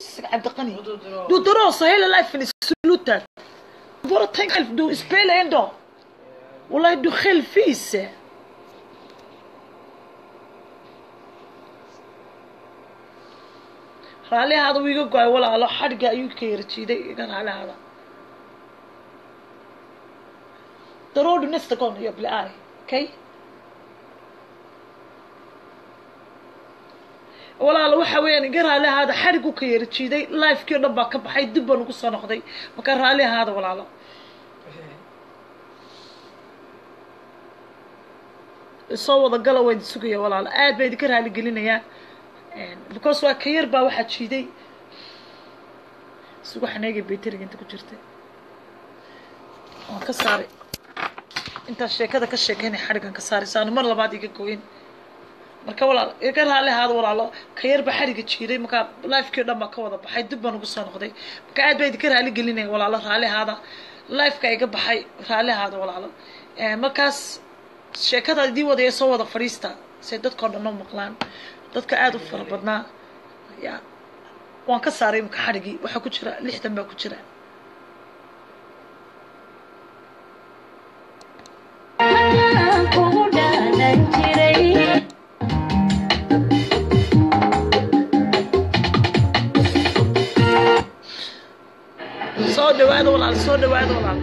Abdelkani. Du drar. Du drar så hela lifen är slutet. Bara tänk själv, du spelar ändå. Wallahi du själv fis. Raalli hada wuu iga go'ay walaalo xadhigga ayuu ka yara jiiday iga raalli hada Drar du nästa gång jag blir arg, okej? walaalo waxa weeyaan iga raalli ahaada xadhigu ka yara jiiday lifekii o dhan baa ka baxay dib baan ugu soo noqday marka raalli ahaada walaalo soo wada gala waa idin sugaya walaalo aad baa idinka raali gelinayaa because waa ka yar baa waxaa jiiday isugu xaneegay bayteriga inta ku jirta waan ka saaray intaas sheekada ka sheekeynay xadhigan ka saaray saanu mar labaad iga goyn marka walaal iga raalli ahaada walaalo ka yar baa xadhiga jiiday marka lifekii o dhan baa ka wada baxay dib baan ugu soo noqday marka aad baa idinka raali gelinaya walaalo raalli ahaada lifeka iga baxay raalli ahaada walaalo markaas sheekada idii wadaya soo wada fadhiista say dadkao dhan oo maqlaan dadka aada u fara badnaa ya waan ka saaray imka xadhigii waxaa ku jira lixdan baa ku jira kugu dhaadan jiray soo dhawaada walaal soo dhawaada walaal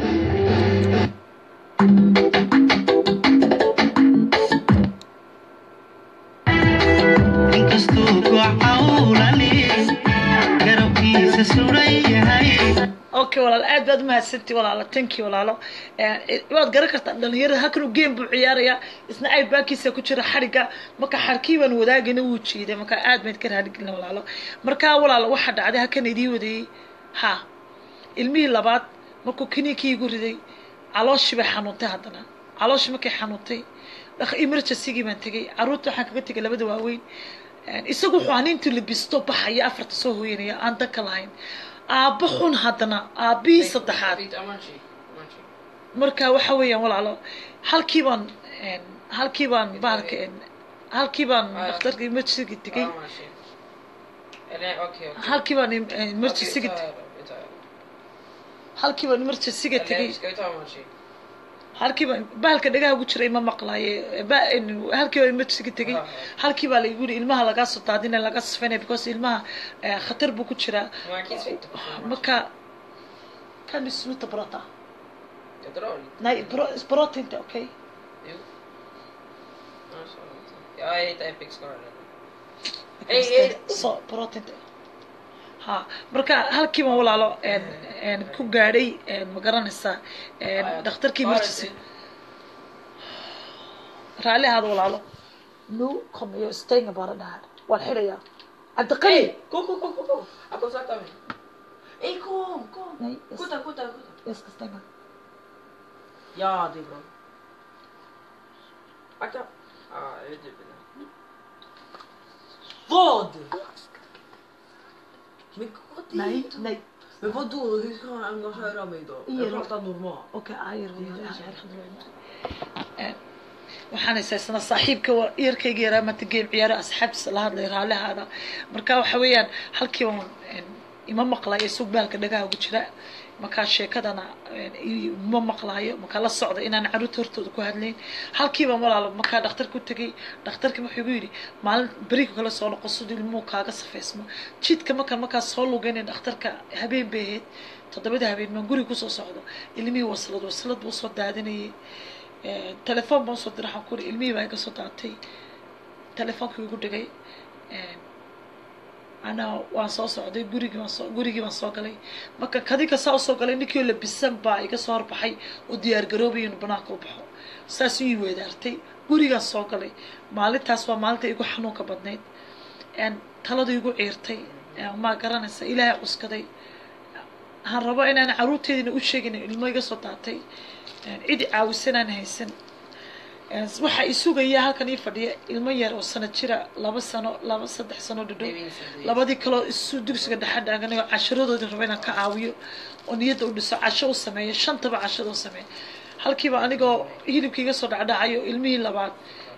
inkastuu gocawlani garabkiisa suran yahay okay walaal aad baad umahadsanti walaalo tanki walaalo waad garan kartaa dhalinyarada halkan uu game buu ciyaarayaa isna ay baakiisa ku jira xadhigga marka xarkii baan wadaagayna wuu jiiday marka aad bayd ka raaligelina walaalo markaa walaalo waxaa dhacday halkan idii wadayey ha ilmihii labaad markuu kiniinkii igu riday calooshii bay xanuuntay haddana calooshii markay xanuuntay emergencygii baan tegey caruurta waxaan kaga tegay labada waaweyn isagu wuxuu ahaa intuu labisto baxaya afarta soo hooyanaya aan danka lahayn aabbo xun haddana aabbihii saddexaad Lite amanshi. Amanshi. marka waxa weeyaan walaalo halkii baan halkii baan bahalka halkii baan dhakhtarka emergencyga tegey Amanshi. Eller okej. okej. halkii baan Okej, emergencyga vi tar det, vi tar det. halkii baan emergencyga tegey Eller ska vi ta amanshi? halkii baan bahalka dhagaha ugu jiray ma maqlaaye ba- halkii baan emergencyga tegey Ah, halkii baa laigu yidhi ilmaha lagaa soo daadina laga sifaynaya because ilmaha eh, khatar buu ku jiraa Man kan sitta på sin marka kan du sluta prata Jag drar lite. nej bra- prata inte okej Jo. Ja, så lite. Jag hittar Epic Scar. Jag Ey, kan ey. städa. så prata inte ha marka halkii baan walaalo en en ku gaadhay en ma garanaysaa en Ah, dhakhtarkii bara emergency till. raalli ahaada walaalo nu kommer jag stänga bara det här waan xidhayaa cabdiqani Ey, kom, kom, kom, kom, kom. Jag kommer sakta mig. Ey, kom, kom. nej jag Kutta, ska, kutta, kutta. jag ska stänga Ja, det är bra. Akta. Ja, jag vet typ det. Vad? Men gå dit. nej nej Men vadå? Hur ska han höra mig då? Ingen Jag pratar normalt. okay ayar waxaan haysaysana saaxiibka wa- yarkayga yaraa maanta geem ciyaaro asxaabtiisa la hadlay raallihaada marka waxa weeyaan halkii baan en, ima maqlayo sug baalka dhagaha ugu jira markaa sheekadana en, i- ma maqlaayo markaa la socda inaan caruurta hortooda ku hadlayn halkii baan walaalo markaa dhakhtarka u tegey dhakhtarkii wuxuu igu yidhi maalin beriga kale soo noqo siduu ilmuhu kaaga safeysmo jidka markaan markaa soo lugeynay dhakhtarka habeen bay ahayd toddobada habeen maan guriga kusoo socdo ilmihii waslad waslad buu soo daadinayay Eh, telefoon baan usoo diray waxaan ku uri ilmihii baa iga soo daatay telefoonkii igu dhigay anaa waan soo socday gurigii baan soo gurigii baan soo galay marka kadinka saa usoo galay ninkii oo labisan baa iga soo horbaxay oo diyaar garoobay inuu banaanka u baxo saas ii weedaartay gurigaan soo galay maalintaas waa maalinta igu xanuunka badnayd En talada igu ciirtay En maa garanaysa ilaahay cuskaday waxaan rabo inaan caruurteedina u sheegin in ilmo iga soo daatay En cidi caawisanaan haysan En waxaa i sugaya halkan ii fadhiya ilmo yar oo sano jira laba sano laba saddex sano dhadhow labadii kaloo isu dugsiga dhexe dhaaganay oo casharadoodii raba inaan ka caawiyo oo niyadda u dhiso casho u sameeyo shantaba cashada u sameeyo halkiiba anigoo hilibkii iga soo dhacdhacayo ilmihii labaad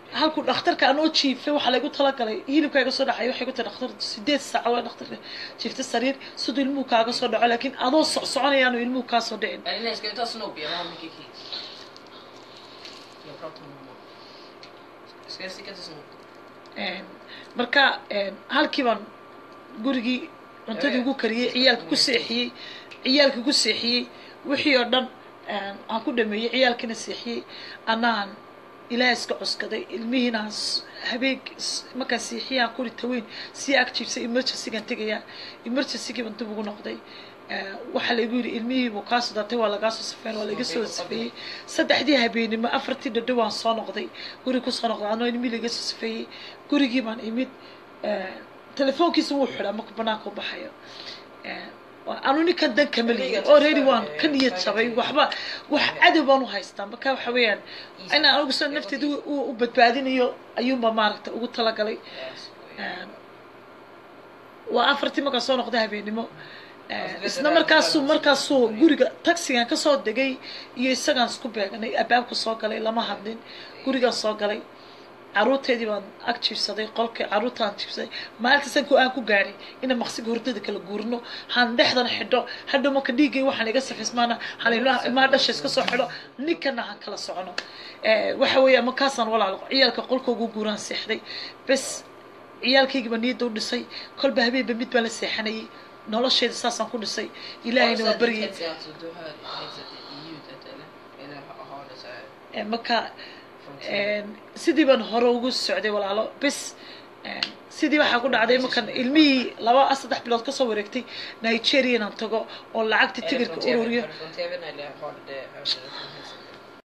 halkuu dhakhtarka anoo jiifay waxaa laygu talagalay hilibka iga soo dhacay waxay ku tahay dhakhtar sideed saac waa dhakhtarka jiifta sariir siduu ilmuhu kaaga soo dhaco laakiin adoo socsoconayaanu ilmuhu kaa soo dhicin Eller ska vi ta Snoopy? Jag har mycket kids. Jag pratar med mamma. Ska jag sticka till Snoopy? Een, marka een, halkii baan gurigii cuntadii ugu kariyey ciyaalka ku seexiyey ciyaalka ku seexiyey wixii oo dhan een, aan ku dhameeyey ciyaalkina seexiyey anaan ilaah iska cuskaday ilmihiina aan s- habeen s- markaan seexiyey aan kuri taweyn sii ag jiibsay emergencygaan tegayaa emergencygii baan dib ugu noqday Ee, waxaa laygu yidhi ilmihiibuu kaa soo dartay waa lagaa soo safeyn waa laga soo safeeyey saddexdii habeenimo afartii dhadho waan soo noqday guri kusoo noqday anoo ilmihii laga soo safeeyey gurigii baan imid Ee, telefoonkiisa wuu xidhaa markuu banaanka u baxayo Ee, waa- anu ninkan dan kama lihin already waan ka niyad jabay waxba wax cadow baan u haystaa marka waxa weeyaan inaan anigu soo nafteeda u- u u badbaadinayo ayuunba maaragta ugu talagalay Yes. Ee, waa afartii markaan soo noqday habeenimo Ee, isla markaasuu markaasuu guriga taxigan kasoo degay iyo isagaan isku beeganay abaabka soo galay lama hadlin gurigaan soo galay caruurteedii baan ag jiibsaday qolkii caruurtaan jiibsaday maalintasan ku aan ku gaadhay inaan maqsiga hurdada kala guurno han dhexdan xidho hadhow marka dhiiggay waxaan iga safismaana han ilmaa dhasha iska soo xidho ninkana han kala socono Ee, waxa weeya markaasaan walaalo ciyaalka qolkoogu guuraan seexday bes ciyaalkaygiiba niyadda u dhisay kolba habeenba mid baan la seexanayay nolosheeda saasaan ku dhisay ilaahayna waa baryay Alltså, du hör headsetet i ljudet eller? Eller ha- har det så här Ee, marka från sidan? een, sidii baan hore ugu socday walaalo bes een, sidii waxaa ku dhacday markan ilmihii laba saddex bilood kasoo wareegtay nigeria inaan tago oo lacagta Är det tigirka från TVn? ururiyo Hör du från TVn eller har du det, hör du det från headsetet?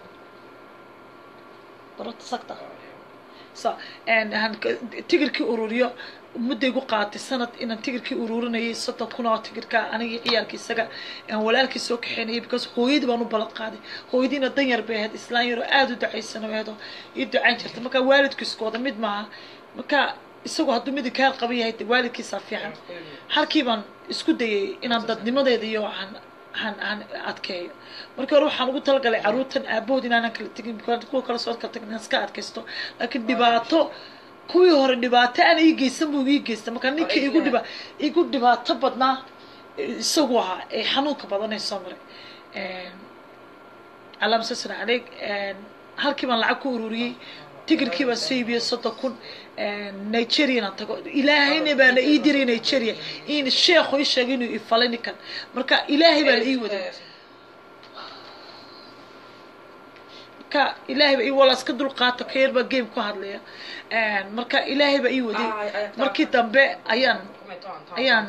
barota sagta Ja, ja. sa een, han tigirkii ururiyo mudday gu qaatay sanad inaan tigirkii ururinayay soddon kun oo tigirka anigii ciyaalkii isaga aan walaalkii soo kaxeynayay because hooyadii baan u ballan qaaday hooyadiina dan yar bay ahayd islaan yaroo aada u ducaysan oo ahayd oo ii ducayn jirta marka waalidku isku wada mid maaha marka isagu hadduu midi kaa qaban yahay dee waalidkiisaa fiican halkii baan isku dayay inaan dadnimadeeda iyo aan aan aan adkeeyo markii hore waxaan ugu talagalay caruurtan aabahood inaanan kala tegin because kuwa kale soo kala tegin inaan iska adkaysto laakiin dhibaato kuwii hore dhibaato aan ii geysan buu ii geysta marka ninkii igu dhiba igu dhibaato badnaa isagu ahaa ee xanuunka badan ee soo maray calaam sasan caleeg halkii baan lacag ku ururiyey tigirkii baan soo iibiyey soddon kun nigeriana tago ilaahayna baana ii diray nigeria in sheekhu ii sheegay inuu ifalay ninkan marka ilaahay baa la ii waday marka ilaahay baa ii walaas ka dulqaata ka yar baa game ku hadlaya marka ilaahay baa ii waday markii dambe ayaan ayaan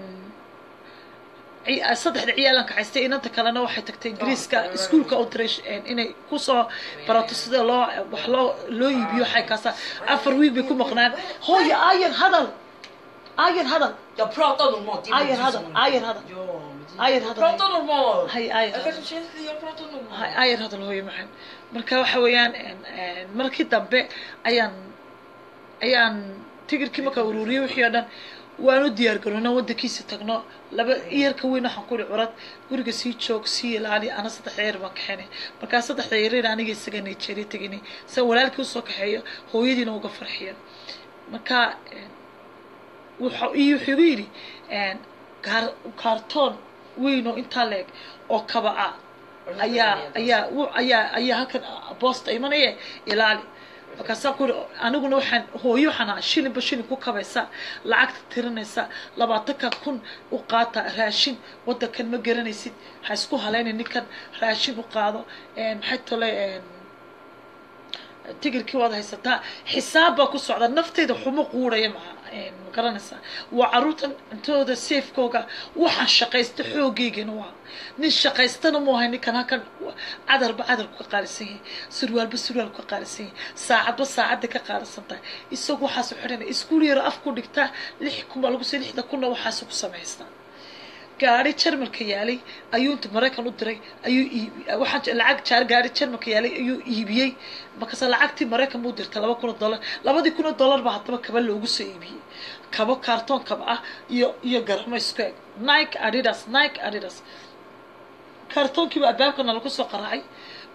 saddexda ciyaalan kaxaystay inanta kalena waxay tagtay ingiriiska iskuolka u diray inay kusoo barato sida loo wax loo loo iibiyo waxay kaasa afar wiig bay ku maqnaan hooyo ayan hadal ayan hadal Jag pratar normalt. det är Ayer du hadal som- ayan hadal Ja, men det- Ayer hadal. Prata normalt. hay ayan Jag hadal kanske känner att jag pratar normalt. hay ayan hadal hooyo maxan marka waxa weeyaan markii dambe ayaan ayaan tigirkii markaa ururiyey wixii oo dhan waan u diyaar garoona waddankiisa tagno laba iyarka weyn waxaan ku ihi curad guriga sii joog sii ilaali ana saddexda yar baan kaxaynay markaa saddexda yareer aniga isaga nigeria teginay san walaalkii usoo kaxeeyo hooyadiina uga farxiyo marka wuxuu iyo wuxuu igu yidhi kaar- kaartoon weyn oo intaa leeg oo kaba ah ayaa ayaa wu- ayaa ayaa halkan boosta imanaya ilaali markaasaan ku yidhi aniguna waxaan hooyo waxaan ahaa shilinba shilin ku kabaysa lacagta tirinaysa labaatanka kun u qaata raashin waddankan ma garanaysid ha isku halayna ninkan raashin u qaado maxay tole tigirkii waad haysataa xisaab baa ku socda nafteyda xumo quuraya maa ma garanaysaa waa caruurtan cuntadooda seefkooga waxaan shaqaysta xoogeygana waa nin shaqaystana mu ahay ninkan halkan cadarba cadarku ka qaalisan yahay surwaalba surwaalku ka qaalisan yahay saacadba saacadda ka qaalisan tahay isagu waxaasu xidhana iskuul yaro af ku dhigtaa lix kun baa lagu sii lixda kunna waxaasu ku samaystaa gaari jarmalka yaalay ayuu inta maraykan u diray ayuu iibi waxaan lacag jaar gaari jarmalka yaalay ayuu iibiyey markaase lacagtii maraykan buu dirtay laba kun oo dollar labadii kun oo dollar baa haddaba kaba loogu soo iibiyey kabo kaartoon kaba ah iyo iyo garamo isku eg nike adidas nike adidas kaartoonkiiba albaabkana lagu soo qaraacay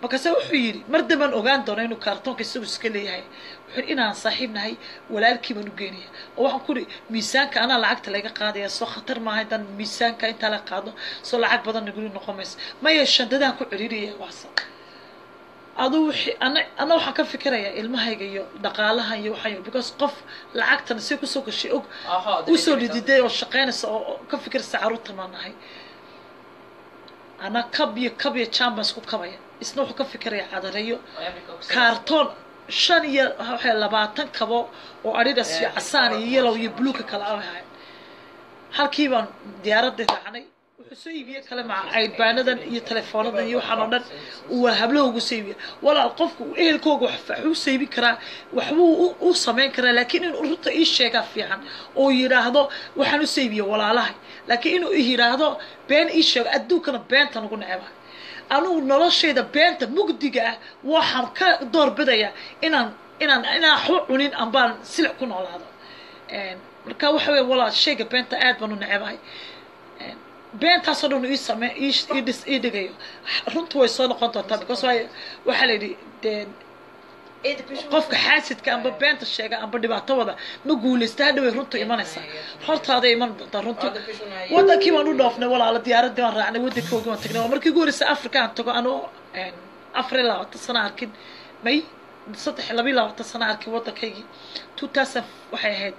markaase wuxuu yidhi mar dambaan ogaan doona inuu kaartoonka isagu iska leeyahay wuxuu yidhi inaan saaxiib nahay walaalkii baan u geynaya oo waxaan ku ihi miisaanka anaa lacagta laga qaadaya soo khatar maaha haddaan miisaanka intaa la qaado soo lacag badan naguli noqon mayso maya shandadaan ku ciriiraya waasa aduu wixii ana ana waxaan ka fikirayaa ilmahayga iyo dhaqaalaha iyo waxaan because qof lacagtan si kusoo gashay og Aha, usoo delivery. dhididay oo shaqaynaysa oo oo ka fikiraysa carruurtan baan nahay ana kab iyo kab iyo jaan baan isku kabaya isna wuxuu ka fikiraya cadareeyo Oo Africa ku saabsan. kaartoon shan iyo waxay labaatan kabo oo adidas iyo casaan iyo yellow iyo bluuka kala ahayn halkii baan diyaaradda raacnay wuxuu soo iibiyey kale maca aydbaanadan iyo teleefoonadan iyo waxaan oo dhan uu hablaha ugu soo iibiya walaal qofku ehelkooga wax waxuu soo iibin karaa waxbuu u- u samayn karaa laakiin inuu runta ii sheegaa fiican oo yidhaahdo waxaan u soo iibiya walaalahay laakiin inuu yidhaahdo been ii sheego adduunkana beenta nagu neceba anugu noloshayda beenta mugdiga ah waxaan ka doorbidaya inaan inaan inaan waxba cunin ambaan silic ku noolaado Een, marka waxa weeye walaal shayga beenta aad baan u necebahay Een, beentaasoo dhan ii same ii sh- ii dhis ii dhigayo runtu way soo noqon doontaa because waayo waxaa la yidhi dee Eh, the question qofka was- xaasidka amba beenta sheega amba dhibaato wada ma guulaysta hadhaway runtu imanaysaa hortaaday iman doontaa runtu Oh, the question was- wadankii baan u dhoofnay walaalo diyaaradii baan raacnay wadankoogii baan tagnay waa markii ugu horreysay africa aan tago anoo een, afar iyo labaatan sano arkin may saddex iyo laba iyo labaatan sano arkin waddankaygii two thousand waxay ahayd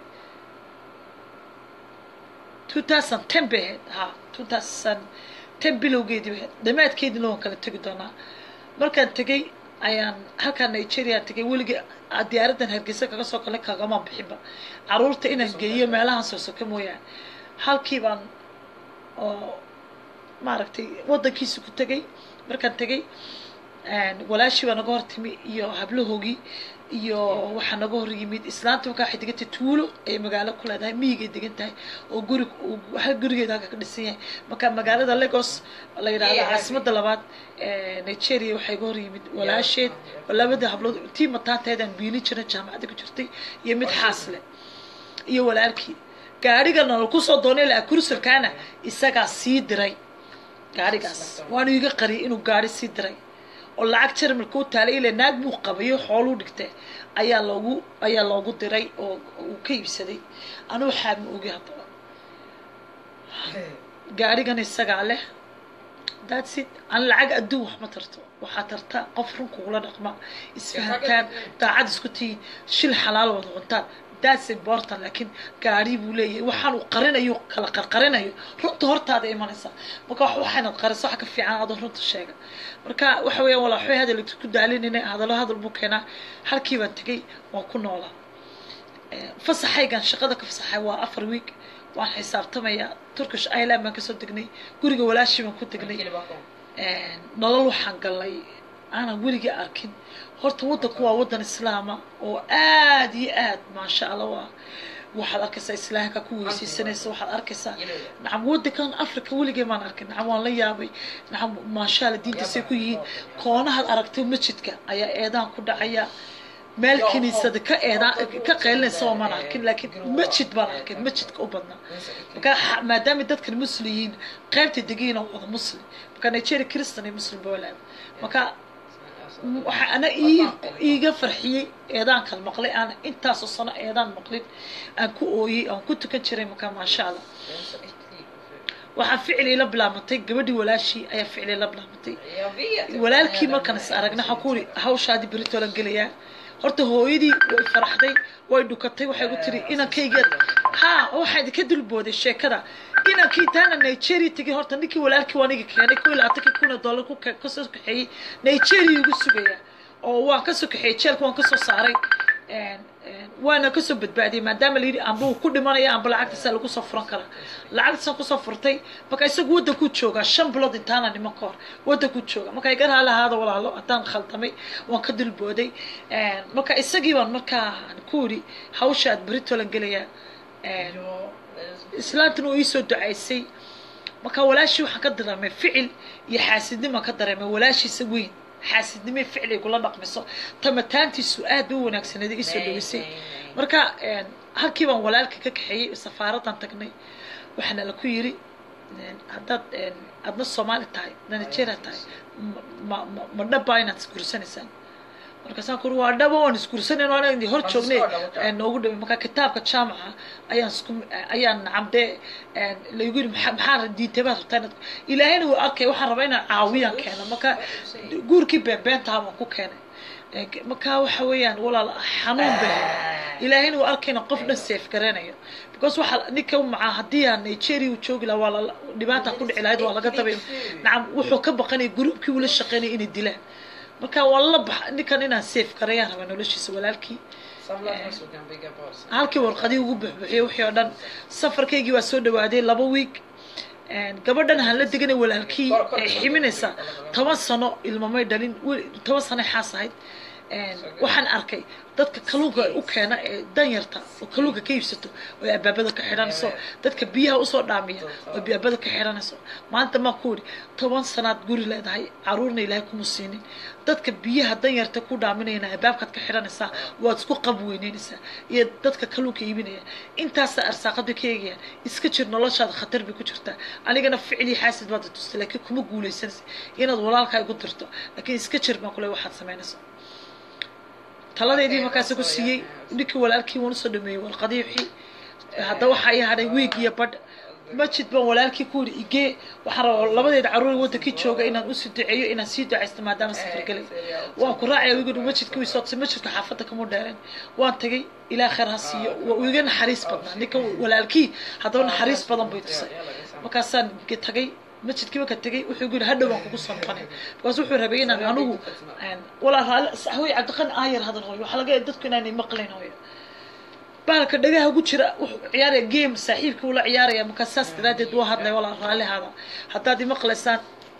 two thousand ten bay ahayd ha two thousand ten bilowgeedii bay ahayd dhammaadkeediina waan kala tegi doonaa markaan tegey ayaan halkaan nigeria tegay weligii a- diyaaraddan hargeysa kaga soo galay kagama bixinba caruurta inaan geeyo meelahan soo soka mooyaane halkii baan oo maaragtay waddankiisa ku tegay markaan tegay een, walaashii baa naga hor timi iyo hablahoogii iyo waxaa naga hor yimid islaanta markaa waxay degan tahay tuulo ay magaalo ku leedahay miyigay degan tahay oo guri hal gurigeeda halka ka dhisan yahay marka magaalada lagos la yidhaahdo Yeah. caasimada labaad ee nigeria waxaa iga hor yimid walaasheed oo labada hablood tii mataanteedaan biili jiray jaamacadda ku jirtay iyo mid xaasle iyo walaalkii gaarigana lagu soo doonay la kursalkaana isagaa sii diray gaarigaas waanu iga qariyay inuu gaari sii diray oo lacag jarmalka u taalay ilaa naag buu qabayo xooluu dhigtay ayaa loogu ayaa loogu diray oo uu ka iibsaday anuu waxaa ma ogi haddaba gaarigan isagaa leh that's it aan lacag adduun wax ma tarto waxaa tarta qof run kugula dhaqma isfahantaan daacad isku tihiin shil xalaal wada cuntaan that's important laakiin gaari buu leeyahay waxaan uu qarinayo kala qarqarinayo runta hortaada imanaysa marka wax waxaynad qariso wax ka fiican adoo runta sheega marka waxa weeyaan walaa waxbay hadal ku daalinayna hadallo hadal buu keenaa halkii baan tegey waan ku noolaa Eh, fasaxaygan shaqada ka fasaxay waa afar week waan xisaabtamayaa turkish island baan kasoo degnay guriga walaashii baan ku degnay Kili back home. nolol waxaan galnay aanan weligii arkin horta waddanku waa waddan islaama oo aad iyo aad maasha allah waa waxaad arkaysaa islaamka ku weysaysanaysa waxaad arkaysaa nacam waddankan africa weligee maan arkin nacam waan la yaabay nacam maasha allah diintaasay ku yihiin koonahaad aragtay masjidka ayaa eedaan ku dhacaya meel kiniisada ka eedaan ka qaylinaysa oo maan arkin laakiin masjid baan arkay masjidka u badnaa marka ha- maadaama dadkan muslim yihiin qaybta degiina wada muslim marka nigeria christian iyo muslim ba walaaba marka waxaa ana ii iiga farxiyey eedaankan maqlay aan intaasoo sano eedaan maqlin aan ku ooyey aan ku tukan jiray marka maasha allah waxaa ficil ila bilaabantay gabadhii walaashii ayaa ficil ila bilaabantay walaalkii markaan is aragna waxaan ku uri hawshaadii beritolan gelayaa horta hooyadii way faraxday way dhukatay waxay ku tiri inankaygeed ha waxaa idinka dulbooday sheekada inankii taana nigeria tegay horta ninkii walaalkii waa niga keenay ko iyo labaatankii kun oo dollar ku ka- kasoo kaxeeyey nigeria ugu sugaya oo waan kasoo kaxeeyey jeelka waan kasoo saaray Een, een, waana kasoo badbaadiyey maadaama layidhi amba uu ku dhimanaya amba lacagtaasa lagu soo furan karaa lacagtaasaan kusoo furtay marka isagu waddankuu joogaa shan bilood intaana niman ka hor waddankuu jooga marka iga raali ahaada walaalo haddaan khaldamay waan ka dulbooday Een, marka isagii baan markaa ku yidhi hawsha aad beritolan gelayaa Een, islaantuna uu iisoo ducaysay marka walaashii waxaan ka dareemay ficil iyo xaasidnimaan ka dareemay walaashiisa weyn xaasidnimo iyo ficil ay kula dhaqmiso tamataantiisu aad bay u wanaagsaneed iisoo dhaweysay marka een, halkii baan walaalka ka kaxeeyey safaaradan tagnay waxaana la ku yiri een, haddaad een, adna soomaali tahay adna nigeria tahay ma ma ma dhabbaa inaad isguursanaysaan markaasaan kuri waa dhabo waan isguursanayn waan idin hor Waan joognay isku dhabo, een, noogu dhaway marka kitaabka jaamaca ayaan isku ayaan nacamdee laygu yiri maxaa maxaa diintay baad rabtaa inaad ilaahayna wuu arkay waxaan rabaa inaan caawiyaan keeno marka guurkii beenbeentaha baan ku keenay Ee, marka waxa weeyaan walaal xanuun bay ahayd. ilaahayna wuu arkayna qof dhan safe garanayo because waxa ninka macaa haddii aan nigeria uu joogi lahaa waa la dhibaata ku dhici lahayd waa laga dabay nacam wuxuu ka baqanaya gruubkii uu la shaqeynaya inay dilaan marka waa la bax ninkan inaan safe garayaan rabaa noloshiisa walaalkii halkii warqadii ugu buxbuxiyey wixii oo dhan safarkaygii waa soo dhawaaday laba wiig gabadhan aan la deganay walaalkii ay ximinaysaa toban sano ilmamay dhalin wel- toban sano xaas ahayd waxaan arkay dadka kalluunka u keena ee danyarta oo kalluunka ka iibsato oo ay abaabada ka xidhanayso dadka biyaha usoo dhaamiya oo abaabada ka xidhanayso maanta maa ku yidhi toban sanaad guri leedahay caruurna ilaahay kuma siinin dadka biyaha danyarta ku dhaaminayana abaabkaad ka xidhanaysaa waad isku qab weyneynaysaa iyo dadka kalluunka iibinaya intaasa arsaaqad bay ka eegayaan iska jir noloshaada khatar bay ku jirtaa anigana ficlii xaasid baad i tustay laakiin kuma guulaysanaysa inaad walaalkaa igu dirto laakiin iska jir baan kule waxaad samaynaysa taladeedii markaasi ku siiyey ninkii walaalkii waan usoo dhameeyey warqadii wixii hadda waxaa ii hadhay wiig iyo badh masjid baan walaalkii ku yidhi igee waxaan rabaa labadeeda caruur wadankii jooga inaan usii duceeyo inaan sii ducaysto maadaama safar gelay waan ku raacaya wigu masjidka wii sootsay masjidka xaafadda kama dheereen waan tagay ilaa khayr ha siiyo waa uu iga naxariis badnaa ninka walaalkii haddaba naxariis badan bay tusay markaasaan tagay masjidkii marka tegay wuxuu yidhi hadhow baan kugu soo noqonay markaas wuxuu rabay inaan anigu walaa raali hooy cabdiqani aayar hadal hooyo waxaa laga yaaba dadku inaanay maqlayn hooyo bahalka dhagaha ugu jira wuxuu ciyaaraya game saaxiibkii ula ciyaaraya markaa saas daraaddeed waa hadlay walaa raalihaada haddaad imaqlaysaan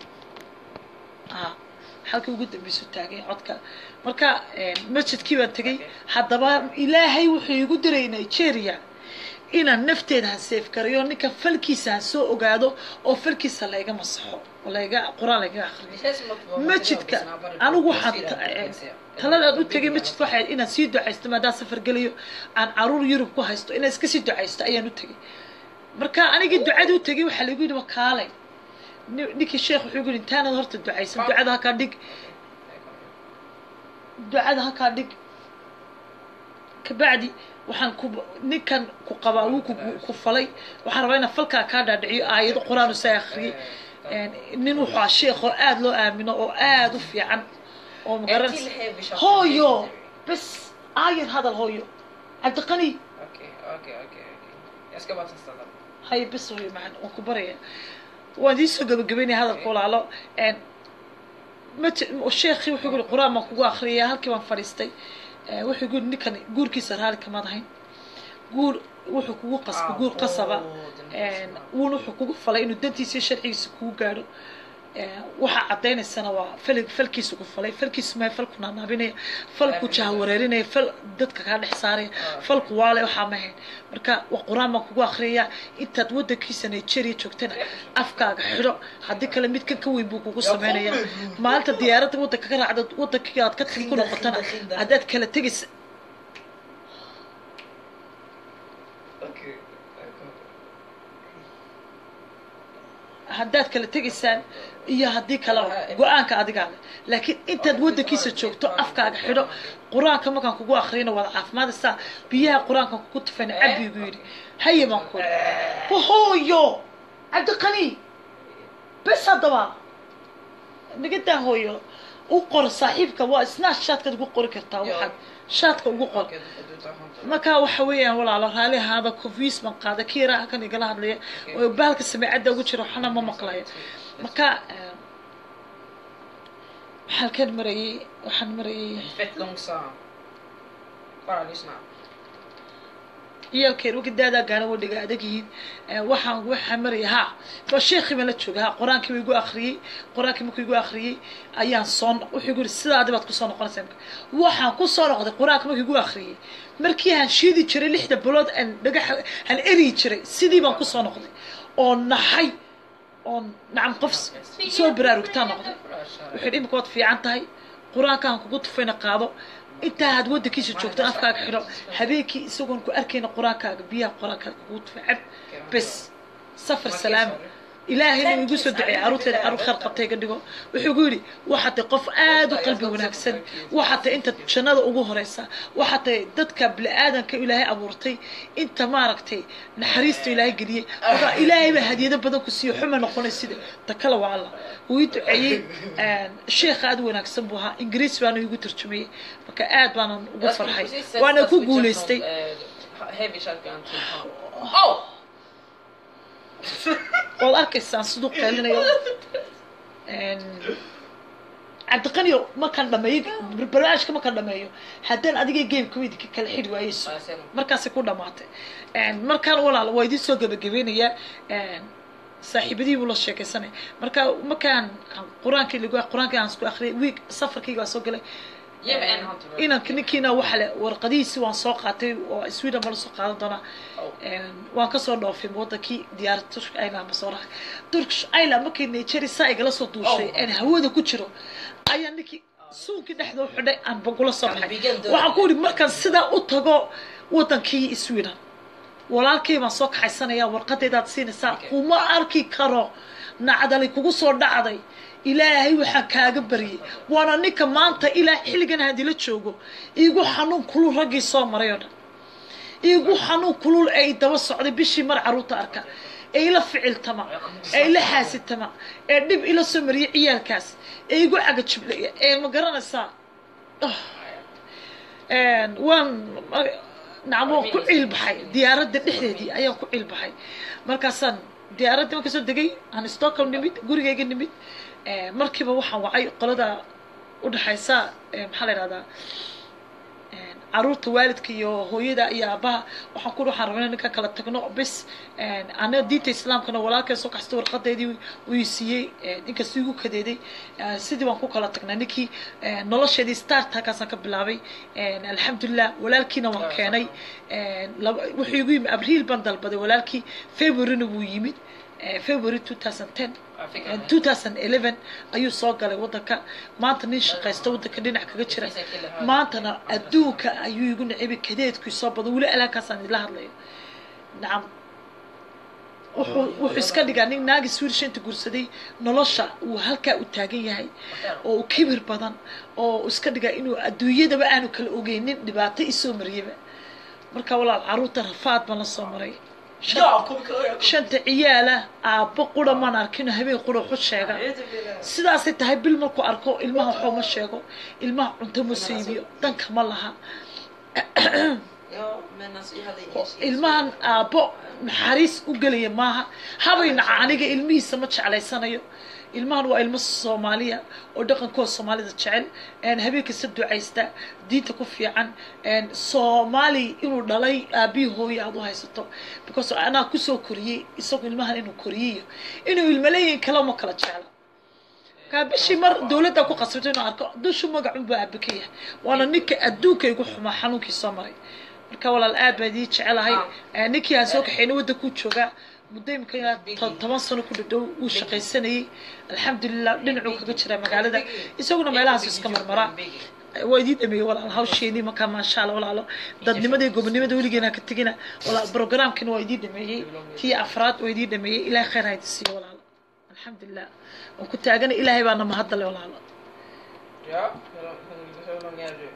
ah halkii ugu dambeysu taagay codka marka masjidkii baan tegay haddaba ilaahay wuxuu igu diray nigeria inaan nafteeda ha seef garayo ninka falkiisa ha soo ogaado oo falkiisa layga masaxo oo layga qur-aan layga akriyo masjidka anigu waxaan taladaad u tegay masjidka waxay ahayd inaan sii ducaysto maadaan safar gelayo aan caruur yurub ku haysto inaan iska sii ducaysto ayaan u tegay marka anigii ducada u tegay waxaa lagu yidhi wakaalay ninkii sheekh wuxuu yidhi intaanad horta ducaysan ducada halkaa dhig ducada halkaa dhig kabacdi waxaan ku ninkan ku qabaa wuu ku falay waxaan rabaa inaan falkaa kaa dhaadhiciyo aayado qur-aan usaa akhriyay nin wuxuu ah sheekh oo aada loo aamino oo aada u fiican oo magaranaysa hooyo bes aayar hadal hooyo cabdiqani hay bes hooyo macan waan ku baraya waan iisoo gabagabeynaya hadalka walaalo sheekhii wuxuu yiri qur-aan baan kugu akhriyaya halkii baan fadhiistay wuxuu yiri ninkan guurkiisa raali kamaad ahayn guur wuxuu kugu qasba guur qasaba wuuna wuxuu kugu falay inuu dantiisa iyo sharcigiisa kugu gaadho waxaa cadaynaysana waa fal falkiisu ku falay falkiisu mahay falku naanaabinaya falku jahawareerinaya fal dadka kaa dhex saaraya falku waale waxaa mahayn marka waa qur-aan baan kugu akriyayaa intaad wadankiisa nigeria joogtana afkaaga xidho haddii kale mid kan ka weyn buu kugu sameynaya maalinta diyaaradda wadanka ka raacda wadankii aad ka tagi ku noqotana haddaad kala tegaysa haddaad kala tegaysaan iyo haddii kaleba go-aanka adigaa leh laakiin intaad wadankiisa joogto afkaaga xidho qur-aanka markaan kugu akriyana waad caafimaadaysaa biyaha qur-aankan kugu tufayna cabigu yidhi haye baan ku wahooyo cabdiqani bes haddaba nagadaa hooyo u qor saaxiibka waa isnaa shaadkaad ugu qori kartaa waxaad shaadka ugu qor markaa waxa weeyaan walaalo raali ahaada confius baan qaaday kii yaraa halkan igala hadlaya oo bahalka sameecadda ugu jira waxna ma maqlayo marka halkan marayay waxaan marayay ciyaalkeen wagidaadaa gaana wadhiga adag yihiin waxaan waxaa maraya ha waa sheekii baan la jooga ha qur-aankii buu igu akhriyey qur-aankii markuu igu akhriyey ayaan soo wuxuu igu yiri sidaadi baad kusoo noqonaysaa imka waxaan kusoo noqday qur-aanka markuu igu akhriyey markii aan shiidi jiray lixda bilood aan dhagax aan eriyi jiray sidii baan kusoo noqday oo naxay oo nacam qof soo baraarugtaa noqday wuxuu yidhi imika waad fiican tahay qur-aankaan kugu tufayna qaado intaa aad wadankiisa joogto afkaaga xidho habeenkii isagoon ku arkayna qur-aankaaga biyaha qur-aankaaga kugu tufa cab bes safar salaama ilaahayna uu igu soo duceeyey caruurteeda caruur khayr qabtay ga dhigo wuxuu igu yidhi waxaa tahay qof aad u qalbi wanaagsan waxaa tahay inta jannada ugu horeysa waxaa tahay dadka bini-aadanka ilaahay abuurtay inta maaragtay naxariista ilaahay geliyey marka ilaahay baa hadiyado badan ku siiyo xuma noqonay sida ta kale waa alla wuu ii duceeyey sheekh aad u wanaagsan buu ahaa ingiriis baana igu turjumayey marka aad baanan ugu farxay waana ku guulaystay Heavy shotgun to pump. Oh! waad arkaysaan siduu qeelinayo cabdiqaniyo markaan dhameeyo barnaamijka markaan dhameeyo haddaan adiga game kamid ka kala xidhi waayeyso markaasay ku dhamaatay markaan walaal waa idiin soo gabagabeynayaa saaxiibadii buu la sheekaysanaya marka markaan qur-aankii lagu qur-aankii aan isku akhriyay wiig safarkayga waa soo galay Yeah, but and Hunter. inanka ninkiina waxa le warqadihiisi waan soo qaatay oo sweden baa lasoo qaadan doonaa waan kasoo dhoofay wadankii diyaarad turkish island basoo raacay turkish island markii nigeria saa igala soo duushay aan hawada ku jiro ayaa ninkii suunkii dhexda u xidhay aan bagula soo baxay waxaan ku yidhi markaan sidaa u tago wadankii sweden walaalkay baan soo kaxaysanaya warqadaydaad siinaysaa kuma arki karo nacdalay kugu soo dhacday ilaahay waxaan kaaga baryay waana ninka maanta ilaa xilligan hadila joogo iigu xanuun kulul raggii soo maray oo dhan iigu xanuun kulul ee daba socday bishii mar caruurta arka ee ila ficiltama ee ila xaasitama ee dhib ila soo mariyay ciyaalkaas ee igu cagajiblaya ee ma garanaysaa waan nacam waan ku ciilbaxay diyaaradda dhexdeedii ayaan ku ciilbaxay markaasaan diyaaraddii marka soo degay aan stockholm nimid gurigayga nimid markiiba waxaan wacay qolada udhexaysa maxaa la yidhahdaa caruurta waalidka iyo hooyada iyo aabaha waxaan ku waxaan rabnaa ninka kala tagno bis ana diinta islaamkana walaalkay soo kaxsta warqadeedii uu siiyey inkastuu igu kadeeday sidii baan ku kala tagnaa ninkii nolosheedii startakaasaan ka bilaabay alxamdulilah walaalkiina waan keenay wuxuu igu yimid abriil baan dalbaday walaalkii februaryna wuu yimid february 2010 2011 ayuu soo galay wadanka maanta nin shaqaysta wadanka dhinac kaga jira maantana adduunka ayuu igu nacibay kadeedkii soo badan weli alaankaasaan idila hadlayo nacam wuxuu wuxuu iska dhigaa nin naagi swedish inta guursaday nolosha uu halkaa u taagan yahay oo uu kibir badan oo iska dhigaa inuu adduunyadaba aanu kala ogeynin dhibaato isoo mariyaba marka walaal caruurta rafaad baan la soo maray shanta ciyaala aabbo qura maan arkino habeen qura waxu sheega sidaasay tahay bil markuu arko ilmaha waxoo ma sheego ilmaha cunto ma siibiyo danka ma laha Ja, men alltså jag hade ingen chans. ilmahan aabbo naxariis u gelaya maaha habaynaca aniga ilmihiisa ma jeclaysanayo ilmahan waa ilmo soomaaliya oo dhaqankooda soomaalida jecel habeenkasta ducaysta diinta ku fiican soomaali inuu dhalay aabihii hooye aad u haysato because anaa kusoo koriyey isagu ilmahan inuu koriyeyo inuu ilmaleeyin kale ma kala jecla kaa bishii mar dawladda ku qasabto inuu arko dushu magacunbaa aabe ka yahay waana ninka adduunka igu xumaa xanuunkii soo maray marka walaal aad baan idii jecelahay ninkii aan soo kaxayna waddankuu joogaa muddo imika ilaa to- toban sano ku dhadhow wuu shaqaysanayey alxamdulilah dhinacuu kaga jiraa magaalada isaguna meelahaasu iska marmaraa waa idii dhameeyey walaal hawsheenii markaa maasha alla walaalo dadnimadii gobonimada weligeena ka tegina walaal programkina waa idii dhameeyey tii afraad waa idii dhameeyey ilaahay khayr haydi siiyo walaalo alxamdulilah waan ku taagana ilaahay baana mahadale walaalo Ja, hur lång, hur, hur lång är du?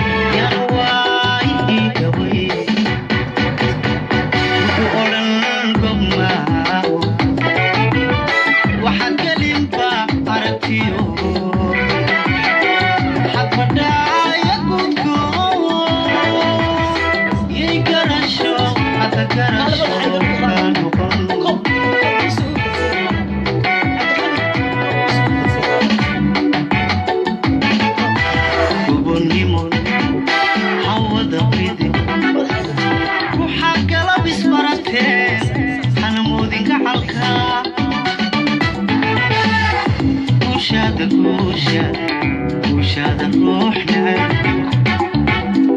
waxaa kala bisbarateen hanamoodinka xalka guushaada guusha guushaada ruux neceb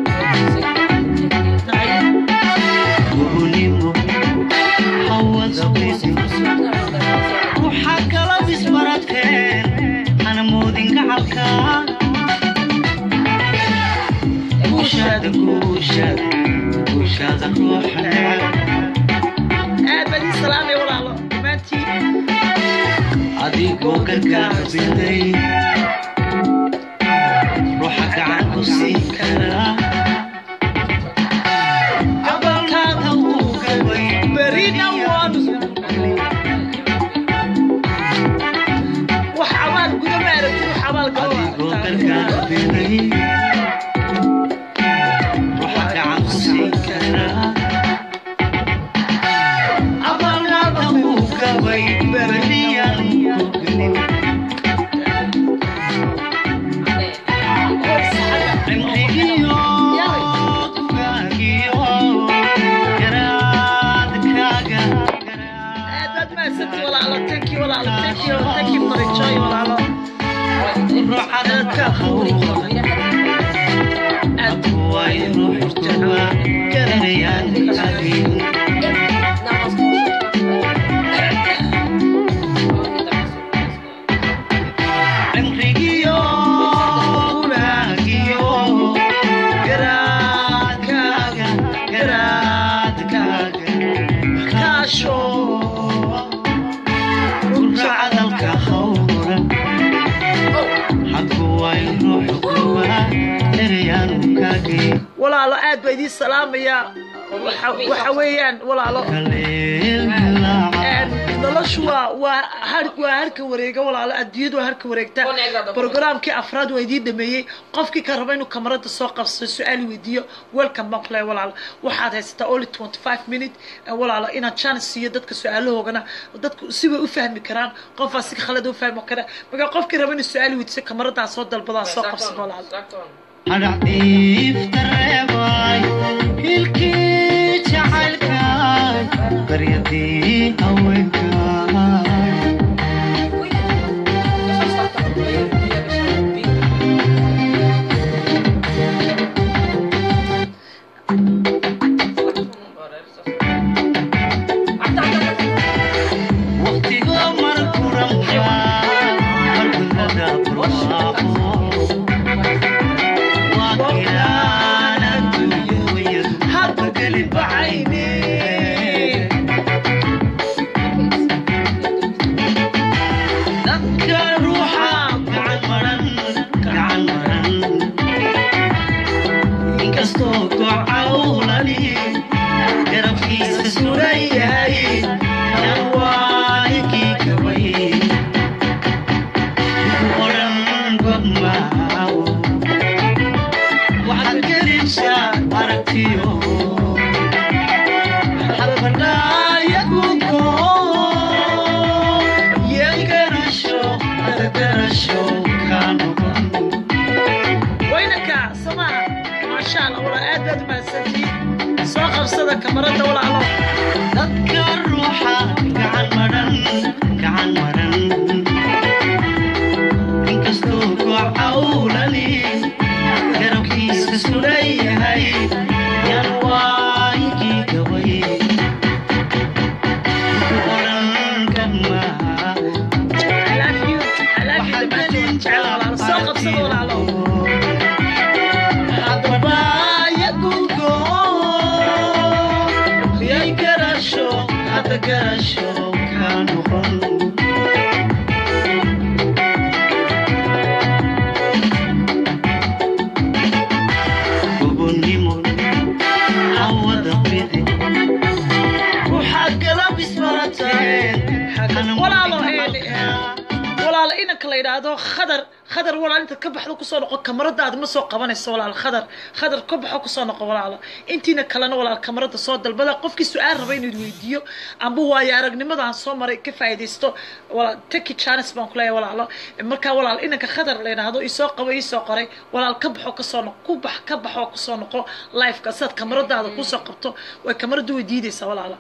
gobonimo hawada widi waxaa kala bisbarateen hanamoodinka xalka guushaada guusha guushaada ruux neceb aad baan idin salaamaya walaalo dhammaantiin adigoo gargaarsaday ruuxa gacan ku siin kara cabalkaada uu gabay berina waan wax abaal guda ma aragtid wax abaal galo adigoo gargaarsaday ruuxa gacan ku siin kara cabalkaada uu gabay beriyaan ku gelin cimrigiyo dugaagiyo garaadkaaga dad maasanti walaalo tanki walaalo tanki tanki marijoy walaalo dadka khawri aad way ruuxtaba garanayaan adiin cimrigiyo dugaagiyo garaadkaaga garaadkaaga kaasho runta cadalka hawran hadku way ruuxtaba erayaan kaagay walaalo aad baa idiin salaamayaa waxa waxa weeyaan walaalo een, noloshu waa waa har waa harka wareega walaalo adduunyadu waa harka wareegta programkii afraad waa idiin dhameeyey qofkii ka raba inuu kamarada soo qabsado su-aal weydiiyo welcome baan kule walaalo waxaad haysataa only twenty five minute eh, walaalo inaad chance siiyo dadka su-aalahoogana dadku si way u fahmi karaan qofaa si khalad u fahmi kara marka qofkii raba inuu su-aal weydiiso kamaradaa soo dalbadaa soo qabsado walaalo hadhacdiiftareebay hilkii jacaylkaay baryadii haweenkaay waqtigo markuranka markudada bursaaqo waa kilaan adduunyadu hadba geli bacayne dadka ruuxa gacan maran gacan maran inkastoo gocawlani garabkiisa suran yahay yan waanikii gabay oran gobmaawo waxaad gelinsaa aragtiyo xalfadhaaya guudko yegarasho adagarasho kaa noqon waynaka samaha maasha allah walaa aad baad umahadsantihiin soo qabsada kamarada walaalo dadka ruuxa gacan maran gacan maran inkastoo gocawlani garabkiisa suran yahay yan waayigii gabay oran kamaa I love you I love you dhammaantood jecel walaalo soo qabsada walaalo hadabaya gudko yay garasho hada garasho ka noqon gobonnimo hawada bidi waxaad galab isbarateen walaalo walaalo inanka la yidhaahdo khadar khadar walaal inta ka baxdo kusoo noqo kamaradaada ma soo qabanayso walaal khadar khadar ka baxo kusoo noqo walaalo intiina kalena walaal kamarada soo dalbada qofkii su-aal raba inuu weydiiyo amba waayo aragnimada aan soo maray ka faa'iidaysto walaal taki chance baan kuleeyahay walaalo markaa walaal inanka khadar la yidhaahdo isoo qabo isoo qoray walaal ka baxo kasoo noqo ku bax ka baxo kusoo noqo liveka sidaad kamaradaada kusoo qabto way kamaradu way diidaysaa walaalo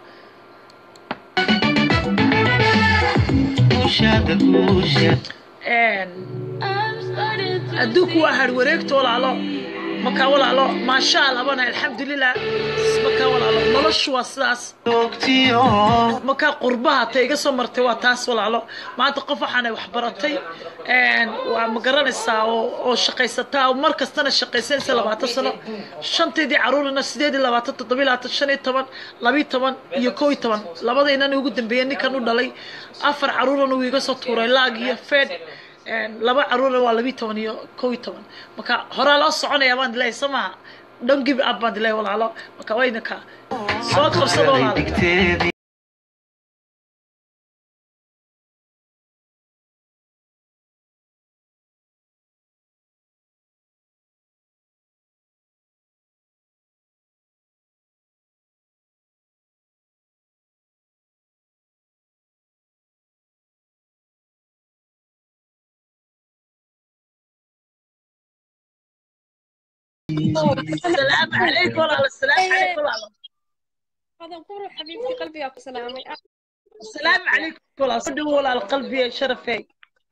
kuushaada kuusha adduunku waa har wareegto walaalo markaa walaalo maasha allah bana alxamdulilah markaa walaalo noloshu waa sidaas joogtiyo markaa qurbaha ta iga soo martay waa taas walaalo maanta qof waxaanay wax baratay een, waa ma garanaysaa oo oo shaqaysataa oo mar kastana shaqaysanaysa labaatan sano shanteedii caruurina sideed iyo labaatan toddoba iyo labaatan shan iyo toban labiyo toban iyo kow iyo toban labadaynan ugu dambeeyay ninkan u dhalay afar caruurana uu iga soo tuuray laag iyo fed een, laba caruurna waa labiyo toban iyo kow iyo toban marka horaa loo soconaya baan dilahay soo maha don't give up baan dilahay walaalo marka wayna ka soo qabsada walaalo digteedii السلام عليكم والله السلام عليكم والله هذا قول حبيبتي قلبي يا سلامي السلام عليكم والله صدق والله القلب يا شرفي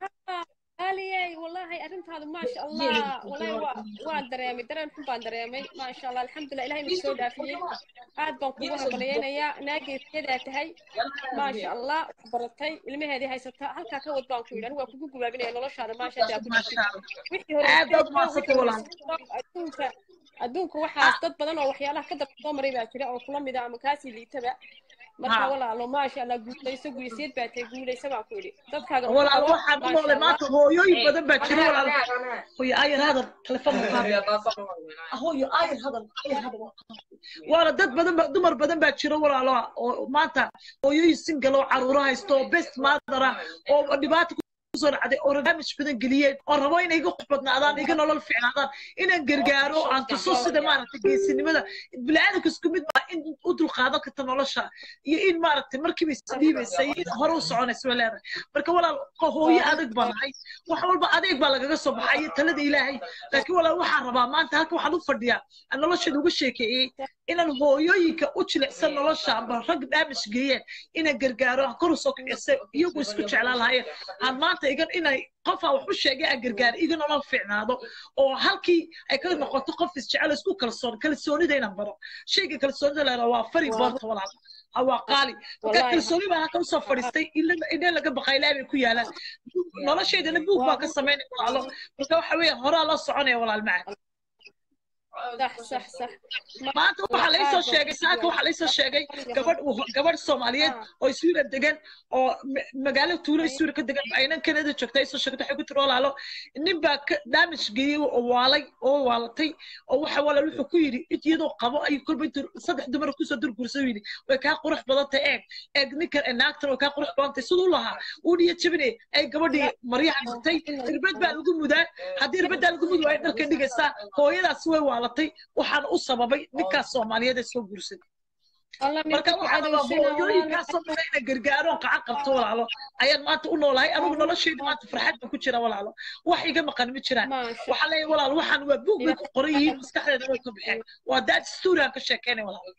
آليي والله أنت هذا ما شاء الله والله وا وان دريمي دريم حبان دريمي ما شاء الله الحمد لله إلهي نسوي دافيي عاد بنقوها بلينا يا ناقي كذا تهي ما شاء الله برتي ilmi هذه هاي ستة halka ka wad baan ku yidhan waa kugu gubaabinaya noloshaada maasha Allah ما شاء الله wixii hore aad baad mahadsantahay walaal. adduunka adduunka waxaas dad badan oo waxyaalaha ka daba soo maray baa jira oo kula mid ah ama kaasii liitaba marka Ha. walaalo maasha Allah guulayso guulayseed baa tahay guulayso baan ku yidhi dadkaaga والله waxaan u noolay maanta hooyooyin badan baa jira walaal hooyo ayar hadal telefoon hooyo ayar hadal ayar hadal waana dad badan ba dumar badan baa jira walaalo oo maanta hooyooyin single oo caruuro haysto oo best mother ah oo dhibaato kusoo dhacday oo barnaamij badan geliyeen oo rabo inay iga qof badnaadaan iga nolol fiicnaadaan inaan gargaaro aan tuso sida maaragtay geesinimada bini'aadamka isku mid baa in u dulqaadan karta nolosha iyo in maaragtay markiiba isdhiibaysa iyo in hore u soconaysa way leedahay marka walaal qo- hooyo adag baa nahay wax walba adeeg baa lagaga soo baxay iyo talada ilaahay laakiin walaal waxaan rabaa maanta halka waxaan u fadhiyaa aan nolosheeda uga sheekeeyey inaan hooyooyinka u jilicsan nolosha amba rag damage geeyeen inaan gargaaro aan kor usoo kicisa iyagu isku jeclaan lahaayeen aan maanta igan inay qof aan wax u sheegay aan gargaaro iga nolol fiicnaado oo halkii ay ka noqoto qof isjecel isku kalsoon kalsoonida inaan baro shayga kalsoonida leedaha waa fari boorta walaal ha waa qaali marka Wallahi. kalsooni baa halka usoo fadhiistay indhe laga baqay ilaa bay ku yaalaan noloshaydana buug baa ka samaynaya walaalo marka waxa weeye horaa loo soconaya walaal macaan صح صح صح maanta waxaa laysoo sheegay saaka waxaa laysoo sheegay gabadh gabadh soomaaliyeed oo iswiira degan oo ma- magaalo tuulo iswiira ka degan aynan kanada joogta ay soo sheegtay waxay ku tiri walaalo nin baa ka damage geeyey oo waalay oo waalatay oo waxa walaal wuxuu ku yidhi iyadoo qabo ayuu kolba intuu saddex dumar kusoo durgursay yidhi way kaa qurux badan tahay eeg eeg ninkan ee naagtan way kaa qurux badan tahay siduu lahaa uu dhiya jabinay ay gabadhii maryaha dhigtay irbad baa lagu mudaa haddii irbaddaa lagu mudi waayo dharka dhigaysaa hooyadaas way waalatay waxaana u sababay ninkaas soomaaliyeed ee soo guursaday الله marka waxaa rabaa hooyooyinkaasoo dhan inay gargaaroon qacan qabto walaalo ayaan maanta u noolahay anigu noloshayda maanta farxad baan ku jira walaalo wax iga maqan ma jiraan ما شاء waxaa leeyahay walaal waxaan waa buug bay ku qoran yihiin maskaxdeeda way ka baxeen waa daad story aan ka sheekeynay walaal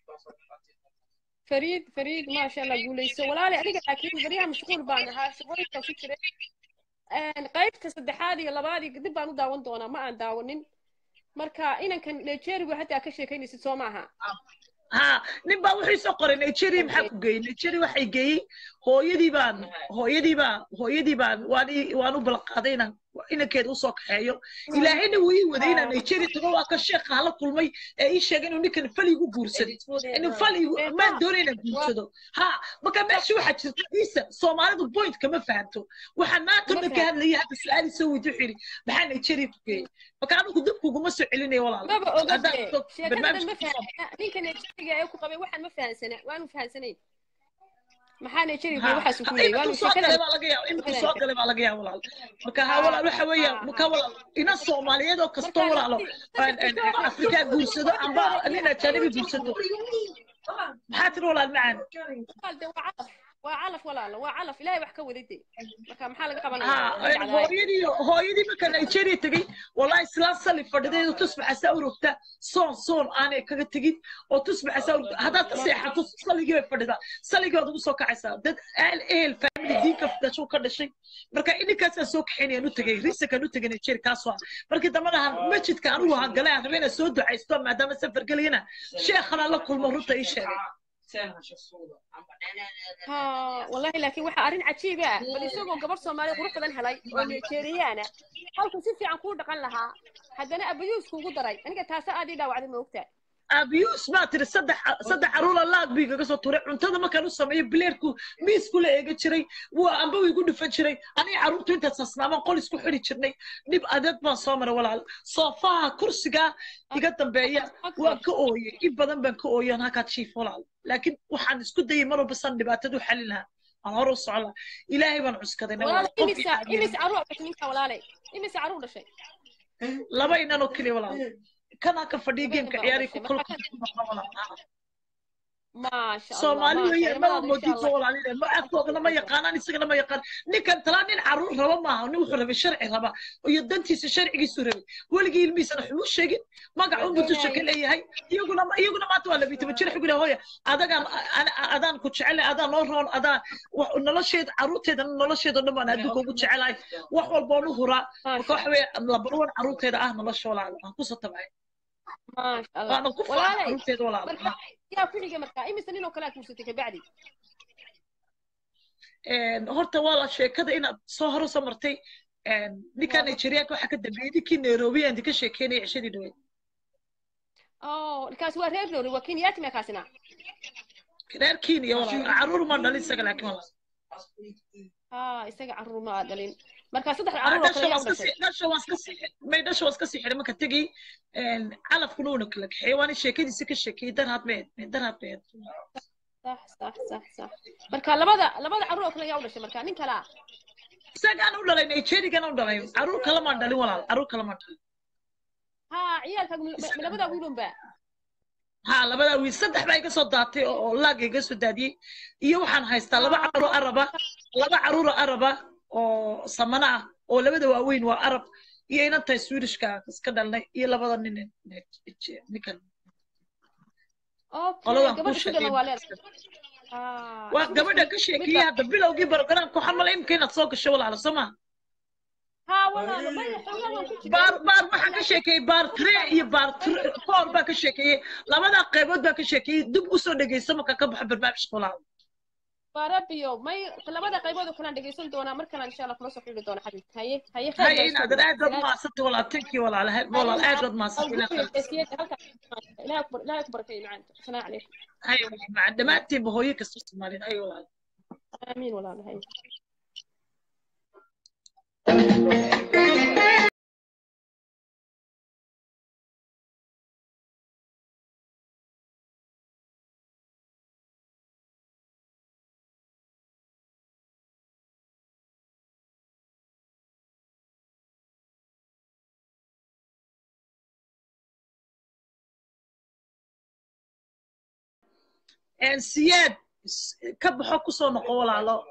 فريد فريد ما شاء الله قوليسو ولا لي أديك لكن بريها مشغول بانا ها شغولي كفكرة أن قيبت سدحادي لبادي قدب بانو داون دونا ما أن داونين marka inankan nigeria hataa ka sheekaynaysid soo maaha ha nin baa wuxuu soo qoray nigeria maxaa ku geeyey nigeria waxay geeyey hooyadii baan hooyadii baan hooyadii baan waan ii- waan u balqaaday inaan inankeeda usoo kaxeeyo ilaahayna wuu ii waday inaan nigeria tago waa ka sheekha hala kulmay ee ii sheegay inuu ninkan fal igu guursaday inuu fal igu maan doonay inaan guursado ha marka meesha waxaa jirta ciisa soomaalidu point kama fahanto waxaan maanta Ma dhan ka hadlayay hadda su-aali soo weydi wuxuu yidhi maxaa nigeria ku geeyey marka anigu dibkuguma soo celinayo walaal maba haddaan ogade soo- sheekada ma barnaamijka kusoo fahansana ninka nigeria ee ku qabay waxaan ma fahansana waanu fahansanayn maxaa nigeria Ha, waxaas ku ha, leeyay imika waanu soo galay sheekada baa laga yaaba imika soo galay baa laga yaaba walaal marka ha walaal waxa weeyaan marka walaal ina soomaaliyeed oo kastoo walaalo aan- aan afrika guursado amba nin ajanabi guursado maxaa tiri walaal macaan qalde waa calaf waa calaf walaalo waa calaf ilaahay wax ka waday dee marka maxaa laga qabanaya ها Way dhacdaay. hooyadii hooyadii marka nigeria tegey wallahi islaan sali fadhideedu tusbaxasaa urugta soon soon aanay kaga tegin oo tusbaxasaa urugta haddaad ka seexato saligii bay fadhidaa saligii baad ugu soo kacaysaa dad ahel ehel family diinka dhashuu ka dhashay marka ininkaasaan soo kaxaynayaan u tegey risakaan u tegay nigeria kaasoo ah markii dambana han masjidka anigu han galay aan rabay inaan soo ducaysto maadaama safar gelayana sheekhana la kulmo runta ii sheegay ها والله لكن waxa arin cajiib ah bal isagoo gabar Soomaali qurux badan helay oo Nigeriana halku si fiican ku dhaqan lahaa haddana abayuus kugu daray aniga taas aad ii dhaawacday ma ogtaa abiyuus baa tiri saddex saddex caruura laag bii kaga soo tuuray cuntada markaan u sameeyo bileerku miis kula eega jiray waa amba way igu dhufan jiray aniga carruurtu intaad sasnaamaan qol isku xidhi jirnay dhib adeeg baan soo maray walaal soofaha kursiga iga dambeeya waan ka ooyey in badan baan ka ooyey aan halkaad jiif walaal laakiin waxaan isku dayay mar walba san dhibaatadu xalin lahaa aan hore u socon lahaa ilaahay baan cuskaday walaal imisa imisa caruur dhashay ninka walaalay imisa caruur dhashay laba inan oo keliya walaal kana ka fadhiya geemka ciyaari ku kulka maasha allah soomaali maasha weeye Allah, maba insha moodid Allah. walaalina ma afkoodana ma yaqaanaan isagana ma yaqaan ninkan talaa nin caruur raba maaha nin wuxuu rabay sharci raba iyo dantiisa sharcigiisu rabay weligii ilmihiisana xumuu sheegin magac un butusha ka leeyahay iyaguna iyaguna maanta waa labiyi toban jir xugina hooya adagaan ana- adaan ku jecelay adaan noo roon adaan wax- nolosheeda caruurteeda nolosheeda o dhan baan adduunka ugu jecelahay wax walba oon u huraa marka waxa weeye labarwan caruurteeda ah nolosha walaal aan kusoo tabcay maasha allah waana ku faana walaalay caruurteeda walaal marka yaa ku xigay marka imisa nin oo kale aad kuusatay kabacdi een, horta waa la sheekada inaad soo hore soo martay een, ninkaa nigerianka waxaa ka dambeeyey ninkii nairobi aan ka sheekeynaya cishadii dhaweyd oh kaasi waa reer noori waa kenyaati ma kaasina reer kenya walaal caruur ma dhalin isaga laakiin walaal ah isaga caruur ma aad dhalin marka saddex Ah, caruur oo dhasha kale waa yaa u iska dhashay sii dhasha waa iska sii may dhasha waa iska sii xidhay marka tegey een, calafkuna uuna kala kaxeeyey waana sheekadiisa ka sheekeeyey darhaad meed darhaad meed صح صح صح صح marka labada labada caruur oo kale yaa u dhashay marka nin kala isagaan u dhalay nigerigan u dhalay caruur kale maan dhalin walaal caruur kale maan dhalin ha ciyaalka labada wiilun ba ha labadaa wiil saddex baa iga soo daatay oo oo laag iga soo daadiyey iyo waxaan haystaa laba caruur araba laba caruur araba oo samana ah oo labada waaweyn waa arab iyo inantahay swedishka iska dhalnay iyo labada nin ninkan okay qoladan ku gabadha ku dhalan waa sheegay leedahay ah waa gabadha ka sheekeeyey hadda bilowgii barogaraamka waxaan malay imika inaad soo gasho walaalo soo ma ha walaalo maya xoogaa waan ku jiray baar baar waxaa ka sheekeeyey baar tre iyo baar tre- four baa ka sheekeeyey labadaa qaybood baa ka sheekeeyey dib usoo dhegeyso marka ka baxo barnaamijka walaalo barabiyo may labada qaybood oo kale aan dhegeysan doonaa markana insha Allah kula soo xidhi doona xabibka haye haye khayr هاي baa إن isoo هذا dhow. أدرى ما ست ولا تنكي ولا على هاي والله أدرى ما ست إلى خير لا أكبر لا أكبر في معانك سلام عليكم هاي مع دماتي بهويك السومالين أي والله آمين والله هاي إن سياد كبحو كسو نقو ولا لا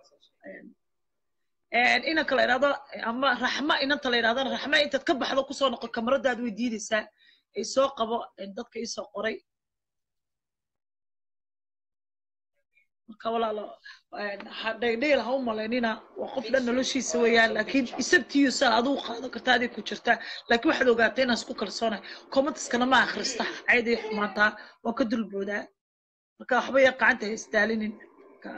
إن إنك لا إرادة أما رحمة إن أنت لا إرادة رحمة أنت تكبح كسو نقو كاميرا داد ويديدي سا إيسو قبو إن دادك إيسو قري marka walaalo dhegdheel ha u malaynina waa qof dhan noloshiisa weeyaan laakiin isabtiiyo saa aduu qaado karta adig ku jirta laakiin waxaad ogaatay inaan isku kalsoonahay commentiskana ma akhrista caydii xumaataa waan ka dulboodaa marka waxba yar gacanta ha isdaalinin marka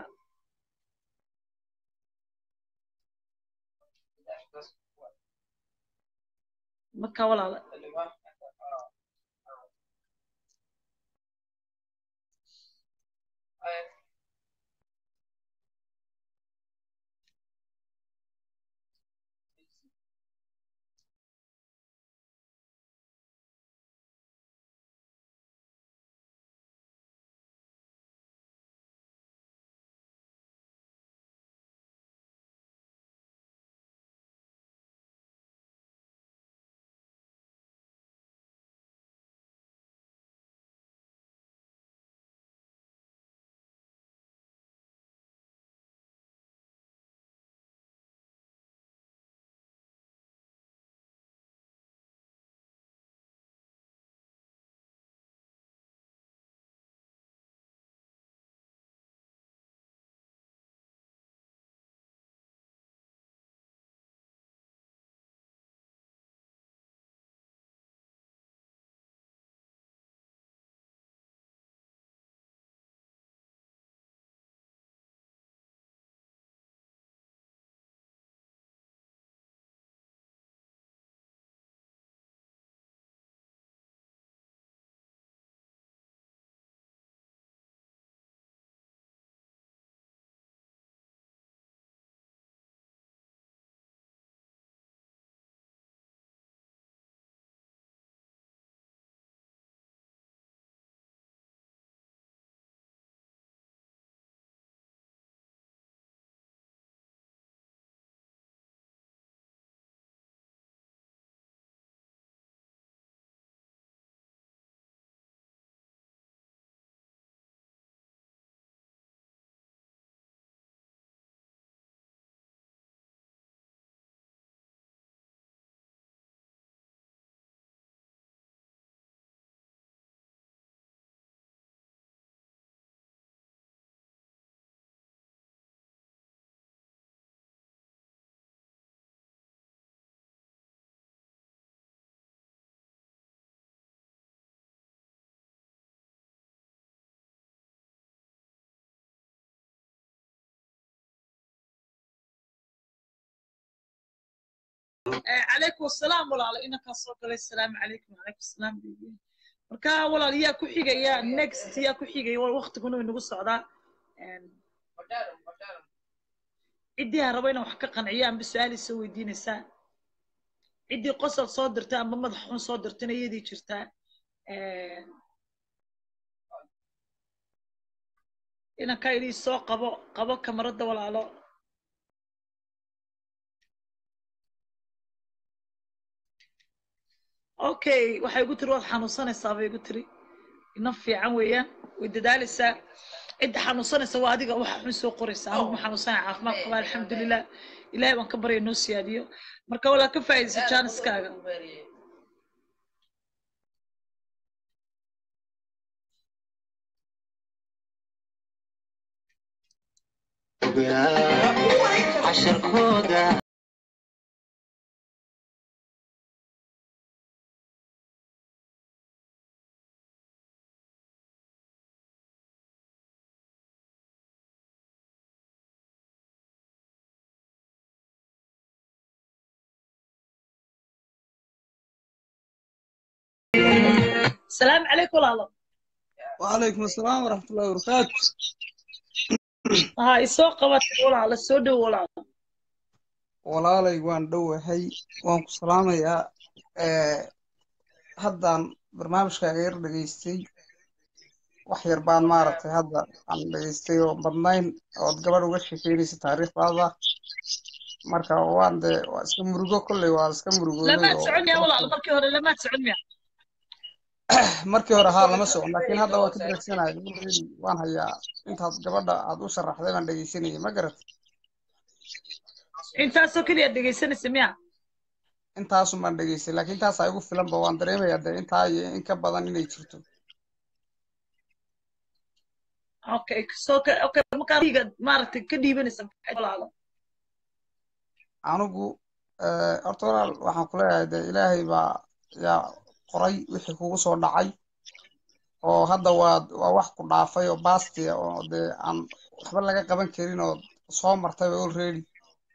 marka walaalo calaykum asalaam walaalo inankaa soo galay asalaamu calaykum calaykum asalaam baby marka walaal yaa ku xigaya next yaa ku xigaya wal waqtiguna way nagu socdaa Een, Guardaron, guardaron. ciddii ha rabo inaan wax ka qanciyo amba su-aal soo weydiinaysaa ciddii qosol soo dirtay amba madax xun soo dirtayna iyadii jirtaa Een, inankaa idhi soo qabo qabo kamaradda walaalo okay waxay igu tiri waad xanuunsanaysaa bay igu tiri ina fiican weeyaan way dadaalaysaa cidda xanuunsanaysa waa adiga waxa xun soo qoraysa anigu ma xanuunsanaya caafimaad qabaa alxamdulilah ilaahay baan ka barya noo siyaadiyo marka walaa ka faa'iidaysa jaaniskaaga casharkooda salaamu calaykum walaalo وعليكم السلام ورحمة الله وبركاته ha isoo qabatay walaalo soo dhow walaalo walaalay waan dhowahay waan ku salaamayaa ee haddaan barnaamijkaaga yar dhegaystay wax yar baan maaragtay hadda aan dhegaystay oo badnayn ood gabadh uga sheekeynaysa taariikhdaada marka waan dee waa iska murugo kolley waa iska murugooday lamaad oo socon miya walaalo markii hore lamaad socon miya markii hore haa lama socon laakiin hadda waa ka dhegaysanahay already waan hayaa intaad gabadha aad u sharaxday baan dhegaysanayay ma garat intaasoo keliya dhegaysanaysa miya intaasun baan dhegaystay laakiin intaasaa igu filanba waan dareemayaa dee intaa iyo in ka badan inay jirto okay soo ka okay markaa ra'yiga maaragtay ka dhiibanaysa maxay walaalo anigu eh, horta walaal waxaan ku leeyahay dee ilaahay baa yaa qoray wixii kugu soo dhacay oo hadda waa waa wax ku dhaafay oo baasti ah oo dee aan waxba laga qaban karin oo soo martayba already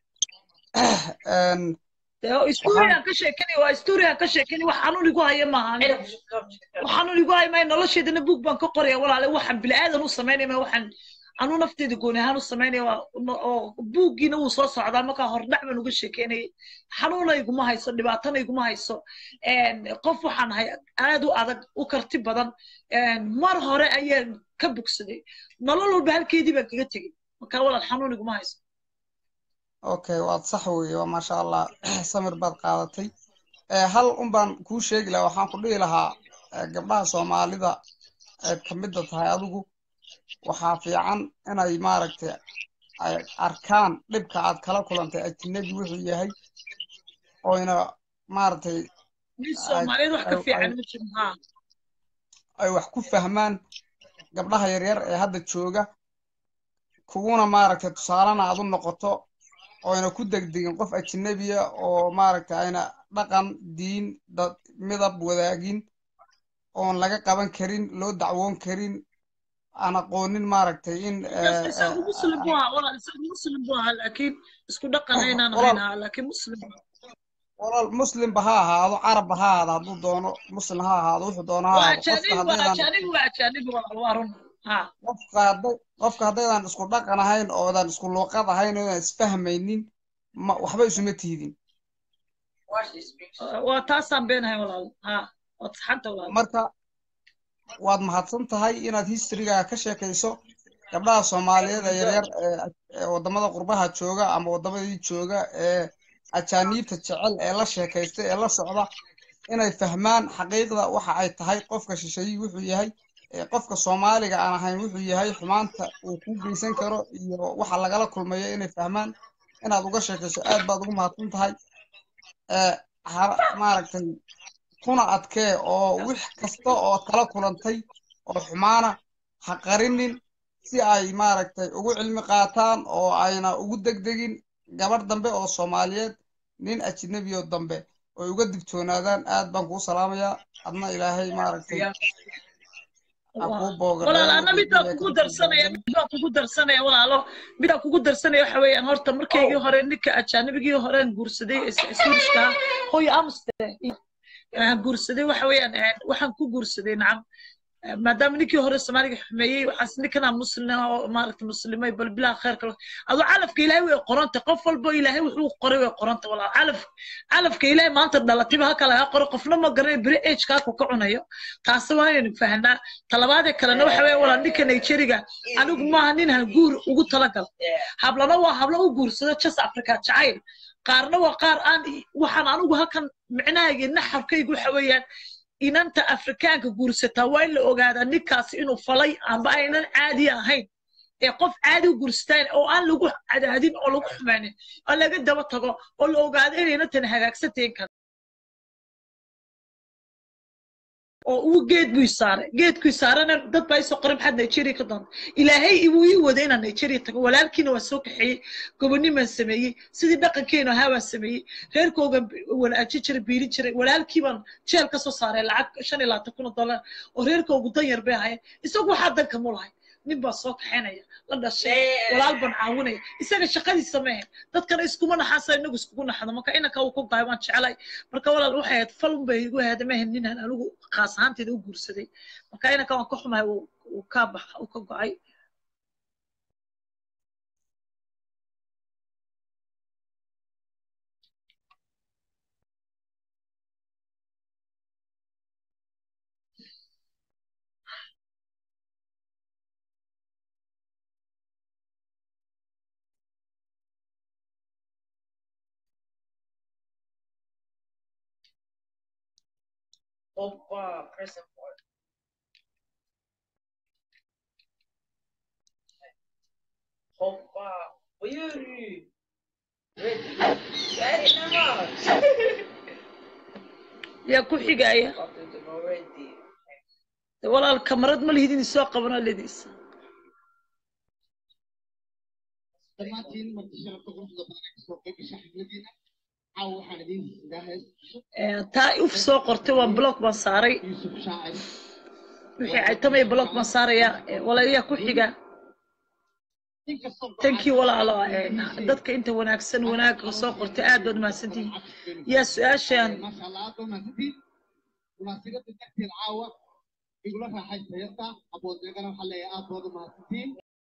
Een, dee oo historian ka sheekani waa historian ka sheekani wax xanuun igu haya maaha aniga wax xanuun igu haya maayo nolosheedana buug baan ka qoraya walaale waxaan bilaadan u samaynaya ma waxaan anuu nafteeda gooni ahaan u samaynaya waa no- oo buuggiina wuu soo socdaa markaa hordhac baan uga sheekeynayay xanuuna iguma hayso dhibaatana iguma hayso Een, qof waxaan ahay aad u adag u karti badan Een, mar hore ayaan ka bogsaday nolol walba halkeedii baan kaga tegey markaa walaal xanuun iguma hayso okay waad sax weeye waa maasha allah samir baad qaadatay Eh, hal un baan kuu sheegi lahaa waxaan ku dhihi lahaa eh, gabdhaha soomaalida aad ka midda tahay adigu waxaa fiican inay maaragtay ay arkaan dhibka aad kala kulantay ajnabi wuxuu yahay oyna maaragtay nin soomaaliyeed wax ka ay- fiican ay- ma jiro haa ay wax ku fahmaan gabdhaha yaryar ee hadda jooga kuguna maaragtay tusaalena aad u noqoto oyna ku degdegin qof ajnabiya oo maaragtay ayna dhaqan diin dad midab wadaagin oon laga qaban karin loo dacwoon karin aan aqoonin maaragtay in eh, isagu muslim buu ahaa walaal isagu muslim buu ahaa laakiin isku dhaqan aynaan Walaal. ahayn ahaa laakiin muslim buu ahaa. walaal muslimba ha ahaado carabba ha ahaado hadduu doono muslim ha ahaado wuxuu doono ha waa ahaado qofka ajaanibi waa haddaydan ajaanibi waa ajaanibi walaal waa run haa qofka hadday qofka haddaydan isku dhaqan ahayn oodan isku luuqad ahayn oodan isfahmaynin ma waxba isuma tiidin Watch this picture. waa taasaan beenahay walaal haa waad saxanta walaal marka waad mahadsan tahay inaad historyga ka sheekayso gabdhaha soomaaliyeed ee yaryar ee ee wadamada qurbaha jooga ama wadamadii jooga ee ajaaniibta jecel ee la sheekaysta ee la socda inay fahmaan xaqiiqda waxa ay tahay qofka shisheeyey wuxuu yahay ee qofka soomaaliga aan ahayn wuxuu yahay xumaanta uu ku geysan karo iyo waxa lagala kulmayo inay fahmaan inaad uga sheekayso aad baad ugu mahadsan tahay ee ha- maaragtay kuna adkee oo wix kasta oo kala kulantay oo xumaana ha qarinin si ay maaragtay ugu cilmi qaataan oo ayna ugu degdegin gabadh dambe oo soomaaliyeed nin ajnabi oo dambe oy uga digtoonaadaan aad baan kuu salaamayaa adna ilaahay maaragtay aan kuu walaal boogareeyo ana midaan qiimaha kugu kala darsanaya duwan midaan kugu darsanaya walaalo midaan kugu darsanaya waxa weeyaan horta markaygii hore ninka ajaanibigii horeen guursaday ee swedishka hooyo amsterdam waxaan guursaday waxa weeyaan eh, waxaan ku guursaday nacam Eh, maadaama ninkii hore soomaaliga xumeeyey waxaas ninkanaa muslima oo maaragta muslimay bal bilaa kheerka leh adoo calafka ilaahay way qoranta qof walbo ilaahay wuxuu qoray way qoranta walaal calaf calafka ilaahay maanta dhalatiba haka laga qoro qofna ma garanay beri agekaaku ka cunayo taasi waa inaynu fahnaa talabaadee kalena waxa weeye walaal ninka nigeriga anigu maaha nin ha guur ugu talagal hablana waa hablo u guursado jas africa jacayl qaarna waa qaar aan waxaan anigu halkan micnahayga naxarkaygu waxa weeyaan inanta afrikaanka guursataa waa in la ogaadaa ninkaasi inuu falay amba aynan caadi ahayn ee qof caadi u guursataan oo aan lagu cadaadin oo lagu xumaanin oo laga daba tago oo la ogaado inayna tan hagaagsantahin kara oo uu geed buu saaray geedkuu saarana dad baa isoo qoray maxaad nigeria ka doonta ilaahay wuu ii waday inaan nigeria tago walaalkiina waan soo kaxeeyey gobonimaan sameeyey sidii dhaqankeenu ahaa waan sameeyey reerkooga wanaajin jiray biirin jiray walaalkii baan jeel ka soo saaray lacag shan iyo labaatan kun oo dollar oo reerkoogu dan yar bay ahayen isagu waxaa danka mu lahay nin baa soo kaxaynaya la dhashay walaal baan caawinaya isaga shaqadiisa ma ahayn dadkana iskuma naxaasa inagu iskugu naxdo marka inanka uu ku gahay waan jeclay marka walaal waxay ahayd falun bay igu ahayd ma ahayn ninaan anigu khaas ahaanteeda u guursaday marka inanka waan ka xumahay uu ka bax uu ka go'ay Opa, press and forward. Opa, Yuri. Ready? Ready now. yaa ku xigaya Ready. walaal kamarad ma lihidin isoo qabano lediisa dhammaantiin marti sharafta quruxda badan ee kasoo qayb gasha xafladiina caawa waxaan idiin idaahay taa uf soo qortay waan block baan saaray yuusuf shaacir wixii caytamaya block baan saaraya walaal yaa ku xiga inkastoo thank you walaalo dadka inta wanaagsan wanaagga soo qortay aad baad mahadsantihin yaa su-aashaan maasha allah aad baa mahadsantiin munaasibada darteed caawa igula raaxaysta heesta abooddeegana waxaa leeyahay aad baad u mahadsantiin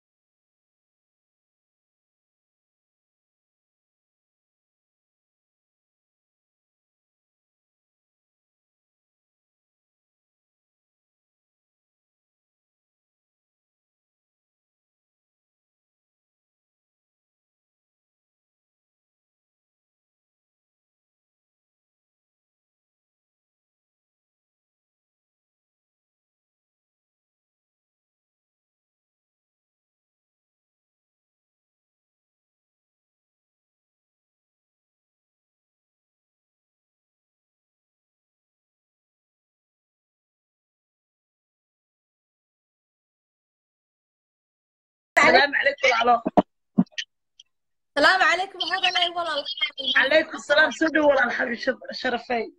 السلام عليكم وعلى السلام عليكم هذا لا والله عليكم السلام سودي ولا الحبيب شف- شرفي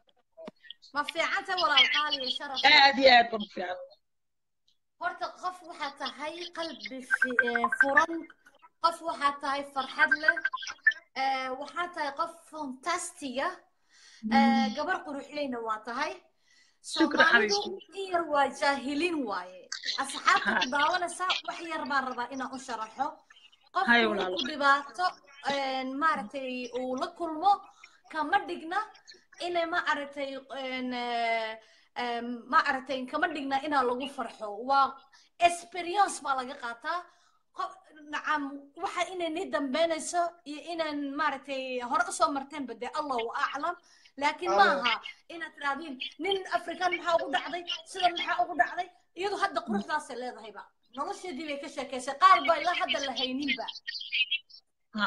ما في عنته ولا القالي شرف aad iyo aad baan u fiican horta qof waxaa tahay qalbi fi- ee, furan qof waxaa tahay farxad leh ee, waxaa tahay qof fantastiga ee, gabar quruxleyna waa tahay Shukran, soomaalidu xabiibti. in yar waa jaahiliin waaye asxaabta ku Ha. daawanaysa wax yar baan rabaa inaan u sharaxo qofku Hay, uu walaalo. ku dhibaato een, maaragtay uu la kulmo kama dhigna inay ma aragtay een, ee, een, ma aragtay kama dhigna inaa lagu farxo waa experience baa laga qaataa qof nacam waxa inay ni dambeynayso iyo inaan maaragtay hore usoo marteen bade allahu aclam laakiin maaha inaad tiraahdiin nin afrikaan maxaa ugu dhacday sidan maxaa ugu dhacday iyadu hadda quruxdaasay leedahayba nolosheedii bay ka sheekaysay qaar ba ilaa hadda la hayninba ha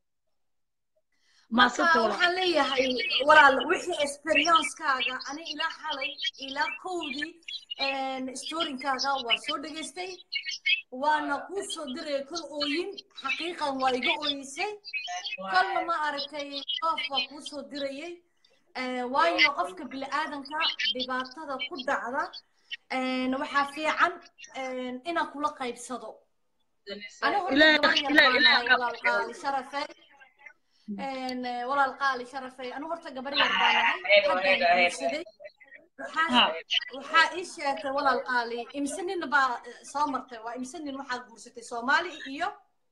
marka maasanta walaal waxaan leeyahay walaal wixii experiencekaaga ani ilaa xalay ilaa kowdii storinkaaga waa soo dhegaystay waana kuu soo diray kol ooyin xaqiiqan waa iga ooyisay kolna ma aragtay qoof baa kuu soo dirayay Eh, waayo qofka bini'aadanka dhibaatada ku dhacda een, waxaa fiican een, inaan kula qaybsado ani horta Ilaahay- gabar yar Ilaahay- baan Ilaahay nahay ka walaal qaali sharafey een, eh, walaal qaali sharafey ani horta gabar yar baan nahay haddaan guursaday waxaa Ha. waxaa ii sheegtay walaal qaali imse nin baa eh, soo martay waa imse nin waxaad guursatay soomaali iyo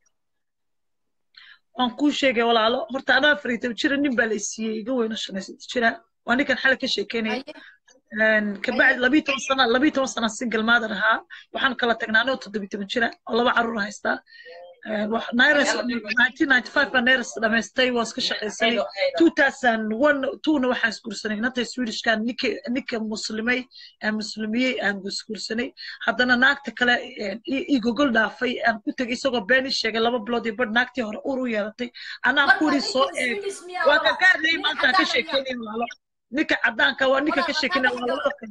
waan kuu sheegay walaalo horta anaa afar iyo toban jira nin baa la siiyey iga weyno shan iyo saddex jira waa ninkan xalay ka sheekeynaya haye kabacdi labiyo toban sana labiyo toban sana single mother ahaa waxaan kala tagnaa anoo toddobiyo toban jira oo laba carruur haystaa nairos nineteen ninety five baa nairos dhamaystay waa iska shaqaysanay two thousand one twona waxaan isguursanay inanta swedishkan ninka ninka muslimay aan muslimiyey aan isguursanay haddana naagta kale ii gogol dhaafay aan ku tegay isagoo been ii sheegay laba bilood iyo badh naagtii hore ur u yeelatay anaa marka kuri soo ninka eeg Swedish miyaa waa walaal? ka gaarnay Nin maanta ka cadaan miyaa? sheekeynay walaalo ninka caddaanka waa ninka ka Walaal, sheekeynay haddaan waa labada kan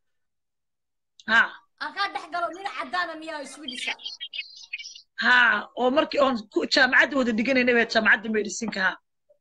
ha aan kaa dhex galo nin cadaana miyaa swedisha ha oo markii oon ku- jaamacadda wada dhiganayna baa jaamacadda mediciinka ha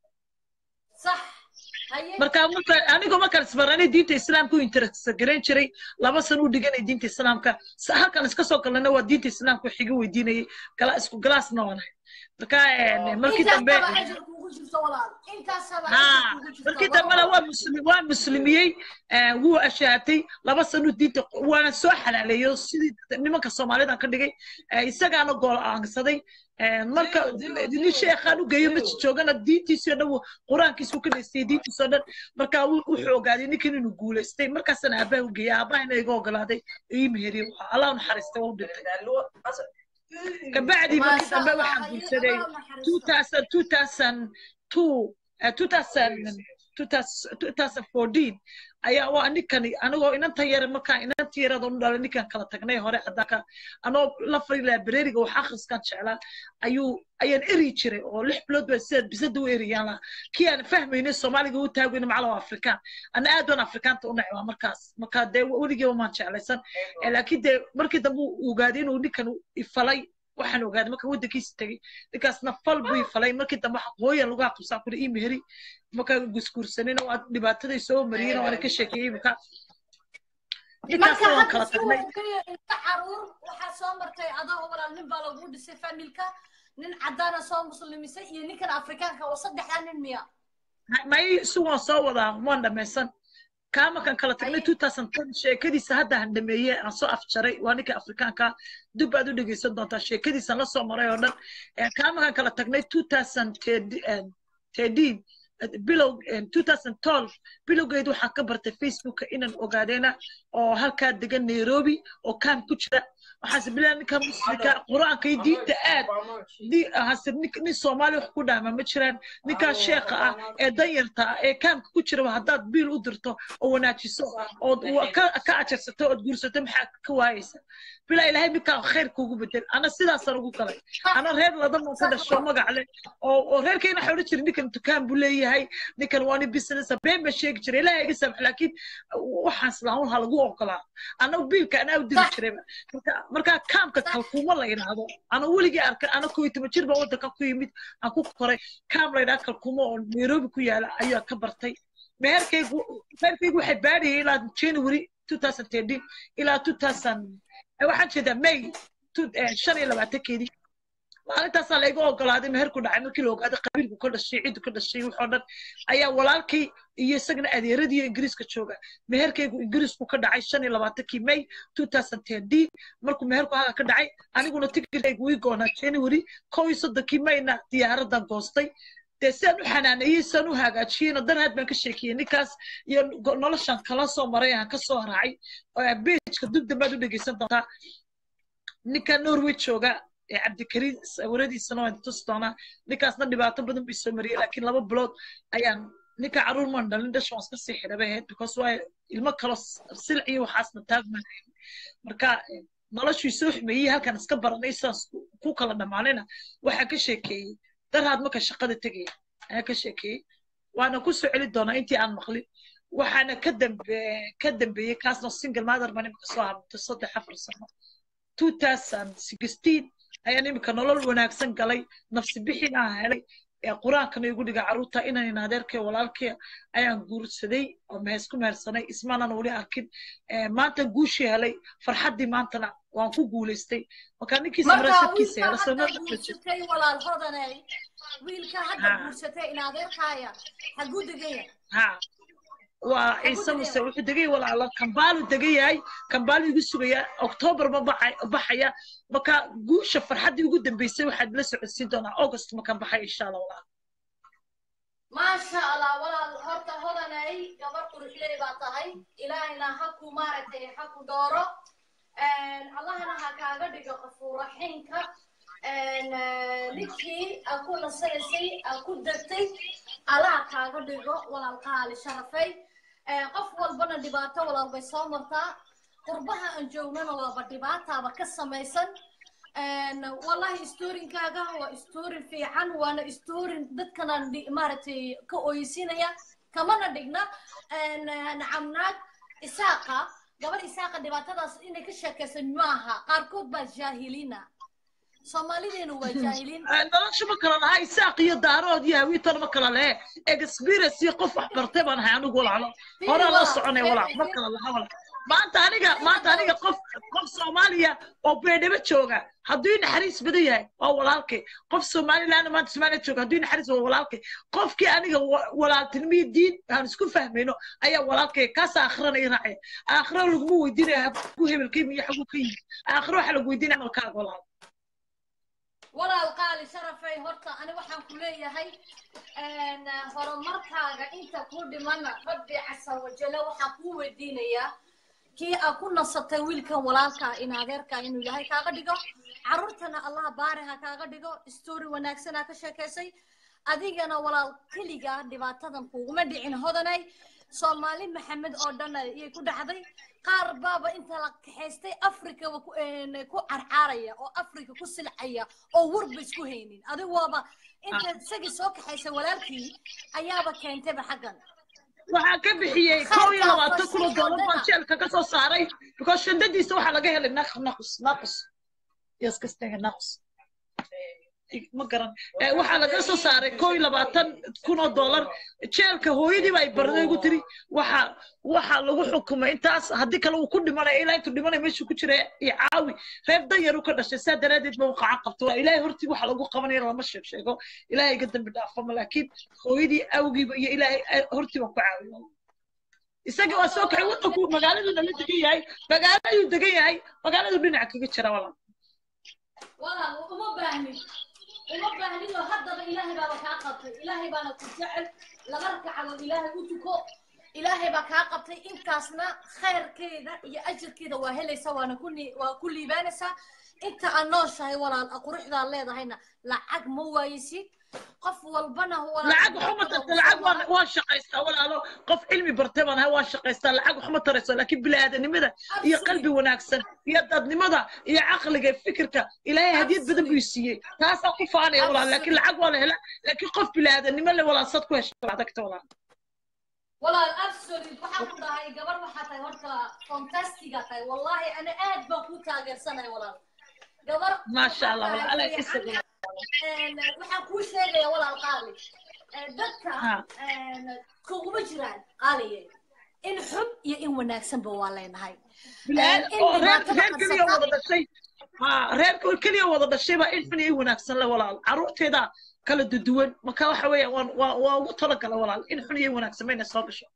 sax haye marka marka anigoo markaan isbaranay diinta islaamka u interest garayn jiray laba sano u dhiganay diinta islaamka sa- halkan iska soo galnayna waa diinta islaamka wax iga weydiinayay gala isku galaasna waanahay marka eh, markii dambe intaasaba ajir kuugu jirto walaal intaasaba ha ajir kuugu jirto markii walaal. dambena waa muslim waa muslimiyey eh, wuu ashaatay laba sano diinta waana soo xalaaleeyo sidii nimanka soomaalida ka dhigay eh, isagaana gool aansaday eh, marka nin sheekhaan u geeyo maji joogana diintiisii oo dhan wuu- qur-aankiisuu ka dhaystay diintiisoo dhan marka wuu- wuxuu ogaaday ninkan inuu guulaystay markaasana aabaha u geeyay aabahana iga ogolaaday ii meheriyey allah u naxariistay waa u dhintay kabacdi markii Maasha dambe Allah, waxaan haye, guursaday Allah naxariisto. 2000 2002 eh, 2000 2014 ayaa waa ninkani anigoo inanta yar markaan inanta yarada u dhalay ninkan kala tagnay hore caddaanka anoo la fari librariga wax akhriskan jeclaa ayuu ayaan eri jiray oo lix bilood baa sida bisada u eriyaan lahaa kii aan fahmaynay soomaaliga u taagayna macala waa afrikaan ana aad waan afrikaanta u nacbaa markaas marka dee weligiiba maan jeclaysan Eh, laakiin dee markii dambe uu ogaaday inuu ninkan ifalay waxaan ogaaday marka waddankiisa tegey ninkaasna fal buu ifalay markii dambe waxa hooyan lagu aqabsaa kuri ii meheri markaa gusguursanina waa dhibaataday soo mariyeen oo ana ka sheekeeyey imika marka ninkaasna waan hadda kala si tagnay wanaagaya inta caruur waxaa soo martay adoo walaal nin baa lagu dhisay familka nin cadaana soo muslimisay iyo ninkan afrikaanka oo saddexdaa nin miya may si waan soo wadaa waan dhammaysan kaa markaan kala tagnay Haye. 2010 sheekadiisa hadda aan dhameeyey aan soo afjaray waa ninka afrikaanka dib baad u dhegeysan doontaa sheekadiisaan la soo maray oo dhan Eh, kaa markaan kala tagnay 2013 bilow 2012 bilowgeed waxaan ka bartay facebooka inaan ogaadeena oo halkaa degan nairobi oo kaam ku jira waxaase bilaa ninka muslimka qur-aanka iyo diinta aad di- hase nin- nin soomaali wax ku dhaama ma jiraan ninkaa sheekha ah ee danyarta ah ee kaamka ku jira haddaad biil u dirto oo wanaajiso ood wa- ka ka ajarsato ood guursato maxaa ka waayeysa bilaa ilaahay ninkaa khayr kuugu bedel ana sidaasaan ugu galay ana reer ladan ka dhasho magac leh oo oo reerkayna waxaa odhan jiray ninkan dukaan buu leeyahay ninkan waa nin business been baa sheegi jiray ilaahay iga samx laakiin waxaan islaamun ha lagu ogolaa ana biilka anaa u diri jirayba marka markaa kaamka kalkuuma la yidhaahdo ana weligii arkay ana koo iyo toban jir baa waddanka ku yimid aan ku koray kaam la yidhaha kalkuuma oo nairobi ku yaala ayaa ka bartay meherkaygu meherkaygu waxay baadhayay ilaa january 2013 ilaa 2000 eh, waxaan jeedaa may tu- eh, shan iyo labaatankeedii maalintaasaa layga ogolaaday meherku dhacay markii la ogaaday qabiilku ka dhashay ciddu ka dhashay waxoo dhan ayaa walaalkay iyo isagana adeeradii ingiriiska jooga meherkaygu ingiriisku ka dhacay shan iyo labaatankii may 2010 markuu meherku haga ka dhacay aniguna tikirkaygu ii goonaa january kow iyo soddonkii mayna diyaaradan goostay dee sidaan u xanaaneeyey sidaan u hagaajiyeyna darhaad baan ka sheekiyey ninkaas iyo go- noloshan kala soo maray aan ka soo raacay beejka dib dambaad u dhegeysan doontaa ninka norway jooga ee cabdikariin sawiradiisana waan tusi doonaa ninkaasna dhibaato badan bii soo mariyey laakiin laba bilood ayaan ninka caruur maan dhalin dhasha waan iska sii xidhabay ahayd because waa ilmo kalo silc iyo waxaasna taagmaan marka eh, noloshii soo xumeeyey halkan iska baranay sidaas ku- ku kala dhammaanayna waxaan ka sheekeeyey darhaad marka shaqada tegaya ayaan ka sheekeeyey waana ku soo celi doonaa intii aan maqlin waxaana ka dambe ka dambeeyey kaasna single mother baan imika soo habtay saddex afar sano 2016 ayaan imika nolol wanaagsan galay nafsi bixin aan helay ee qur-aankana igu dhiga carruurta inaan in adeerkay walaalkay ayaan guursaday oo mehes ku mehersanay ismaanan weli arkin Eh, maanta guushii helay farxaddii maantana waan ku guulaystay marka ninkiisa hore marka sabkiisa wiilka hela hadda sanada guursatay walaal hodanay wiilka hadda Ha. guursatay in adeerkaaya haguu degaya ha waa ciise muse wuxuu degay walaalo kambaalu degan yahay kambaalu igu sugaya octoobar ma baxay- baxaya marka guusha farxaddii ugu dambeysay waxaad la socodsiin doonaa august markaan baxay insha allah walaal maasha allah walaal horta hodanay gabar quruxley baa tahay ilaahayna ha ku maaragtay ha ku dooro allahana ha kaaga dhigo qafuuraxinka ninkii aa ku nasanaysay aa ku degtay allaha kaaga dhigo walaal qaali sharafay Eh, qof walbana dhibaato walaal bay soo martaa qurbaha aan joognana waaba dhibaataaba ka samaysan En, wallahi storinkaaga waa storin fiican waana storin dadkana dhi- maaragtay ka oysinaya kamana dhigna En, eh, nacamnaag isaaqa gabar isaaqa dhibaatadaas inay ka sheekaysan maaha qaarkood baa jaahiliina soomaalideenu waa jaahiliin Eh, nolosha ma kala laha isaaq iyo daarood iyo hawiitana ma kala lehe experience iyo qof wax bartay baan ahay anigu walaalo horaa loo soconay walaal ma kala laha walaal maanta aniga maanta aniga qof qof soomaaliya oo beedhabo jooga hadduu i naxariis badan yahay waa walaalkay qof somaliland maanta soomaaliya jooga hadduu i naxariis waa walaalkay qofkii aniga wa- walaaltinimiyo diin aan isku fahmayno ayaa walaalkay kaas aakhirana i raacaya aakhira laguma weydiinaya habku hebelkay miyo xaguu ka yimid aakhira waxaa lagu weydiinaya amalkaaga walaal walaal qaali sharafay horta ani waxaan ku leeyahay en, horumarkaaga inta ku dhimana rabbi casa wajale waxaan kuu weydiinayaa kii aa ku nasatay wiilkan walaalkaa in adeerkaa inuu yahay kaaga dhigo carruurtana allah baari ha kaaga dhigo story wanaagsan aa ka sheekaysay adigana walaal keligaa dhibaatadan kuguma dhicin hodanay soomaali maxamed oo dhan ayay ku dhacday qaar baaba inta la kaxaystay africa wa ku- een, ku carcaaraya oo africa ku silcaya oo warba isku haynin adigu waaba inta isagii soo kaxaysay walaalkii ayaaba keentayba xaggan waxaan ka bixiyey kow iyo labaatan kun oo doolar baan jeelka ka soo saaray because shandadiisa waxaa laga helay naq naqus naqus yaskastega naqus ma garan Eh, waxaa laga soo saaray kow iyo labaatan kun oo doolar jeelka hooyadiiba ay barday ugu tiri waxa waxa lagu xukumay intaas haddii kale uu ku dhimanaya ilaa intuu dhimanaya meeshuu ku jira iyo caawi reer danyar uu ka dhashay saa daraadeed ba uu qacan qabto ilaahay hortii waxa lagu qabanaya lama sheeg sheego ilaahay ga dambi dhaafama laakiin hooyadii awgiiba iyo ilaahay eh, hortii baan ku caawiyo isagii waa soo kacay waddanku magaaladuu nala degan yahay magaaladuu degan yahay magaaladuu dhinaca kaga jira walaal walaal uma baahnin uma baahnin oo haddaba ilaahay baaba kaa qabtay ilaahay baana ku jecel laba ragcadood ilaahay u tuko ilaahay baa kaa qabtay intaasna khayrkeeda iyo ajirkeeda waa helaysaa waana ku ni- waa ku liibaanaysaa inta aan nooshahay walaal quruxdaa leedahayna lacag ma waayisid qof walbana walaal lacag waxuma tarta lacag waan waan shaqaystaa walaalo qof cilmi bartay baan ahay waan shaqaystaa lacag waxuma tarayso laakiin biniaadanimada iyo qalbi wanaagsan iyo dadnimada iyo caqliga iyo fikirka ilaahay hadiyad badan buu i siiyey taasaan ku faanaya walaal laakiin lacag waa la hela laakiin qof biniaadanimo le walaal sad ku hesha adagta walaal walaal absolute waxaan ku dhahay gabar waxaa tahay horta fantastiga tahay wallahi ana aad baan ku taageersanahay walaal gabar maasha allah waxaa walaal alla tahay isa fiican. Een, waxaan kuu sheegaya walaal qaali Een, dadka Ha. een, kuguma jiraan qaaliye in xun iyo in wanaagsanba waa leenahay Een, in oo reer dhibaatada reer keliya qabsata wada dhashay ha reer keliya wada dhashay baa in xun iyo in wanaagsan le walaal carruurteeda kala duduwan marka waxa weeya waan waa waa ugu talagala walaal in xun iyo in wanaagsan mayna soo gasho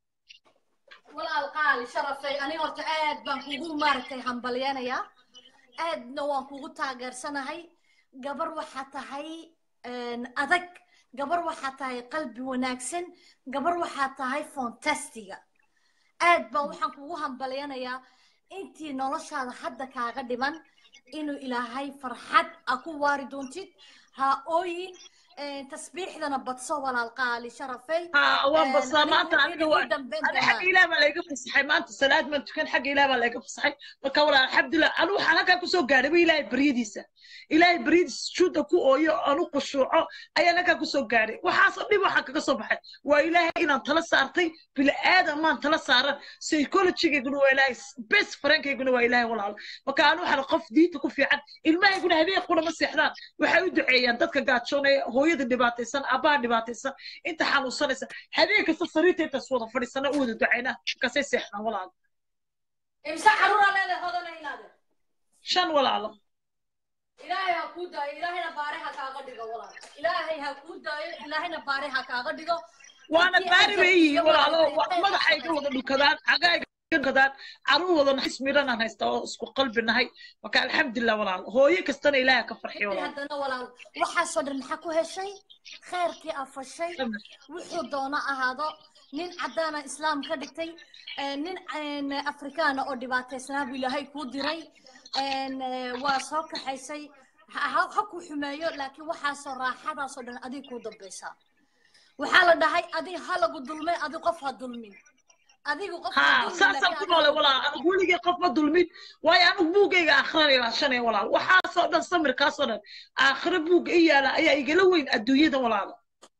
walaal qaali sharafay ani horta aad baan kugu maaragtay hambalyanayaa aadna waan kugu taageersanahay gabar waxaa tahay een, adag gabar waxaa tahay qalbi wanaagsan gabar waxaa tahay fantastiga aad baan waxaan kugu hambalyanayaa intii noloshaada hadda kaaga dhiman inuu ilaahay farxad a ku waari doontid ha ooyin een, tasbiixdana badso walaal qaali sharafay ها وان Een, بس ما انت anigu aniga inuu waa ii dambeyn انا doonaa حق ilaah baa layga fasaxay maanta salaad maan tukan xagga ilaah baa layga fasaxay marka walaa alxamdulilah anu waxaan halkaa kusoo gaadhay ba ilaahay baryadiisa ilaahay baryadiisa sujuudda ku ooyo anu khushuuco ayaan halkaa kusoo gaadhay waxaasoo dhib waxaan kaga soo baxay waa ilaahay inaan tala saartay bini aadan maan tala saaran psychologigayguna waa ilaahay best friendkayguna waa ilaahay walaal marka anu waxaan qof diinta ku fiican ilmahayguna habeen kuna ma seexdaan waxay u duceeyaan dadka gaajoonaya hooyada dhibaataysan aabbaha dhibaataysan inta xanuunsanaysa habeen kasta sariirta intaas wada fadhiisana u wada ducaynaa markaasay seexdaan walaal imse caruuraa leedahay hodana inaade shan walaalo ilaahay ha kuu daayo ilaahayna baare ha kaaga dhigo walaal ilaahay ha kuu daayo ilaahayna baare ha kaaga dhigo waana Intii baari bay ajar yihiin iyo walaalo maaragtay wa- khayr madaxayga ha wada dhukadaan cagayga dhukadaan caruur wada naxis midhanaan haysta oo isku qalbi nahay marka alxamdulilah walaalo hooyo kastana ilaaha ka farxiyo intii walaalo haddana walaal waxaasoo dhan maxaa ku heshay khayrkii afashay wuxuu doono ahaado nin caddaana islaam ka dhigtay eh, nin een, afrikaana oo dhibaataysnaa buu ilaahay kuu diray een, eh, waa soo kaxaysay ha ha- ha ku xumeeyo laakiin waxaasoo raaxadaasoo dhan adig kuu dambaysaa waxaa la dhahay adig ha lagu dulmay adi qof ha dulmin adigu qof ha ها dulmin ساسا laakiin ku adiga noole ha walaal anigu weligay qof ma dulmin waayo anigu buugayga aakhirana ilaashanaya walaal waxaasoo dhan samirkaasoo dhan aakhiro buugga i yaala ayaa igala weyn adduunyada walaalo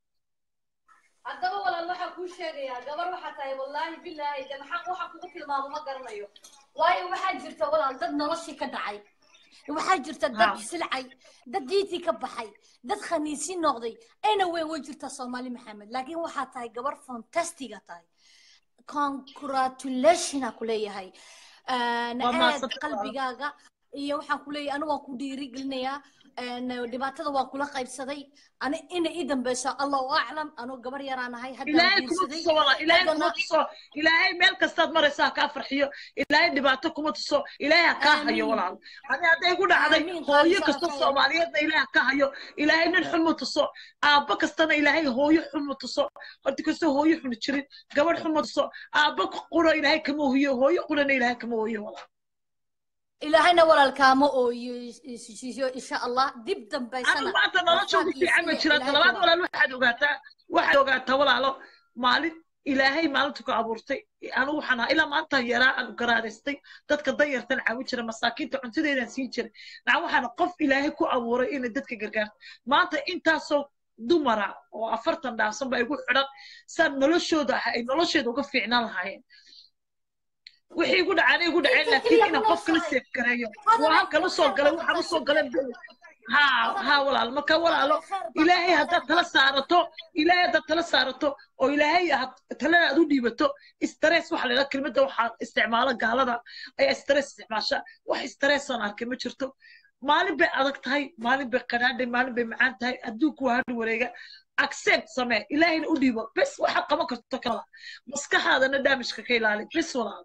haddaba walaal waxaa kuu sheegayaa gabar waxaa tahay wallaahi bilaahi de maxaa waxaa kugu tilmaamo ma garanayo waayo waxaa jirta walaal dad noloshii ka dhacay waxaa jirta dad Ha. silcay dad diitii ka baxay dad khaniisi noqday ayna weyn way jirta soomaali maxamed laakiin waxaa tahay gabar fantastiga tahay congratulationa ku leeyahay Een, Waa aad mahadsantahay walaal. qalbigaaga iyo waxaan ku leeyahay anigu waan ku dhiirigelinayaa een, dhibaatada waan kula qaybsaday ani ina ii dambeyso allahu aclam anuu gabar yaraan ahay haddaan ilaahay kuma guursaday tuso walaal ilaahay kuma haddana tuso ilaahay meel kastaad maraysa ha kaa farxiyo ilaahay dhibaato kuma tuso ilaahay ha kaa hayo Aamiin. walaal ani hadday ku dhacday Aamiin, qaali hooyo kasta sharafeeya. soomaaliyeedna ilaahay ha ka hayo ilaahay nin xun ma tuso aabbo kastana ilaahay hooyo xun ma tuso horti kastoo hooyo xun jirin gabadh xun ma tuso aabbo qura ilaahay kama ohiyo hooyo qurana ilaahay kama ohiyo walaal ilaahayna walaalkaama ooyo siiyo insha allah dib anigu dambaysana maanta nolosha ugu fiican ma jira talabaad walaal waxaad ogaataa waxaad ogaataa walaalo maalin ilaahay maalintu ku abuurtay anigu waxaan ahaa ilaa maanta yaraa aan garaadaystay dadka danyartan caawin jira masaakiinta cuntadeedaan siin jiray naca waxaana qof ilaahay ku abuuray inay dadka gargaarto maanta intaasoo dumara oo afartan dhaafsan ba igu xidhan saan noloshooda ah ay nolosheeda uga fiicnaan lahaayeen wixii igu dhacaan igu dhaceen laakiin inaan qof kala seef gareeyo waa halkan usoo galay waxaan usoo galay ha ha walaal marka walaalo ilaahay haddaad tala saarato ilaahay haddaad tala saarato oo ilaahay had talada aad u dhiibato stress waxa la yidhaha kelmadda waxaa isticmaala gaalada ayaa stress isticmaasha wax stress aan arkay ma jirto maalin bay adag tahay maalin bay qadhaadhay maalin bay macaan tahay adduunku waa hadhi wareega accept samee ilaahayna u dhiibo bes waxaad qaban karto kala maskaxaadana daamishka ka ilaali bes walaal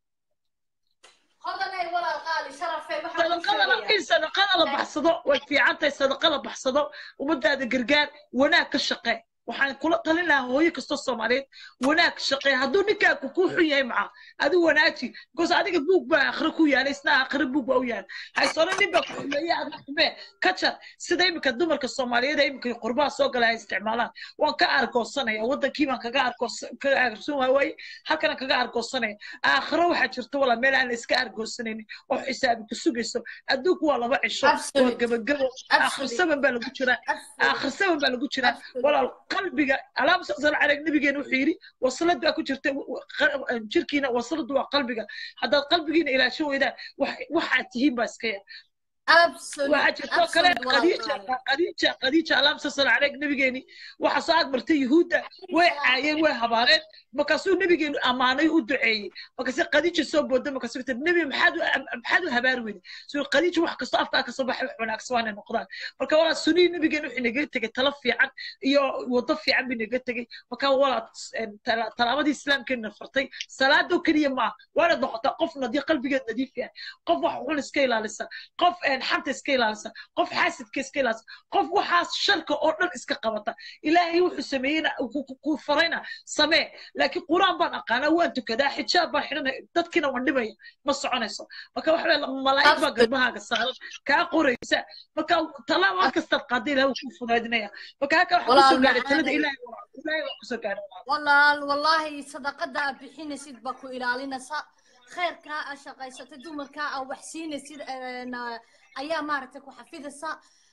hodanay walaal qaali sharafay waxaan ku sadaqadana sheegayaa in sadaqada la baxsado way fiican tahay sadaqa la baxsado ummadaada gargaar wanaag ka shaqee waxaan kula talin lahaa hooyo kastoo soomaaliyeed wanaag ka shaqee hadduu ninkaaku kuu xun yahay maca adigu wanaaji because adiga buug baa akhri ku yaalay isna akhri buug baa u yaal haysano nin baa ku xumeeye adna xumee ka jar sida iminka dumarka soomaaliyeed ee iminka qurbaha soo gala ay isticmaalaan waan ka argoosanaya wadankii baan kaga argoos kaga argoosan waay waaye halkana kaga argoosanaya aakhiro waxaa jirta walaa meel aan la iska argoosanaynin oo xisaabi ku sugayso adduunku waa laba cisho waa Absolute. gabagabo aakhir Absolute. saban baa lagu jiraa aakhir saban baa lagu jiraa Absolute. walaal qalbiga alaab sal calayk nabigeena wuxuu yidhi waslad baa ku jirta w- w- qa- jirkiina wasladu waa qalbiga haddaad qalbigiina ilaasho weydaan wax- waxaad tihiin baa iska yar absolute waxaa jirtoo kale absolute walaal khadiija qaali khadiija khadiija alaamsa sal calayk nabigeeni waxaa soo agmartay yuhuudda way caayeen way habaareen markaasuu nabigeenu ammaanay u duceeyey markaase khadiija soo booda markaasuu tir nebi maxaad u maxaad u habaari weyday suu khadiija wax kastoo afkaa kasoo baxay wax wanaagsan waana noqdaan marka walaa sunihii nabigeenu wuxuu inaga tegey talo fiican iyo wado fiican buu inaga tegey marka walaa tala- talaabadii islaamkeena fartay salaadoo keliya ma ah waana noqotaa qof nadiif qalbigeed nadiif yahay qof wax xun iska ilaalisa qof een, xanta iska ilaalisa qof xaasidka iska ilaalisa qof waxaas sharka oo dhan iska qabata ilaahay wuxuu sameeyeyna ku- ku- ku farayna samee laakiin quraan baan aqaanaa waan tukadaa xijaab baan xidhanaya dadkiina waan dhibaya ma soconayso marka waxa weye malaa'ig baa garbahaaga saaran kaa qoraysa marka talaabad kastaad qaada ilahay wuu kuu fudaydinaya marka halka waxa kusoo Walaal gaaray talada macaanay. ilaahay waa- ilaahay waa kusoo gaaray walaal wallaahi sadaqada aad bixinaysid baa ku ilaalinaysa khayrkaa aad shaqaysatay dumarkaa aad wax siinaysid een, ayaa maaragtay ku xafidaysa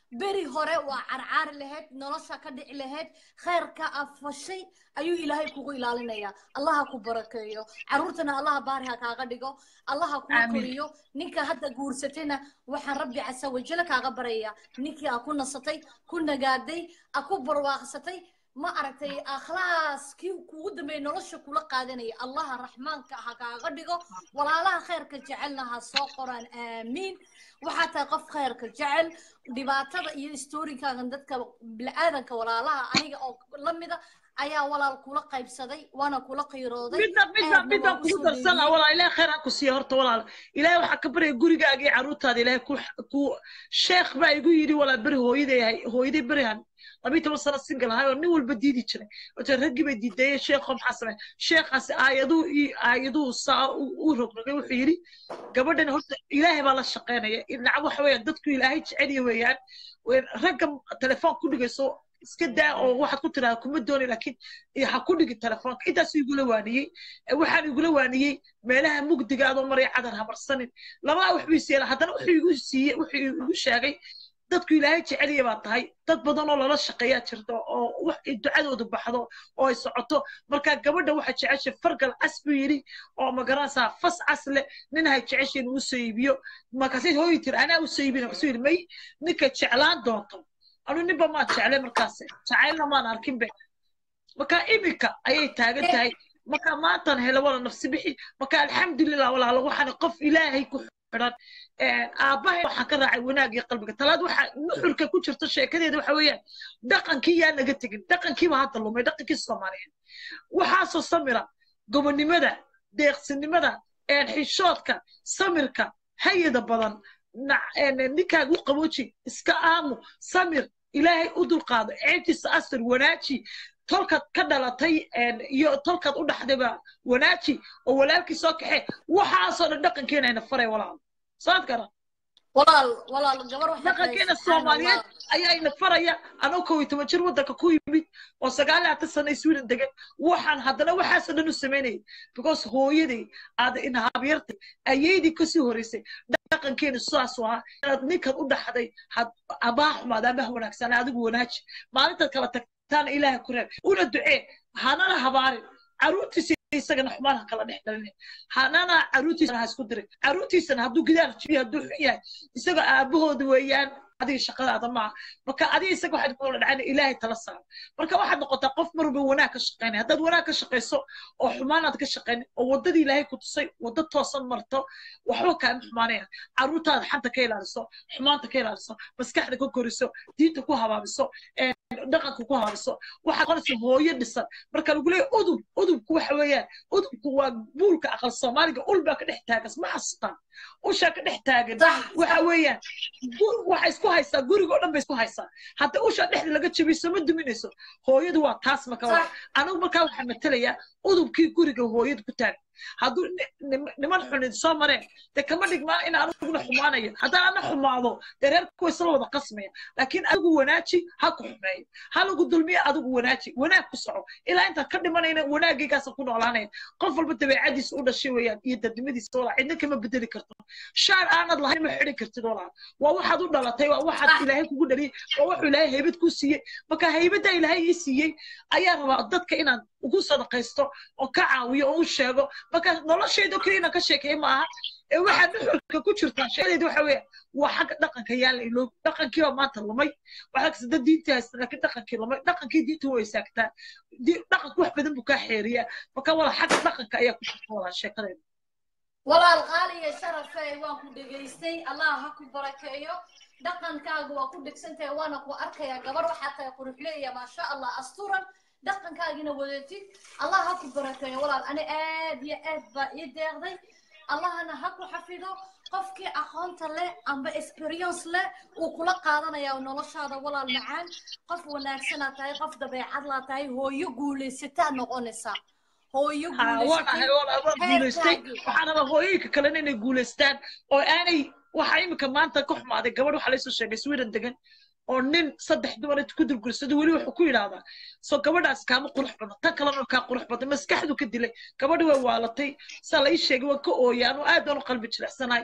beri hore waa carcaari lahayd nolosha ka dhici lahayd khayrka afashay ayuu ilaahay kugu ilaalinayaa allaha ku barakeeyo caruurtana allaha baari ha kaaga dhigo allaha kuu Aamin. koriyo ninka hadda guursatayna waxaan rabbi casa wajala kaaga baraya ninkii aa ku nasatay ku nagaaday aa ku barwaaqsatay ma aragtay akhlaas kii kugu dambeeyay nolosha kula qaadanaya allaha raxmaanka ha kaaga dhigo walaalaha khayrka jecelna ha soo qoraan aamiin waxaa tahay qof khayrka jecel dhibaatada iyo storykaagan dadka bini'aadanka walaalaha aniga oo la mida ayaa walaal kula qaybsaday waana kula qiirooday midna midna aadna midna waan kugu usoo darsana dhoweeyey walaal ilaahay khayr ha ku siiya horta walaal ilaahay waxaa ka baryaya gurigaaga iyo carruurtaada ilaahay ku ku sheekh baa igu yidhi walaal beri hooyaday ahay hooyaday berihan labiyi toban sano single ahay oo nin walba diidi jiray wata raggii bay diideeyeen sheekho maxaa samey sheekhaasi aayaduu iyo aayaduhu saa u u rogrogay wuxuu yidhi gabadhan horta ilaahay baa la shaqaynaya dhinaca waxa weeyaan dadku ilaahay jeceliya weeyaan Ween- ragga telefoon ku dhigayso iska daa oo waxaad ku tidhahda kuma dooni laakiin iyo ha ku dhigi telefoonka intaasuu igula waaniyey Eh, waxaan igula waaniyey meelaha mugdiga adoo maraya cadar hamarsanin labaa wax buu siiyey haddana wuxuu igu siiyey wuxuu igu sheegay dadku ilaahay jeceliya baa tahay dad badan oo lala shaqeeyaa jirta oo wax ay ducadoodu baxdo oo ay socoto marka gabadha waxa jeceshay fargal cas buu yidhi oo magaranaysaa fas cas leh ninahay jeceshay inuu soo iibiyo markaasay hooyi tiri anaa u soo iibina kasuu yidhi may ninka jeclaan doonto anu ninba maan jeclay markaas jacaylna maan arkin be marka iminka ayay taagan tahay marka maantan helo wala nafsi bixi marka alxamdulilah walaalo waxaan qof ilaahay ku xidhan aabbahay waxaan ka raacay wanaag iyo qalbiga talaad waxa nuxurka ku jirta sheekadeeda waxa weeyaan dhaqankii yaa naga tegin dhaqankiiba hadda lumay dhaqankii soomaaliyeed waxaasoo samira gobonnimada deeqsinimada xishoodka samirka hayada badan na- een, ninkaaga u qabooji iska aamu samir ilaahay u dulqaado ceebtiisa asir wanaaji tolkaad ka dhalatay een, iyo tolkaad u dhaxdayba wanaaji oo walaalkii soo kaxee waxaasoo dhan dhaqankeena ayna faray walaal saad garan walaal walaal gabar waxay tahay dhaqankeena subxaan soomaaliyeed allah ayaa ina faraya anoo kow iyo toban jir waddanka ku yimid oo sagaal iyo labaatan sano sweden degan waxaan haddana waxaasoo dhan u samaynayay because hooyaday aada ina habyartay ayeydii kasii horeysay dhaqankeena sidaas u ahaa inaad ninkan u dhaxday had abaa xumaada ama ha wanaagsanaa adigu wanaaji maalintaad kala tagtaana ilaaha ku reeb una ducee hanana habaarin caruurtiisa isagana xumaan ha kala dhex dhalinin hanana caruurtiisana ha isku dirin caruurtiisana hadduu gidaar jibiyo hadduu xun yahay isaga aabahooda weeyaan adiga shaqadaada maaha marka adiga isaga waxaad ku wala dhacayna ilaahay tala saaro marka waxaad noqotaa qof mar walba wanaag ka shaqaynaya haddaad wanaag ka shaqayso oo xumaanaad ka shaqaynin oo waddadii ilaahay ku tusay waddo toosan marto waxba kaama xumaanaya caruurtaada xanta ka ilaaliso xumaanta ka ilaaliso maskaxda ka koriso diinta ku habaabiso een, dhaqanka ku habaabiso waxaad noqonaysa hooyo dhisan marka lagu leeyahay udub udubku waxa weeyaan udubku waa buulka aqal soomaaliga ul baa ka dhex taagan ma xasuustaan ushaa ka dhex taagan sax waxa weeyaan gu- waxay isku haysaa guriga oo dhan bay isku haysaa hadda usha dhexda laga jabiso ma duminayso hooyadu waa taas marka sax waa anigu markaa waxaan matelayaa udubkii guriga hooyadu ku taagan hadduu ni- nim- niman xunin soo mareen dee kama dhigmaa in aniguna xumaanayo haddaan ana xumaado dee reerku way isla wada qasmaya laakiin adigu wanaaji ha ku xumeeyo ha lagu dulmiyo adigu wanaaji wanaag ku soco ilaa intaad ka dhimanayna wanaagaygaasa ku noolaanaya qof walba dabeecadiisa u dhashay weeyaan iyo dadnimadiisa walaa cidna kama bedeli karto shaar aanad lahayn ma xidhi kartid walaa waa waxaad u dhalatay waa waxaad sax ilaahay kugu dhaliyey waa wuxuu ilaahay haybad kuu siiyey marka haybadda ilaahay ii siiyey ayaa rabaa dadka inaan ugu sadaqaysto oo ka caawiyo oo u sheego marka noloshayda keliya inaan ka sheekeeyo ma aha ee waxaa nuxurka ku jirtaa sheekadayda waxa weeye waa xagga dhaqanka yaa la iloobi dhaqankii baa maanta lumay waxaa kasta dad diintii haysta laakiin dhaqankii lumay dhaqankii diintu way saagtaa Di- dhaqanku wax badan buu kaa xeeriyaa marka wala xagga dhaqanka ayaa ku jirta walaa sheekadayda walaal qaaliya sharafey waan ku dhegaystay allah ha ku barakeeyo dhaqankaaga waa ku dhegsantahay waana ku arkayaa gabar waxaa tahay quruxleeya maasha allah asturan dhaqankaagina wadatid allah ha ku barakeeyo walaal ani aad iyo aad baa ii deeqday allahana ha ku xafido qofkii aqoonta leh amba experience leh uu kula qaadanaya noloshaada walaal macaan qof wanaagsanaa tahay qof dabeecad laa tahay hooyo guulaysataa noqonaysaa hooyo ها وانا guulaysatay هاي وانا ابغى جولستي heerkaagii waxaan rabaa hooyooyinka kalena inay guulaystaan oo aanay waxa imika maanta ka xumaaday gabadh waxaa laysoo sheegay sweden degan oo nin saddex dumar inta ku dulgursada weli wuxuu ku yidhaahdaa soo gabadhaas kaama qurux badan tan kalena kaa qurux badan maskaxdu ka dilay gabadhi way waalatay saa la ii sheegay waan ka ooyay anuu aad baan u qalbi jilicsanahay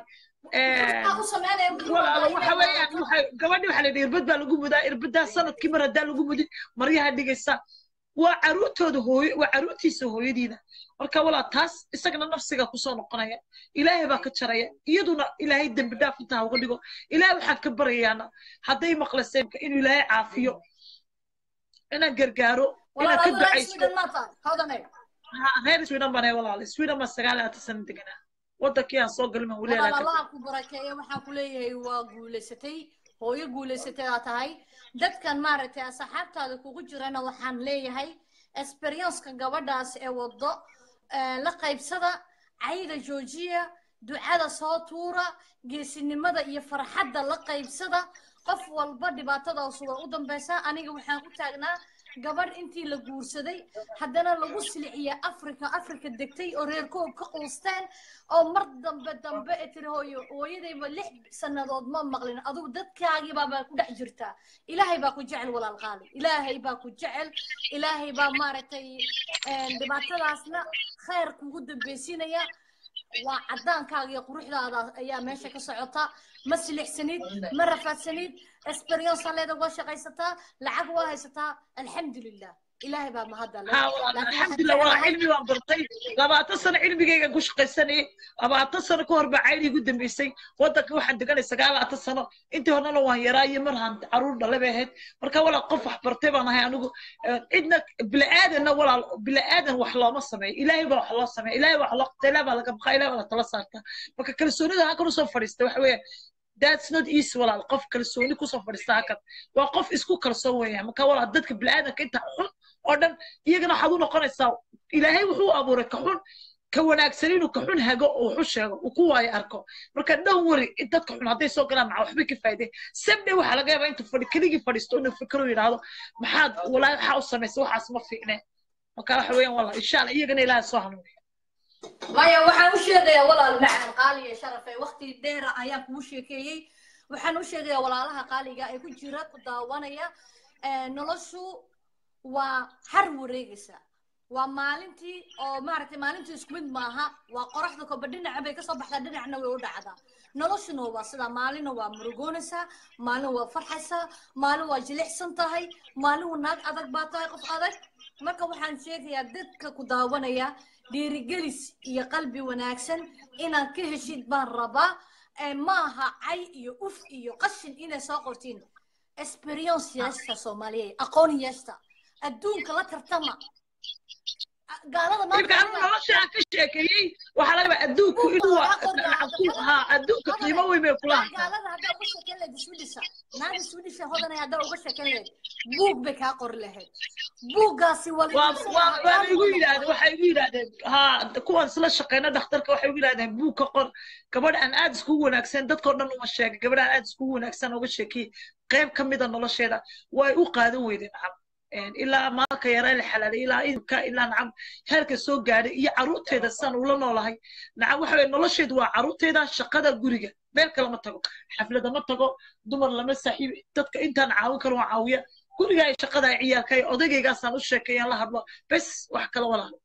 Waxaa u sameynaya wuxuu walaalo rabaa waxa inay weeyaan noqoto- waxay gabadhi waxaa la yidhi irbad baa lagu mudaa irbadaa sanadkii mar haddaa lagu mudin maryaha dhigaysa waa caruurtooda hooyo waa caruurtiisa hooyadiina marka walaa taas isagana nafsiga kusoo noqonaya ilaahay baa ka jaraya iyaduna ilaahay dembi dhaaf intaa uga dhigo ilaahay waxaan ka baryayaana hadday maqlaseen inuu ilaahay caafiyo inaan gargaaro inaan ka walaal adigu reer ducaysto Sweden ma tahay hodanay Ha- reer sweden baan ahay walaale sweden baa sagaal iyo labaatan sano deganaa wadankii aan soo galin baan weli walaal alaa allaha ku barakeeya waxaan ku leeyahay waa guulaysatay hooyo guulaysatay aa tahay dadkan maaragtay asxaabtaada kugu jirana waxaan leeyahay experienceka gabadhaas ee wado eh, la qaybsada cayda joojiya ducada soo tuura geesinimada iyo farxadda la qaybsada qof walba dhibaatadaas waa u dambeysaa aniga waxaan u taagnaa gabadh intii la guursaday haddana lagu siliciya afrika afrika degtay oo reer koob ka quusteen oo mar dambe dambe ee tiri hooyo hooyadayba lix sannadood ma maqlin adugu dadkaagii baabaa ku dhex jirtaa ilaahay baa ku jecel walaal qaali ilaahay baa ku jecel ilaahay baa maaragtay een, dhibaatadaasna khayr kugu dambeysinaya waa cadaankaaga iyo quruxdaada ayaa meesha ka socota ma silixsanid ma rafaadsanid experience leeda waa shaqaysataa lacag waa haysataa alxamdulilah ilaahay baa mahadda leh ها والله laakiin الحمد waxaan لله والله jeclahay علمي وان برتي لبعض سنة علمي جاي قش قيسني لبعض سنة كور بعيني قدام بيسي ودك واحد دقني سقال عت سنة أنت هنا لو وان يراي مرهن عرور دل بهت مركا ولا قف برتي أنا هي أنا إدنا بلا آدم ولا بلا آدم وحلا ما سمع إلهي بلا حلا سمع إلهي وحلا قتلا بلا كم خيلا ولا تلصقت مركا كل سنة ده هكذا صفر استوى that's not easy walaal qof kalsooni kusoo fadhiista hakan waa qof isku kalsoon weeyaan marka walaal dadka bini'aadanka inta xun oo dhan iyagana waxaad u noqonaysaa ilaahay wuxuu abuuray ka xun ka wanaagsan inuu ka xun hago oo wuxu sheego uu ku waayo arko marka dhan wari in dadka xun hadday soo galaan maca waxbay ka faa'iideen sabde waxaa laga yaabaa intuu fadhi keligii fadhiisto inuu fikiro yidhaahdo maxaad walaahi waxaa u samaysay waxaas ma fiicneen marka waxa weeyaan walaal insha allah iyagana ilaahay soo hanuuniya maya waxaan u sheegayaa walaal macaan qaaliya sharafe waqti dheera ayaan kugu sheekeeyey waxaan u sheegayaa walaalaha qaaliga ee ku jira ku daawanaya eh, noloshu waa har wareegaysa waa maalintii oo maaragtay maalintii isku mid maaha waa qoraxda koba dhinaca bay kasoo baxdaa dhinacna way u dhacdaa noloshuna waa sidaa maalina waa murugoonaysaa maalin waa farxaysaa maalin waa jilicsan tahay maalin waa naag adag baa tahay qof adag marka waxaan sheegayaa dadka ku daawanaya dhiirigelis iyo qalbi wanaagsan inaad ka heshid baan rabaa ee maaha cay iyo uf iyo qashin inay soo qortiin experience yeeshta soomaaliyeed aqoon yeeshta adduunka la tartama gaalada iibka anu nolosha aan ka sheekeeyey waxaa laga yaabaa adduunku inuu ha adduunka qiimo weyn bay kula hataa gaalada haddaa uga sheeken lahayd swedisha naag swedisha hodanay haddaa uga sheeken lahayd buug bay kaa qori lahayd buuggaasi waa la waa iibsan waa lahaa, waa qaali igu buu yidhaahdeen noqon. waxay igu yidhaahdeen ha kuwan isla shaqeyna dhakhtarka waxay igu yidhaahdeen buug ka qor gabadh aan aad iskugu wanaagsan dadkoo dhan uma sheegay gabadh aan aad iskugu wanaagsan uga sheekiyey qayb ka mida nolosheeda way u qaadan weydeen nacam Een, ilaa maalka yaraa la xalaalay ilaa idinka ilaa nacam heerka soo gaadhay iyo caruurteeda sidaan ula noolahay nacam waxa weye nolosheedu waa caruurteeda shaqada guriga meel kale ma tago xaflada ma tago dumar lama saaxiib dadka intaan caawin karo waan caawiya guriga ay shaqada ay ciyaalka ay odagaygaasaan u sheekeeyaan la hadlo bes wax kale walaal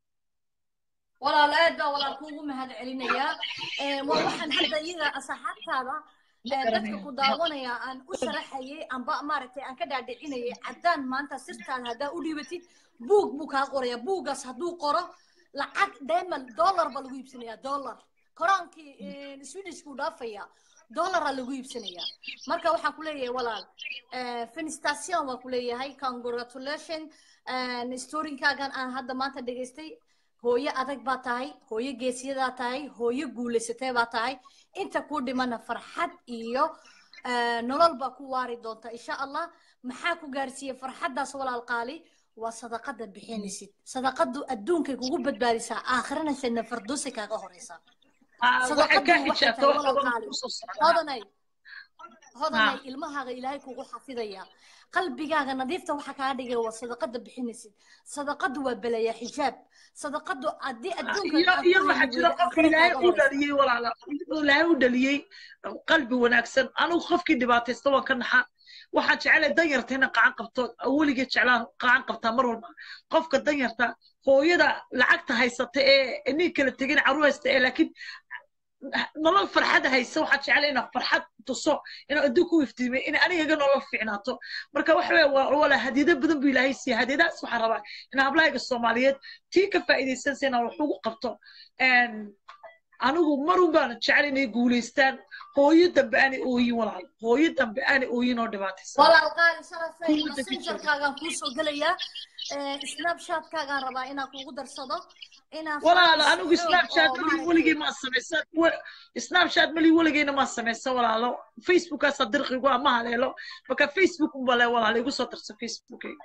walaal aad baa walaal kuugu mahad celinayaa Ee, waa waxaan hadda iyaga asxaabtaada ee, dadka ku daawanaya aan u sharaxayay amba maaragtay aan ka dhaadhicinayay caddaan maanta sirtaada haddaa u dhiibatid buug buu kaa qoraya buuggaas hadduu qoro lacag deemal dollar baa lagu iibsanayaa dollar koraankii ee, swedishkuu dhaafaya dollaraa lagu iibsanayaa marka waxaan ku leeyahay walaal eh, fenistation waan ku leeyahay congratulation storinkaagan aan hadda maanta dhegaystay hooyo adag baa tahay hooyo geesiyadaa tahay hooyo guulaysatay baa tahay inta ku dhimana farxad iyo eh, nolol baa ku waari doonta insha allah maxaa ku gaarsiiyey farxaddaas walaal qaali waa sadaqada bixinaysid sadaqadu adduunkay kugu badbaadisaa aakhirana janna fardoosay kaaga horeysaa waxay ka sadaqadu waxay xijaabta tahay wax walaal badan qaali kusoo socdaa hodanay hodanay ilmahaaga ilaahay kugu xafidaya qalbigaaga nadiifta waxa kaa dhigay waa sadaqada bixinaysid sadaqadu waa belaya xijaab sadaqadu haddii adduunka iyo aad iyo ku waxaa heli jira weydo qofka aakhira ilaahay kaaga u horeysa dhaliyey walaala ilaahay u dhaliyey qalbi wanaagsan anigu qofkii dhibaataysta waan ka naxa waxaan jeclay danyarta inaan qacan qabto weligee jeclaan qacan qabtaa mar walba qofka danyarta hooyada lacagta haysata ee nin kala tegin carruur haysta ee laakiin nolol farxada haysa waxaa jeclay inaan farxad tuso inaan adduun ku iftiimay in aniga iga nolol fiicnaato marka waxa weeye waa wala hadiyado badan buu ilaahay siiya hadiyadahaas waxaan rabaa in hablahayga soomaaliyeed tii ka faa'iidaysansa inaan wax ugu qabto Een, anigu marun baan jecel inay guulaystaan hooyo dambe aanay ooyin walaal hooyo dambe aanay ooyin oo dhibaataysan walaal qaali sharafay Kuwa dadka messengerkaagaan kuu soo gelayaa snapchatkaagaan rabaa inaan kugu darsado inaan walaalo focus anigu xoog snapchat oo mali maaragtay- weligay maa samaysan wa- snapchat mali weligayna maa samaysan walaalo facebookaasa dirqigu ama haleelo marka facebook unbale walaalo igu soo darsa facebookayga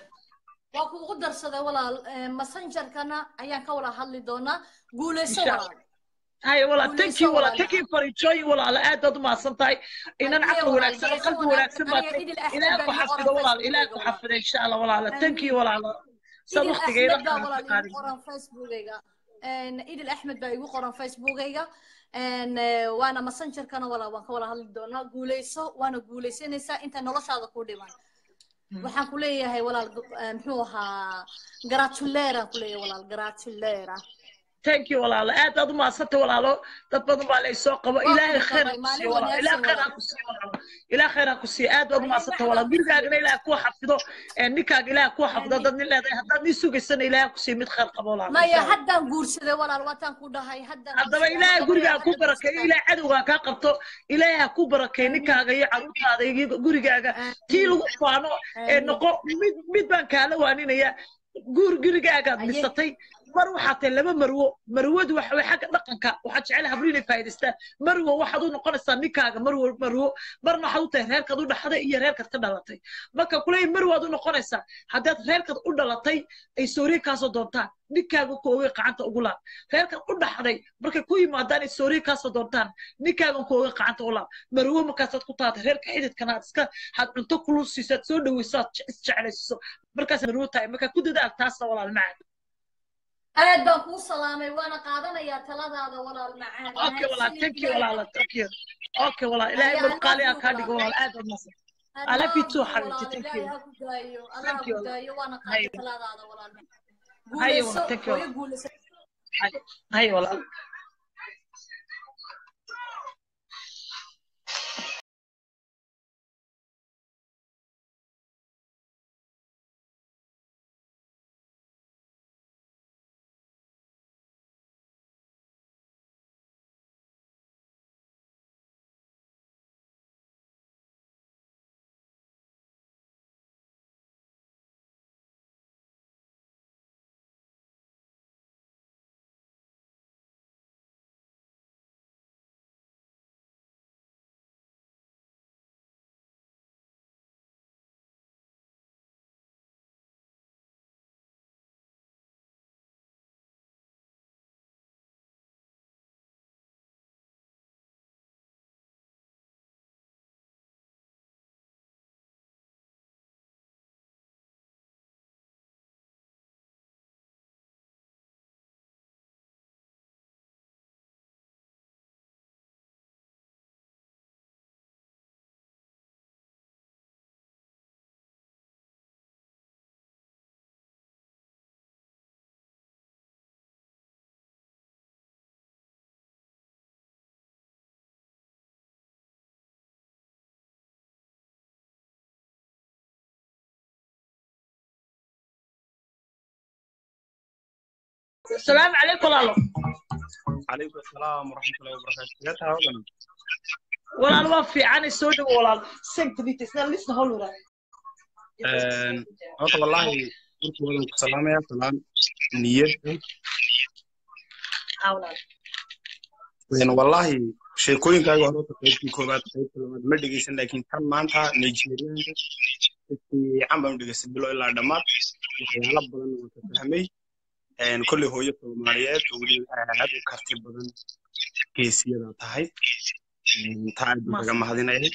waa kuugu darsaday walaal eh, messengerkana ayaan ka wada hadli doonaa guulayso Insha walaal هاي والله Guulayso thank you والله walaal. thank you for enjoying والله على aad aad ma santahay inaan Haddii caqli walaal, wanaagsan guulayso qalbi wanaagsan, wanaagsan baad aniga idil Axmed ilaahay baa ku igu qoran xafido walaal ilaahay ku Facebookayga xafido insha Allah walaal thank you Amiin. walaal sad idil waqtigeeda axmed baa aan walaal qaadin igu qoran facebookayga Een, idil axmed baa igu qoran facebookayga Een, eh, waana messengerkana walaal waan ka wada hadli doonaa guulayso waana guulaysanaysaa inta noloshaada ku dhiman waxaan ku leeyahay walaal eh, muxuu ahaa gratulera ku leeyahay walaal gratulera thank you walaal aad aad ma santay walaalo dad badan baa la soo qabo Waa ilaahay ku khayr qabay, ku maalin siiyo walaal ilaahay wanaagsan khayr walaal. ku siiyo walaal ilaahay khayr ku siiyo aad aad ma Ayay santay macdan walaal ku gurigaagana siiyo. ilaahay ku xafido ee ninkaaga ilaahay ku xafido Amiin. dad nin leedahay haddaad ii sugaysana ilaahay ku siiyo mid khayr qabo walaal maya insha Allah. haddaan guursaday walaal waataan ku dhahay haddaan haddaba guursaday, ilaahay haddaba gurigaa ku hadda barakeeyo guursaday. ilaahay cadowgaa kaa qabto ilaahay ha ku barakeeyo ninkaaga iyo caruurtaada iyo gurigaaga tii lagu faano ee Amiin. noqo mid mid baan kaala waaninaya guur gurigaagaad Aye. dhisatay mar waxaa tahay laba marwo marwadu waxa way xagga dhaqanka waxaad jecel hablo inay faa'iidaystaan marwo waxaad u noqonaysaa ninkaaga marwo marwo marna waxaad u tahay reerkaad u dhaxday iyo reerkaad ka dhalatay marka kuley marwaad u noqonaysaa haddaad reerkaad u dhalatay ay sooriye kaasoo doontaan ninkaaga koogay qacanta ugu laab reerkaad u dhaxday markay ku yimaadaan ay sooriye kaasoo doontaan ninkaagan koogay qacanta u laab marwo markaasaad ku taatay reerka xididkana aad iska had cunto kulul siisaad soo dhawaysaad isjeclaysiiso markaas marwo tahay marka ku dadaal taasna walaal macaan aad baan kuu salaamay waana qaadanayaa taladaada walaal macaan اوكي والله mahadsanid ثانك يو ilaahay والله ثانك يو اوكي والله الهي Ayaa مرقالي Allah kuu كادي والله walaal. عاد النصر I love you too حبيبتي walaal ثانك ilaahay يو ha ku daayo allah Thank ha you, ku walaal. daayo waana Hayo. qaatay taladaada walaal Hayo, guulayso thank you. hooyo guulayso هاي هاي والله السلام عليكم والله عليكم السلام ورحمة الله وبركاته يا تهاوبنا والله ما في عن سود والله سنت بيت سنة لسه هول ولا horta wallaahi markii wadan ku salaamaya salaan niyad حاول Een, wallaahi sheekooyinkaaga hore horta qaybtii koowaad qaybta labaad ma dhegeysan laakiin tan maanta nigerianka si fiican baan u dhegeystay bilo ilaa dhammaad waxyaalo badan waan ka fahmay Een, kolley hooyo soomaaliyeed oo weliba aad u karti badan geesiyada tahay Een, taa aad baan kaga mahadinaya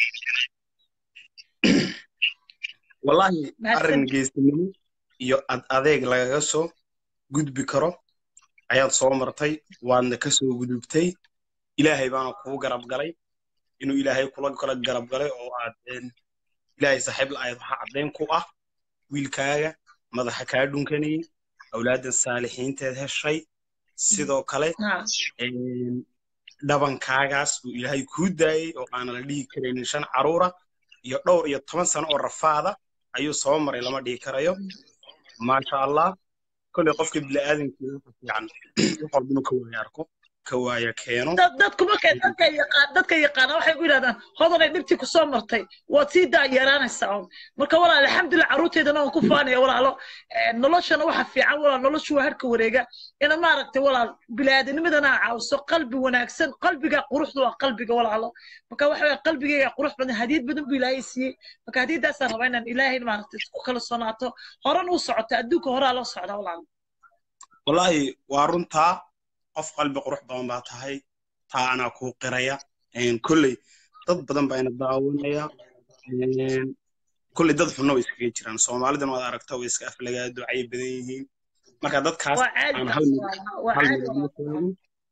wallaahi Mahadsan. arrin geesinimo iyo ad adeeg lagaga soo gudbi karo ayaad soo martay waadna ka soo gudubtay ilaahay baana kuu garab galay inuu ilaahay kula kala garab galay oo aad een, ilaahay saaxiib la-ayd waxaa caddayn ku ah wiilkaaga madaxa kaa dhunkanayay awlaadan saalixiinteed heshay sidoo kale نعم een, dhabankaagaas uu ilaahay kuu daayey oo aanan la dhihi karaynin shan caruura iyo dhowr iyo toban sano oo rafaada ayuu soo maray lama dhihi karayo maasha allah kolley qofka bini'aadamkiina waxa fiican wax walba inuu ka waaya arko ka waaya keeno dad dadku markay dadka yaqaan dadka yaqaana waxay ku yidhahdaan hodanay dhibtii ku soo martay waad sii daa yaraanaysaa un marka walaal alxamdulilah carruurteydana waan ku faanaya walaalo Eh, noloshana waxa fiican walaal noloshu waa harka wareega ina maaragtay walaal biniaadanimadana caawiso qalbi wanaagsan qalbiga quruxdu waa qalbiga walaalo marka waxa weye qalbigayga qurux badan hadiyad badan buu ilaahay siiyey marka hadiyadaasaan rabaa inaan ilaahay maaragtay ku kala sonaato horan u socota adduunka horaa loo socdaa walaalo wallaahi waa runtaa qof qalbi qurux badan baa tahay taa anaa kuu qiraya Een, kolley dad badan baa ina daawanaya Een, kolley dad xunna way iskaga jiraan soomaalidana waad aragta way iska aflagaa ducay badan yihiin marka dadkaas waa caadi aan taas hal mid walaalo waa hal caadi mid walaalo ugu sheego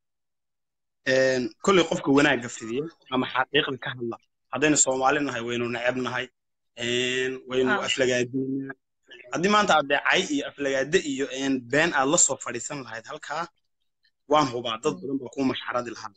Een, kolley qofka wanaagga fidiya ama xaqiiqda ka hadla haddaynu soomaali nahay waynu neceb nahay Een, waynu ah aflagaadeynaa haddii maanta aad deecay iyo aflagaade iyo een, been aad la soo fadhiisan lahayd halkaa waan hubaa dad badan baa kuu mashxaradi lahaa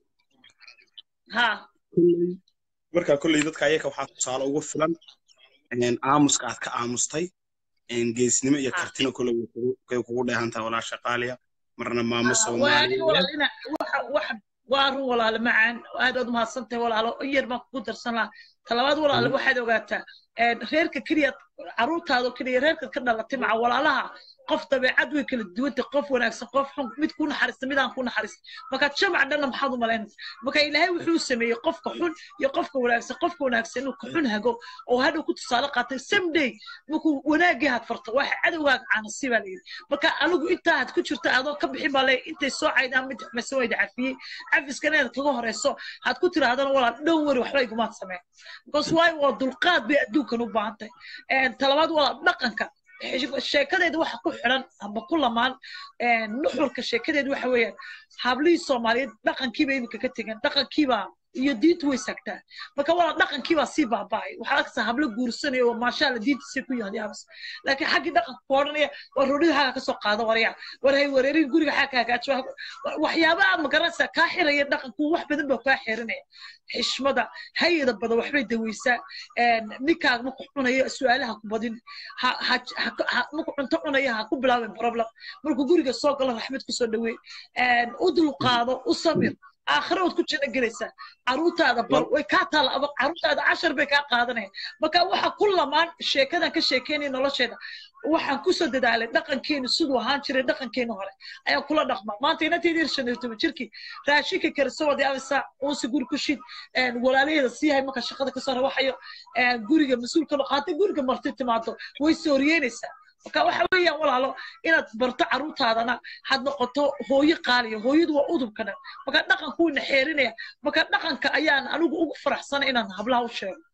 ha kolley marka kolley dadka ayaka waxaa tusaale ugu filan een, aamuska aad ka aamustay een, geesnimo iyo ha kartina kolley way kugu way kugu dheehan tahay walaasha qaaliya marna maamo Ah, waa aniga soomaaliyeed walaal ina waxa waxa waa run walaale macaan aad aad umahadsan tahay walaalo in yar baan kugu darsan lahaa talabaad walaale waxaad ogaataa een, reerka keliya carruurtaada oo keliya reerka ka dhalatay maca walaalaha qof dabeecad way kala duwantay qof wanaagsan qof xun mid ku naxariista mid aan ku naxariista marka jamac dhanna maxaad u malaynaysa marka ilaahay wuxuu sameeyey qofka xun iyo qofka wanaagsan qofka wanaagsan inuu ka xun hago oo hadhow ku tusaale qaatay someday markuu wanaagii had farto waxa cadowgaaga caanasi baa layidhi marka anigu intaa had ku jirta adoo ka bixin baa leeyahay intay soo caydaan mid xumeysan wayda cafiyey cafiskana inaad kaga horeyso had ku tirahdana walaal dhow wari waxba igumaad sameen because waayo waa dulqaad bay adduunkan u baahan tahay talabaad walaal dhaqanka sheekadeeda waxa ku xidhan ama ku lamaan nuxurka sheekadeeda waxa weeyaan hablihii soomaaliyeed dhaqankiiba iminka ka tegan dhaqankiibaa iyo diintu way sagtaa marka walaa dhaqankiibaa sii baaba'ay waxaa arkaysaa hablo guursanaya oo maashaalla diintiisay ku yahay abas laakiin xaggii dhaqanka ku odhanaya war rodhida xaga kasoo qaado warya war hay wareerin guriga xaga hagaajo waxyaaba aad magaranaysaa kaa xiraya dhaqanku wax badan baa kaa xirinaya xishmada hayada badan waxbay daweysaa ninkaaga marku cunaya su-aalaha ku badin marku cunto cunaya ha ku bilaabin problem markuu guriga soo galo raxmad kusoo dhaweey u dulqaado u samir aakhira waad ku janno gelaysaa caruurtaada bar way kaa taala aba caruurtaada cashar bay kaa qaadanaya marka waxa ku lamaan sheekadan ka sheekeynaya nolosheeda waxaan kusoo dadaalay dhaqankeenu siduu ahaan jiray dhaqankeenu hore ayaa kula dhaqma maanta inanteedii shan iyo toban jirkii raashinka karisa wadi abisa uunsi guri ku shid walaalaheeda siiyahay marka shaqada kasoo rawaxayo guriga mas-uulka noqo haddii guriga marti timaado way sooriyeynaysaa marka waxa weeyaan walaalo inaad barto caruurtaadana had noqoto hooyo qaaliya hooyadu waa udubka dhan marka dhaqanku wuu naxeerinaya marka dhaqanka ayaan anigu ugu faraxsana inaan hablaha u sheego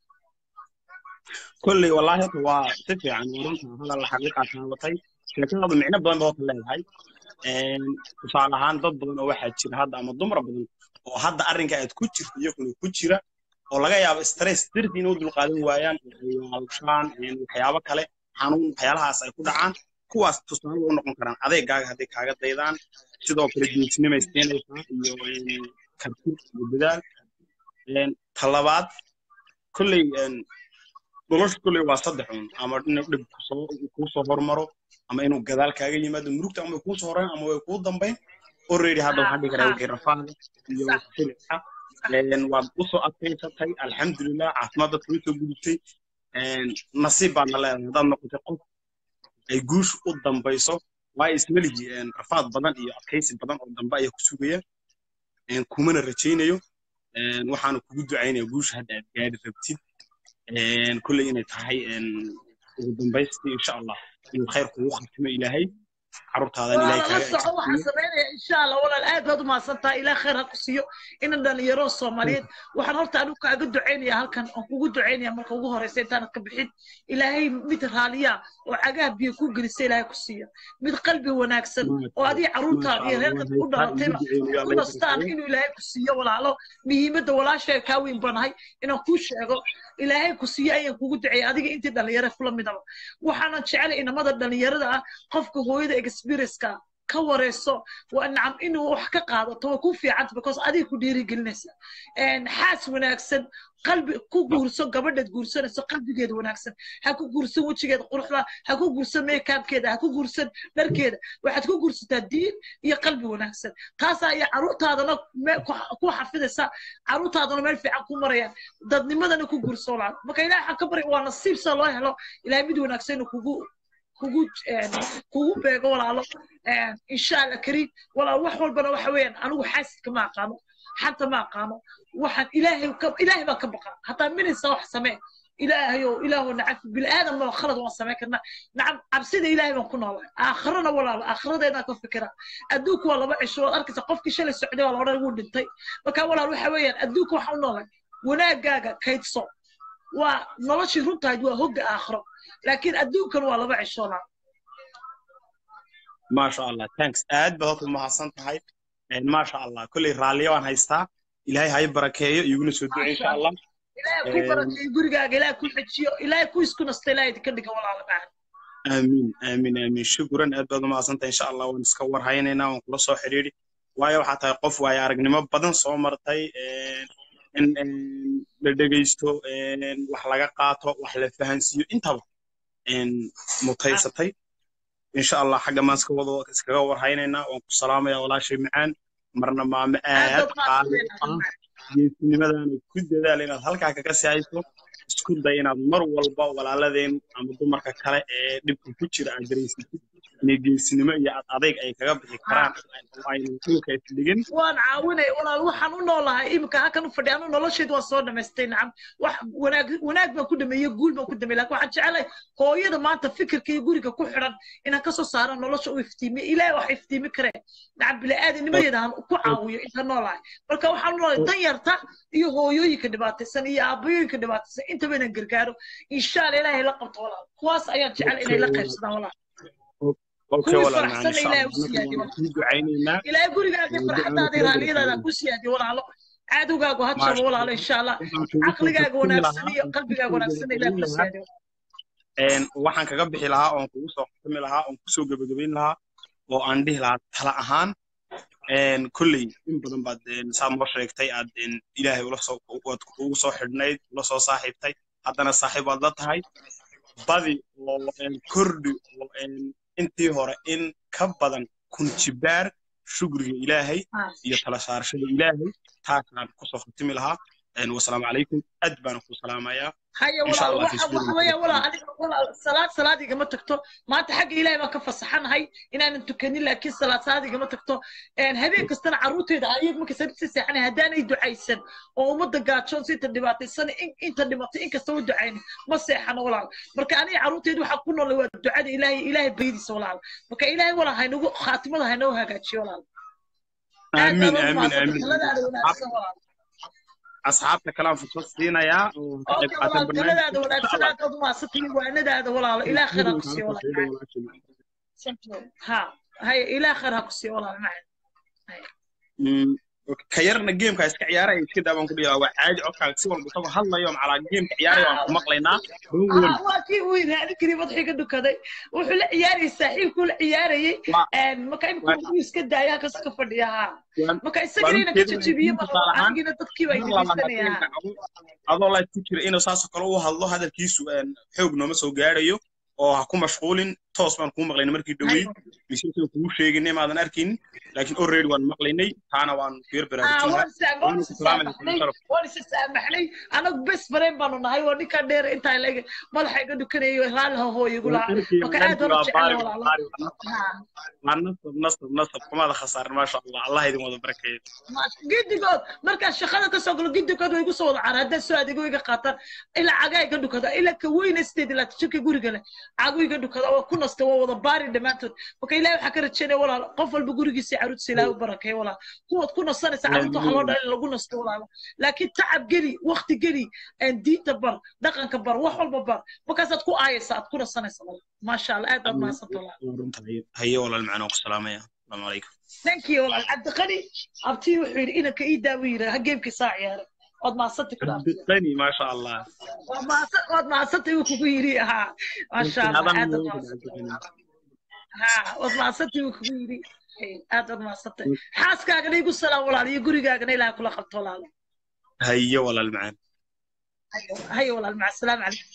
kolley wallaahi horta waa si fiican runta hadal xaqiiqaa taabatay sheekadaadu micno badan bay horta leedahay tusaale ahaan dad badan oo waxaa jira hadda ama dumar badan oo hadda arrinka aad ku jirto iyaguna ku jira oo laga yaabo stress dartii inay u dulqaadan waayaan waalshaan waxyaabo kale xanuun waxyaalahaas ay ku dhacaan kuwaas tusaale u noqon karaan adeegaaga hadday kaaga daydaan sidoo kale geesinimay siinaysaa iyo karti iyo dadaal talabaad kolley nolosha kolley waa saddex un ama inuu dhib kusoo kuusoo hormaro ama inuu gadaal kaaga yimaado murugta ama way kuusoo horeen ama way kuu dambayn already hadda waxaa dhihi karaa wixii rafaada iyo silica waad usoo adkaysatay alxamdulilah caafimaad dadka usoo gudubtay nasiib baadna leedahay haddaad noqotay qof ay guushu u dambayso waayo ismeligi rafaad badan iyo adkaysi badan oo dambe ayaa ku sugaya kumana rajaynayo waxaana kugu ducaynaya guusha hadda aad gaari rabtid kulley inay tahay ugu dambaystii insha allah inuu khayr kugu khatimo ilaahay carruurtaadan ilaahay la soco waxaan samaynaya insha allah walaal aad baad umahadsantaha ilaah khayr ha ku siiyo inan dhalinyaro soomaaliyeed waxaan horta anigu kaaga ducaynaya halkan aan kugu ducaynaya marka ugu horeysa intaanad ka bixin ilaahay mid raaliya oo cagaha biyo ku gelisa ilaahay ku siiya mid qalbi wanaagsan oo adiga carruurtaada iyo reerkad u dhalatayba ku nastaan inuu ilaahay ku siiyo walaalo muhiimadda walaashay kaa weyn banahay inaan kuu sheego ilaahay ku siiyo ayaan kugu duceeya adiga intii dhalinyaro kula midaba waxaanan jecelay inamada dhalinyarada ah qofka hooyada experience-ka ka wareyso waa nacam inuu wax ka qaadato waa ku fiicanta because adiga ku dhiirigelinaysa xaas wanaagsan qalbi ku guurso gabadhaad guursanayso qalbigeeda wanaagsan ha ku guursan wejigeeda quruxda ha ku guursan meekaabkeeda ha ku guursan dharkeeda waxaad ku guursataa diin iyo qalbi wanaagsan taas ayaa caruurtaadana me- ku ku xafidaysa caruurtaadana meel fiican ku marayaan dadnimadana ku guurso walaal marka ilaah waxaan ka barya waa nasiib sa loo helo ilahay mid wanaagsan inuu kugu kugu een, kugu beego walaalo een, insha allah kariim walaal wax walbana waxa weeyaan anigu xaasidka ma aqaano xanta ma aqaano waxaan ilaahay ka ilaahay baan ka baqa hataa minaysa wax samee ilaahayow ilaahu nacaf bilaadan ma khalad waan samayn karnaa nacam cabsida ilaahay baan ku noolahay aakhirana walaalo aakhiradeedaan ka fikira adduunku waa laba cisho waad arkaysa qofkii shalay socday waa la odhan wuu dhintay marka walaal waxa weeyaan adduunka waxaan u noolahay wanaagaaga kaydso waa noloshii runtahayd waa hogga aakhiro laakiin adduunkan waa laba cisho walaal maasha allah thanks aad baad horta umahadsan tahay maasha allah kolley raalliya waan haystaa ilaahay hay barakeeyo iguna soo duce insha allah ilaahay ku barakeeyo gurigaaga ilaahay ku xejiyo ilaahay ku isku nasta ilaahay idinka dhiga walaalo macaan aamiin aamiin aamiin shukran aad baad umahadsan tahay insha allah waan iska warhaynaynaa waan kula soo xidhiidhi waayo waxaa tahay qof waayo aragnimo badan soo martay in in la dhegaysto wax laga qaato wax la fahansiiyo intaba mutaysatay insha allah xagga maan iska wado iskaga warhaynaynaa waan ku salaamayaa walaashay macaan marna maame aad qaali ah geesinimadaana ku dadaala inaad halkaa kaga sii hayso isku day inaad mar walba walaaladeen ama dumarka kale ee dhibka ku jira aad dareysatid inay geesinimo iyo ad adayg ay kaga bixi karaan oo aynan dhulka isdhigin waan caawinay walaal waxaan u noolahay iminka halkan u fadhiya anu nolosheedu waan soo dhamaystay nacam wax wanaag wanaag baan ku dhameeyey guul baan ku dhameeyey laakiin waxaan jecelahay hooyada maanta fikirka iyo guriga ku xidhan inaan kasoo saaro nolosha u iftiimiyo ilaahay wax iftiimi karee nacam bili-aadanimadeeda aan ku caawiyo inta noolahay marka waxaan u noolahay dan yarta iyo hooyooyinka dhibaataysan iyo aabayooyinka dhibaataysan intaba inaan gargaaro insha allah ilaahay la qabto walaal kuwaas ayaan jecel inay la qaybsadaan walaal اوكي kuwii ولا معنا ان faraxsan شاء ilaahay الله u siyaadiyo نحن في دعينا ilaahay gurigaaga farxadaada raaliyadaada ku siyaadiyo walaalo cadowgaagu ha ما jabo شاء walaalo الله insha allah waxaan kugu soo caqligaaga xukumi wanaagsan lahaa iyo oon qalbigaaga kusoo wanaagsan ilaahay ku gebagabayn lahaa siyaadiyo een waxaan kaga bixi lahaa oon kugu soo xukumi lahaa oon kusoo gebagabayn lahaa oo aan dhihi lahaa tala ahaan een kolley in badan baad een saa noo sheegtay aad een ilaahay ula soo waad ugu soo xidhnayd ula soo saaxiibtay haddana saaxiib waad la tahay badi oo een kordhi oo een intii hore in ka badan kun jibaar shukriga ilaahay iyo tala saarashada ilaahay taasaan kusoo khatimi lahaa een wasalaamu calaykum aad baan ku salaamayaa haya insha walaal allah waxa waxa weeyaan walaal aniga walaal salaad salaad igama tagto maanta xagga ilaahay baan ka fasaxanahay inaanan tukanin laakiin salaad salaad igama tagto een habeen kastana carruurteyda ayag marka sabti seexanay haddaanay ducaysan oo ummadda gaajoon si inta dhibaataysan in inta dhimatay in kasta u ducaynin ma seexano walaal marka aniga carruurteyda waxaa ku noolay waa ducada ilaahay ilaahay baydiisa walaal marka ilaahay walaal haynagu khaatimada haynoo hagaajiyo walaal aad aamin baan ugu aamin mahadsantahay aamin taladaada wanaagsan walaal asxaabta kale aan fursad siinayaa oo ka qayb اوكي qaatan والله barnaamijka تلadaada insha wanaagsan allah aad baad umahadsantay waanadaada walaalo ilaa khayr ha ku siiyo Markaan walaal soo macaan walaashay. ha haya ilaa khayr ha ku siiyo walaal macaan Mm, okay. ka yarna geemka iska ciyaaraya iska daa baan ku dhigaa waa caadi codkaaga si walba isagoo hadlayo macalaa geemka ciyaaraya waan ku maqlaynaa don't worry ah waa kii uu yidhaahdi kari madaxii ka dhukaday wuxuu la ciyaarayay saaxiibkuu la ciyaarayay waa marka imika waan wuu iska daaya halkaas ka fadhiya ha waan marka waan isagana u ina ka jeedinaya jajabiye in ma tusaale rabo ahaan anigina dadkii baa mar labaad idinaysanaya geemka adoo adoo la ku jira inuu saasoo kale u hadlo hadalkiisu een, xoog nooma soo gaarayo oo ha ku mashquulin toos baan kuu maqlaynay markii dhoweyd mise isaga kugu sheeginay maadan arkaynin laakiin already waan maqlaynay taana waan ku yar ah baraarujin waan lahaa is waan waana is ku salaamayna saamaxnay sharaf waan is saamaxnay anagu bes bareen baanu nahay waa ninkaa dheer intaa laga madaxa iga dhukanayay raalli ha hooyigu waan lahaa arkay marka waan aad arkay baan u waa jecel baari waa walaalo baari waa nasab waa nasab nasab nasab kumaada khasaarin maasha allah allah idin wada barakeeyo gidigood markaan shaqada kasoo galo gidigood way igu soo wada caara haddaan soo adeego iga qaataan ilaa cagaa iga dhukada ilaa ka weyna sideed ilaa jirka guriga leh cagu iga dhukada waa ku nasta waa wada baari dhammaantood marka ilahi waxaa ka rajeynaya walaal qof walba gurigiisa iyo caruurtiisa ilahi u barakeeyo walaal kuwaad ku nasanaysa caruurta waxaa loo dhalay in lagu nasto walaalo laakiin tacab geli wakti geli diinta bar dhaqanka bar wax walba bar markaasaad ku aayaysa aad ku nasanaysa walaal maasha allah aad baad mahadsanta walaal runta haye walaal macnaa ku salaamaya asalaamu calaykum thank you walaal cabdiqani abtii wuxuu yidhi inanka ii daawo yidhi ha geemkii saa ciyaaray waad mahadsantay kula cabdiqani maasha allah waad mahadsan waad mahadsantay wuu kugu yidhi haa maasha allah adan aad baad wuu mahadsantay cabdiqani ha waad mahadsantii buu kugu yidhi Hey, aad waad mahadsantay xaaskaagana igu salaam walaal iyo gurigaagana ilaah kula qabto walaalo hayo walaal macaan hayo walaal maca asalaamu calaykum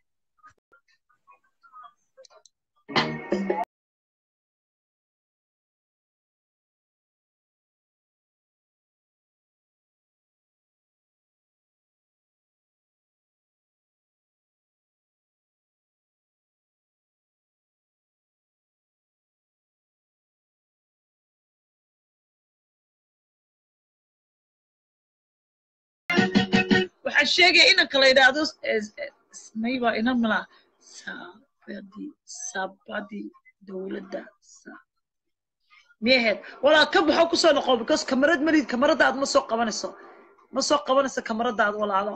waxaan sheegaya inanka la yidhaahdo mayba inan mala sabadi sabadi dowladda sa- miyaheed walaal ka baxo kusoo noqo because kamarad malid kamaradaad ma soo qabanayso ma soo qabanayso kamaradaad walaalo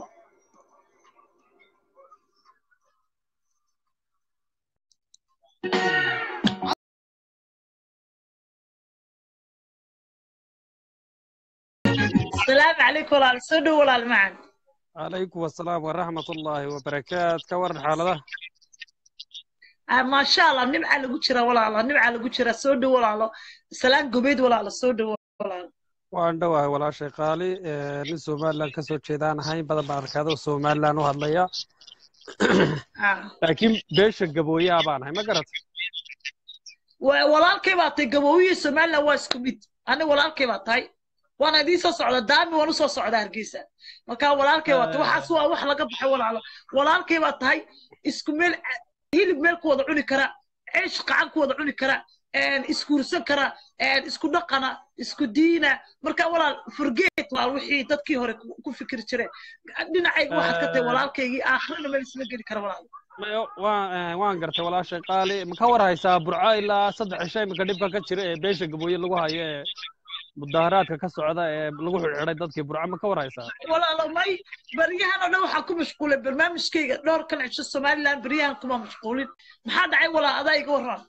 asalaamu calaykum walaal soo dhow walaal macan calaykum asalaam waraxmat ullaahi wabarakaat ka waran xaaladaha Ah, maasha allah nimca lagu jira walaalo nimca lagu jira soo dhow walaalo salaan gobeed walaalo soo dhow walaalo waan dhowahay walaashay qaali Eh, nin somalilan ka soo jeedaan ahayn badan baan arkaado somalilan u hadlaya Ah. laakiin beesha gabooyaa baan ahay ma garatay Wa- walaalkay baa tahay gabooyihi somaliland waa isku mid ani walaalkay baa tahay waana idiin soo socda daami waan usoo socda hargeysa marka walaalkay baa tahay waxaas waa wax laga baxay walaalo walaalkay baa tahay isku meel hilib meel ku wada cuni kara ceesh qacan ku wada cuni kara een, iskuursan kara een, isku dhaqana isku diina marka walaal forget walaal wixii dadkii hore ku ku fikiri jireen dhinacayga waxaad ka tahay Eh. walaalkaygii aakhirana meel isma geli kara walaal Mayo, waan eh, waan gartay walaashay qaali ma ka war haysaa burco ilaa saddex cisho iminka dhibka ka jira ee beesha gabooye lagu hayo ee mudaharaadka ka socda ee lagu xidhxidhay dadkii burco ma ka war haysaa walaalo may baryahan oo dhan waxaan ku mashquulay barnaamijkayga dhowr kan cisho somaliland baryahan kuma mashquulin maxaa dhacay walaa adaa iga warran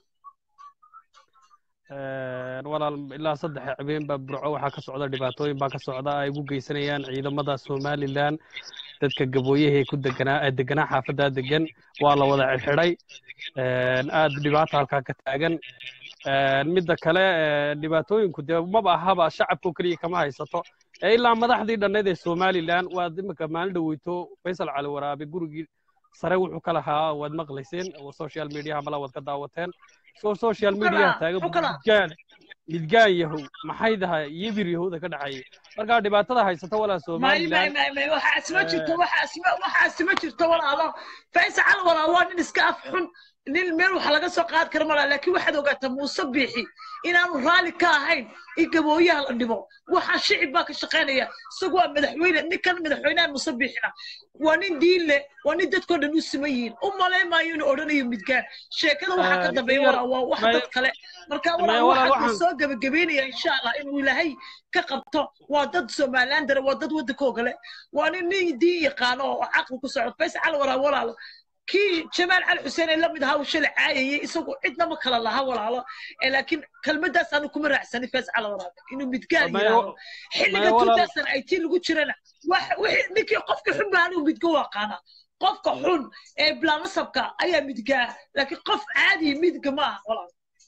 Een, walaal ilaa saddex habeen baa burco waxaa ka socda dhibaatooyin baa ka socda ay ugu geysanayaan ciidamada somalilan dadka gabooyaha ee ku deganaa ee deganaa xaafaddaa degan waa la wada xidhxidhay Een, aad dhibaata halkaa ka taagan Een, midda kale ee, dhibaatooyinku dee maba ahaba shacabka oo keliya kama haysato ee ilaa madaxdii dhanneed ee somalilan waad imika maalin dhaweyto faysal cali waraabe gurigii sare wuxuu ka lahaa waad maqlayseen oo social mediaha mala waad ka daawateen soo social mediaha taagan midgaan midgaan yahow maxay dahay yibir yahowda ka dhaxeeyay markaa dhibaatada haysata walaa may may somalilan may may waxaas ma jirto waxaas ma waxaas ma jirto walaalo faysal walaal waa nin iska af xun nin meel wax laga soo qaad kara malaa laakiin waxaad ogaataa muuse biixi inaanu raalli ka ahayn in gabooyaha la dhibo waxaa shicib baa ka shaqaynaya isagu waa madaxweyne ninkan madaxweynaha muuse biixina waa nin diin leh waa nin dadkoo dhan u siman yihiin u malayn maayo inuu odhanayo midgaan sheekada waxaa ka dambeeya walaa waa wax dad kale marka walaa waxaan soo gebagabeynaya insha allah inuu ilaahay ka qabto waa dad somaliland dare waa dad waddanka ogale waa nin nin diin yaqaano oo caqli ku socdo faysal walaa walaalo kii jamaal cali xuseen ee lamid ahaa uu shalay caayayay isagu cidna ma kala laha walaalo ee laakiin kelmaddaas aanu kuma raacsanin faysal walaalo inuu midgaan Mayo- yidhaahdo xilliga mayo walaal- tuutaasan ay tii lagu jirana wax wixii ninkii qofka xun baa anigu midga u aqaana qofka xun ee bilaanasabka ayaa midgaa laakiin qof caadi midga ma aha walaal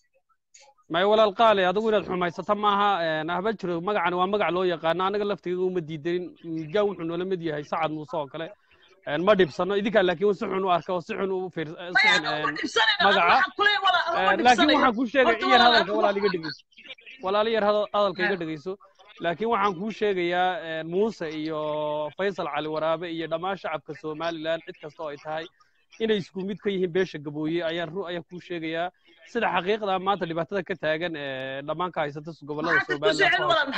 may walaal qaali adigu inaad xumaysata maaha een, ahba jiro magacan waa magac loo yaqaano anaga laftigeeda uma diidanin midgaan wuxuu noola mid yahay sacad muuse oo kale Een, ma dhibsano idinkaa laakiin si xun u arka oo si xun u fiir si xun een, magaca Een, laakiin waxaan kuu sheegay in yar hadalka walaal iga dhegeyso walaal yar hada- hadalka iga dhegeyso laakiin waxaan kuu sheegayaa een, muuse iyo faysal cali waraabe iyo dhammaan shacabka somalilan cid kasta oo ay tahay inay isku mid ka yihiin beesha gabooye ayaan ru ayaan kuu sheegayaa sida xaqiiqda maanta dhibaatada ka taagan ee dhammaan ka haysata gobolada somalilan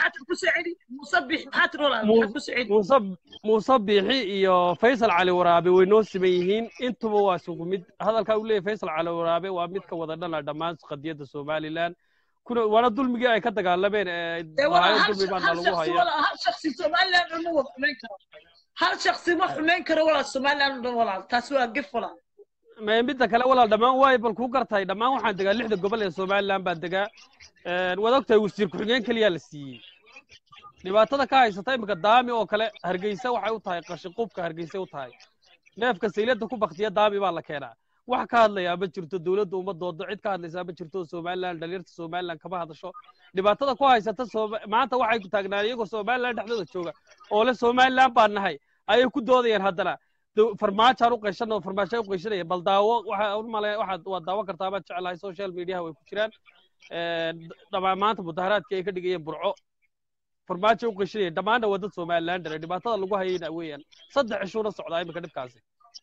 muuse muuse biixi iyo faysal cali waraabe way noo siman yihiin intuba waa isugu mid hadalkaa uu leeyahay faysal cali waraabe waa mid ka wada dhana dhammaan qadiyadda somalilan kuna waana dulmigii ay ka dagaalameen ee lahaayeen dulmi baana lagu hayaa hal shaksi somaliland ma wada xumayn karo hal shaksi ma xumayn karo walaal somaliland oo dhan walaal taas waa gef walaal Ma- midda kale walaal dhammaan waay bal kuu gartay dhammaan waxaan degaa lixda gobol ee somalilan baan degaa Een, waad ogtahay wasiir ku-xigeen keliyaa la siiyey dhibaatada ka haysata iminka daami oo kale hargeysa waxay u tahay qashin qubka hargeysa u tahay neefka saylada ku baktiya daami baa la keenaa wax ka hadlayaa ma jirto dowladda uma doodo cid ka hadlaysaa ma jirto somaliland dhalinyarta somaliland kama hadasho dhibaatada ku haysata Sooma- maanta waxay ku taagnaan iyagoo somaliland dhexdooda jooga oo le somaliland baan nahay ayay ku doodayaan haddana dow- farmaajaan u qayshan oo farmaajaan u qayshanaya bal daawo waxa u male waxaad waad daawan kartaa baad jeclahay social mediaha way ku jiraan dhamaan maanta mudaharaadkii ay ka dhigayeen burco farmaajo u qayshanayeen dhammaanna waa dad somaliland dhale dhibaatada lagu hayayna weeyaan saddex cishuuna socdaa iminka dhibkaasi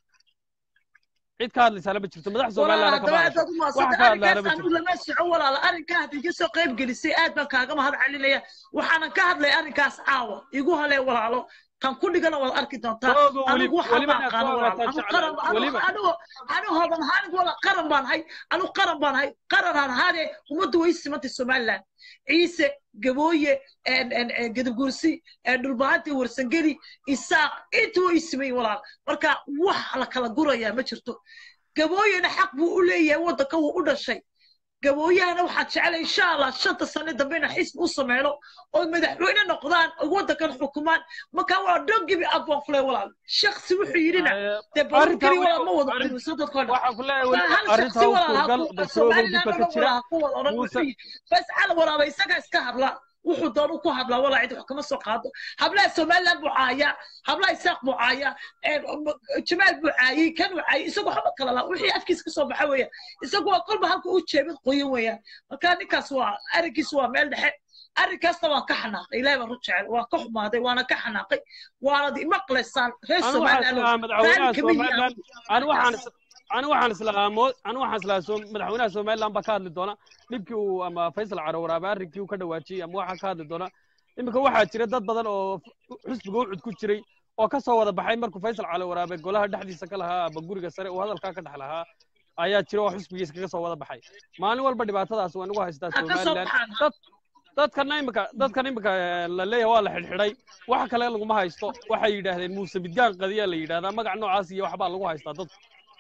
cid ka hadlaysaana ma jirto madax somaliland kama walaal hadasho aad u wax maadsan ka hadlaana arrinkaas ma anu jirto lama soco walaal arrinkaa hadii ka soo qayb gelisay aad baan kaaga mahad celinaya waxaanan ka hadlay arrinkaas caawa igu halee walaalo tan ku dhigana waad arki doontaa Oogo, weli- anigu waxaa weliba ma inaad aqaano ku walaal ogaataan anu jeclahay, qaran anu- weliba. anigu anu hodan ahaan wala qaran baan hay anu qaran baan hay qaranaan ahaadee ummaddu way simantay somaliland ciise gabooye en- en- en gadabgursi en dhulbahanti warsangeli isaaq intu way simayin walaal marka wax la kala gurayaa ma jirto gabooyena xaq buu u leeyahay waddanka wuu u dhashay gabooyahana waxaan jeclay insha allah shanta sane dambe ina xisbi u sameeyno oo madaxweyne noqdaan oo waddankan xukumaan marka waa don't give up baan kule walaal shaksi wuxuu yidhina dee badan arrintaa keli walaal weli- ma wada arrin- culuso dadkoo dhan waxaan ku leeyahay weli hal arrintaa shaksi u walaal ha suurgal ku dadkooga somaliland dibba oo ka dhan jira walaal ha ku wada odhan muuse wuxuu yidhi bas cala walaaba isagaa iska hadla wuxuu doonu ku hadlaa walaa cid wax kama soo qaado hablaha somaliland buu caayaa hablaha isaaq buu caayaa een, m- jamaal buu caayay kan uu caayay isagu waxba kala laa wixii afkiisa ka soo baxa weeyaan isagu waa kolba halka u jeebid qoyan weeyaan marka ninkaas waa arrinkiisu waa meel dhexe arrinkaasna waan ka xanaaqay ilaahay baan ru jecel waan ka xumaaday waana ka xanaaqay waanad imaqlaysaan reer anu waxaan somaliland islahaa raali madaxweynaha kama yihiin somaliland anu waxaan is- anu waxaan islahaa mo anu waxaan islahaa som- madaxweynaha somaliland baa ka hadli doona dhibkii uu ama faysal carower ama arrinkii uu ka dhawaajiyey ama waxaa ka hadli doona iminka waxaa jira dad badan oo xusbiga ucud ku jiray oo ka soo wada baxay markuu faysal calowaraabe golaha dhexdiisa ka lahaa ama guriga sare uu hadalkaa ka dhex lahaa ayaa jira oo xusbigiisa kaga soo wada baxay maalin walba dhibaatadaas waa nagu haystaa ha ka soo somaliland baxaan dad dadkana imika dadkan imika eh, la leeyahay waa la xidhxidhay wax kale laguma haysto waxay yidhaahdeen muuse midgaan qadiya la yidhahdaa magac noocaas iyo waxbaa lagu haystaa dadku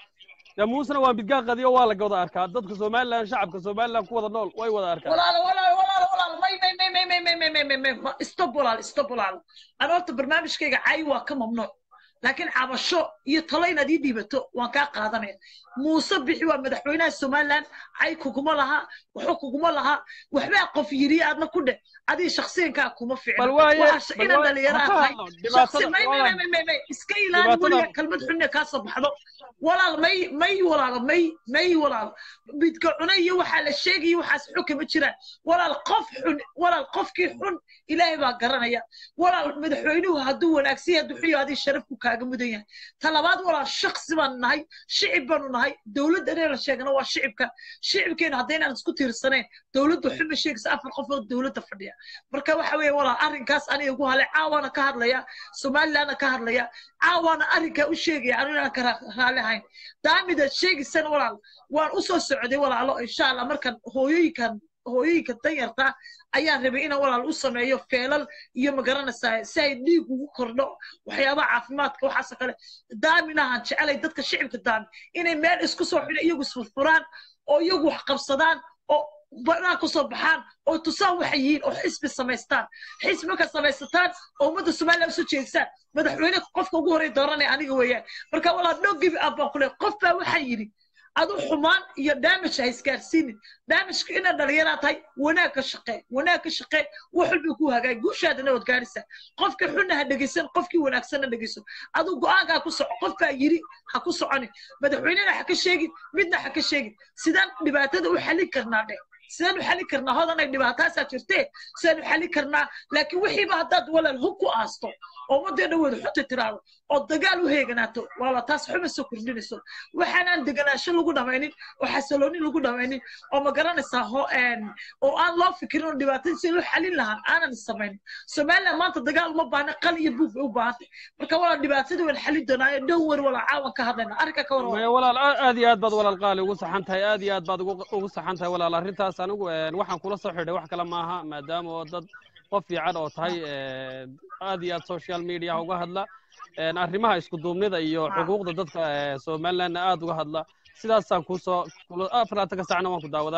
dee muusena waa midgaan qadiyo waa la wada arkaa dadka somaliland shacabka somaliland ku wada nool way wada arkaan walaal walaal walaal walaal may may may may may may may may may may may stop walaal stop walaal ana horta barnaamijkayga cay waa ka mamnuuc laakiin cabasho iyo talo inaad ii dhiibato waan kaa qaadanaya muuse bixi waa madaxweynaha somaliland cay kuguma laha waxba kuguma laha waxbaa qof yiri aadna ku dheh adii shaksiyankaa kuma ficna bal waaye waxaa bal inaan waaye dhalinyaraha ha ka tahay hadlo shaksi dhibaatada may may walaal may may may iska ilaali dhibaatada weliga kalmad xunne kaa soo baxdo walaal may may walaal may may walaal midka cune iyo waxaa la sheegaya waxaas xun kama jiraan walaal qof xun walaal qofkii xun ilaahay baa garanaya walaal madaxweynuhu hadduu wanaagsan yahay hadduu xun yahay adii sharafku kaaga mudan yahay ta labaad walaal shaksi baanu nahay shicib baanu nahay dowladda inay la sheegana waa shicibka shicibkeena haddaynaan isku tiirsanayn dowladdu xuma sheegaysa afar qof oo dowladda fadhiya marka waxa weeye walaal arrinkaas aniga igu halay caawaana ka hadlaya somalilandna ka hadlaya caawaana arrinkaa u sheegaya anu inaan ka ra- raali ahayn daamidaad sheegaysana walaal waan u soo socday walaalo insha allah markan hooyooyinkan hooyooyinka danyarta ayaan rabay inaan walaal u sameeyo feelal iyo magaranaysaa si ay dhiig ugu kordho waxyaabaha caafimaadka waxaasoo kale daaminahan jecelay dadka shicibka daami inay meel isku soo xidho iyagu isfurfuraan oo iyagu wax qabsadaan oo banaan ku soo baxaan oo tusaan waxay yihiin oo xisbi samaystaan xisbi markaad samaysataan oo ummadda somaliland usoo jeedisaan madaxweyne qofka ugu horey dooranaya aniga weeyaan marka walaa no give up baan ku leeyahay qof baa waxaa yidhi adu xumaan iyo damage ha isgaarsiinin damageka inaad dhalinyaraa tahay wanaag ka shaqee wanaag ka shaqee wax walba ku hagaag guushaadana waad gaaraysaa qofkii xunna ha dhegeysan qofkii wanaagsanna dhegeyso adu go-aankaa ku soco qof baa yidhi ha ku soconin madaxweynena ha ka sheegin midna ha ka sheegin sidaan dhibaatada u xallin karnaa dheh sidaan u xallin karnaa hodanay dhibaataasaa jirtee sidaan u xallin karnaa laakiin wixiiba haddaad walaal hub ku aasto oo ummaddeena wada xunta tiraado oo dagaal u heeganaato waala taas xuma soo kordhinayso waxaanaan deganaansho lagu dhamaynin oo xasiloonin lagu dhamaynin oo ma garanaysaa ho oo aan loo fikirin oo dhibaatada si loo xalin lahaa aanan samaynin somaliland maanta dagaal uma baahna qal iyo buug bay u baahantay marka walaa dhibaatada waan xalin doonaayo dhow wer walaa caawan ka hadlayna arrinka ka war maya walaal aa- aad iyo aad baad walaal qaali ugu saxan tahay aad iyo aad baad ugu ugu saxan tahay walaal arrintaas anigu een, waxaan kula soo xidhay wax kale maaha maadaama oo dad qof fiican oo tahay een, aad iyo aad social media uga hadla een, arrimaha isku duubnida iyo xuquuqda dadka ee, somalilandna aad uga hadla sidaasaan kusoo kula- afaraatan ka saacna waan ku daawadaa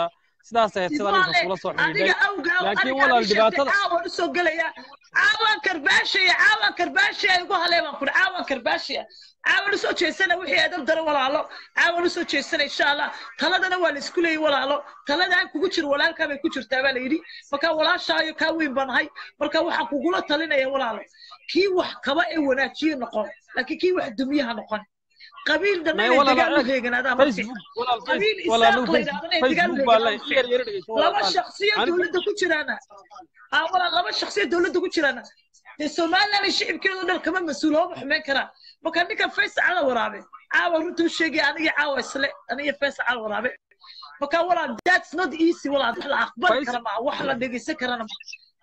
sidaas ahayd sidaan Ismaale, intaas kula soo xidhiidhay adiga awgaa laakiin aniga walaal adi sheegtay dhibaatada caawan usoo gelaya caawan karbaashaya caawan karbaashaya igu halee baan kuri caawan karbaashaya caawan usoo jeesana wixii adab dara walaalo caawan usoo jeesana insha allah taladana waa la isku leeyay walaalo taladaan kugu jiro walaalkaa bay ku jirtaa baa la yidhi marka walaashaayo kaa weyn baan ahay marka waxaan kugula talinaya walaalo kii wax kaba ee wanaajiye noqon laakiin kii wax dumiyaha noqon qabiil dhan may inay walaal dagaal u eeg heeganaadaan ma fiicna facebook walaal qabiil face walaal isaaq la yidhahdana ay dagaal u facebook baa la heeganaan ma yar fiicna yar dhegeyso walaal laba qaali shakhsiya anigu dowladda ku jiraana aa walaal laba shakhsiya dowladda ku jiraana dee somaliland iyo shicibkeedu dhan kama mas-uulo ma xumeyn karaan marka ninka faysa cala waraabe caawa runta u sheegaya aniga caawa isle aniga faysa cala waraabe marka walaal that's not easy walaal wax la aqbali face kara maa wax la dhegeysan karana ma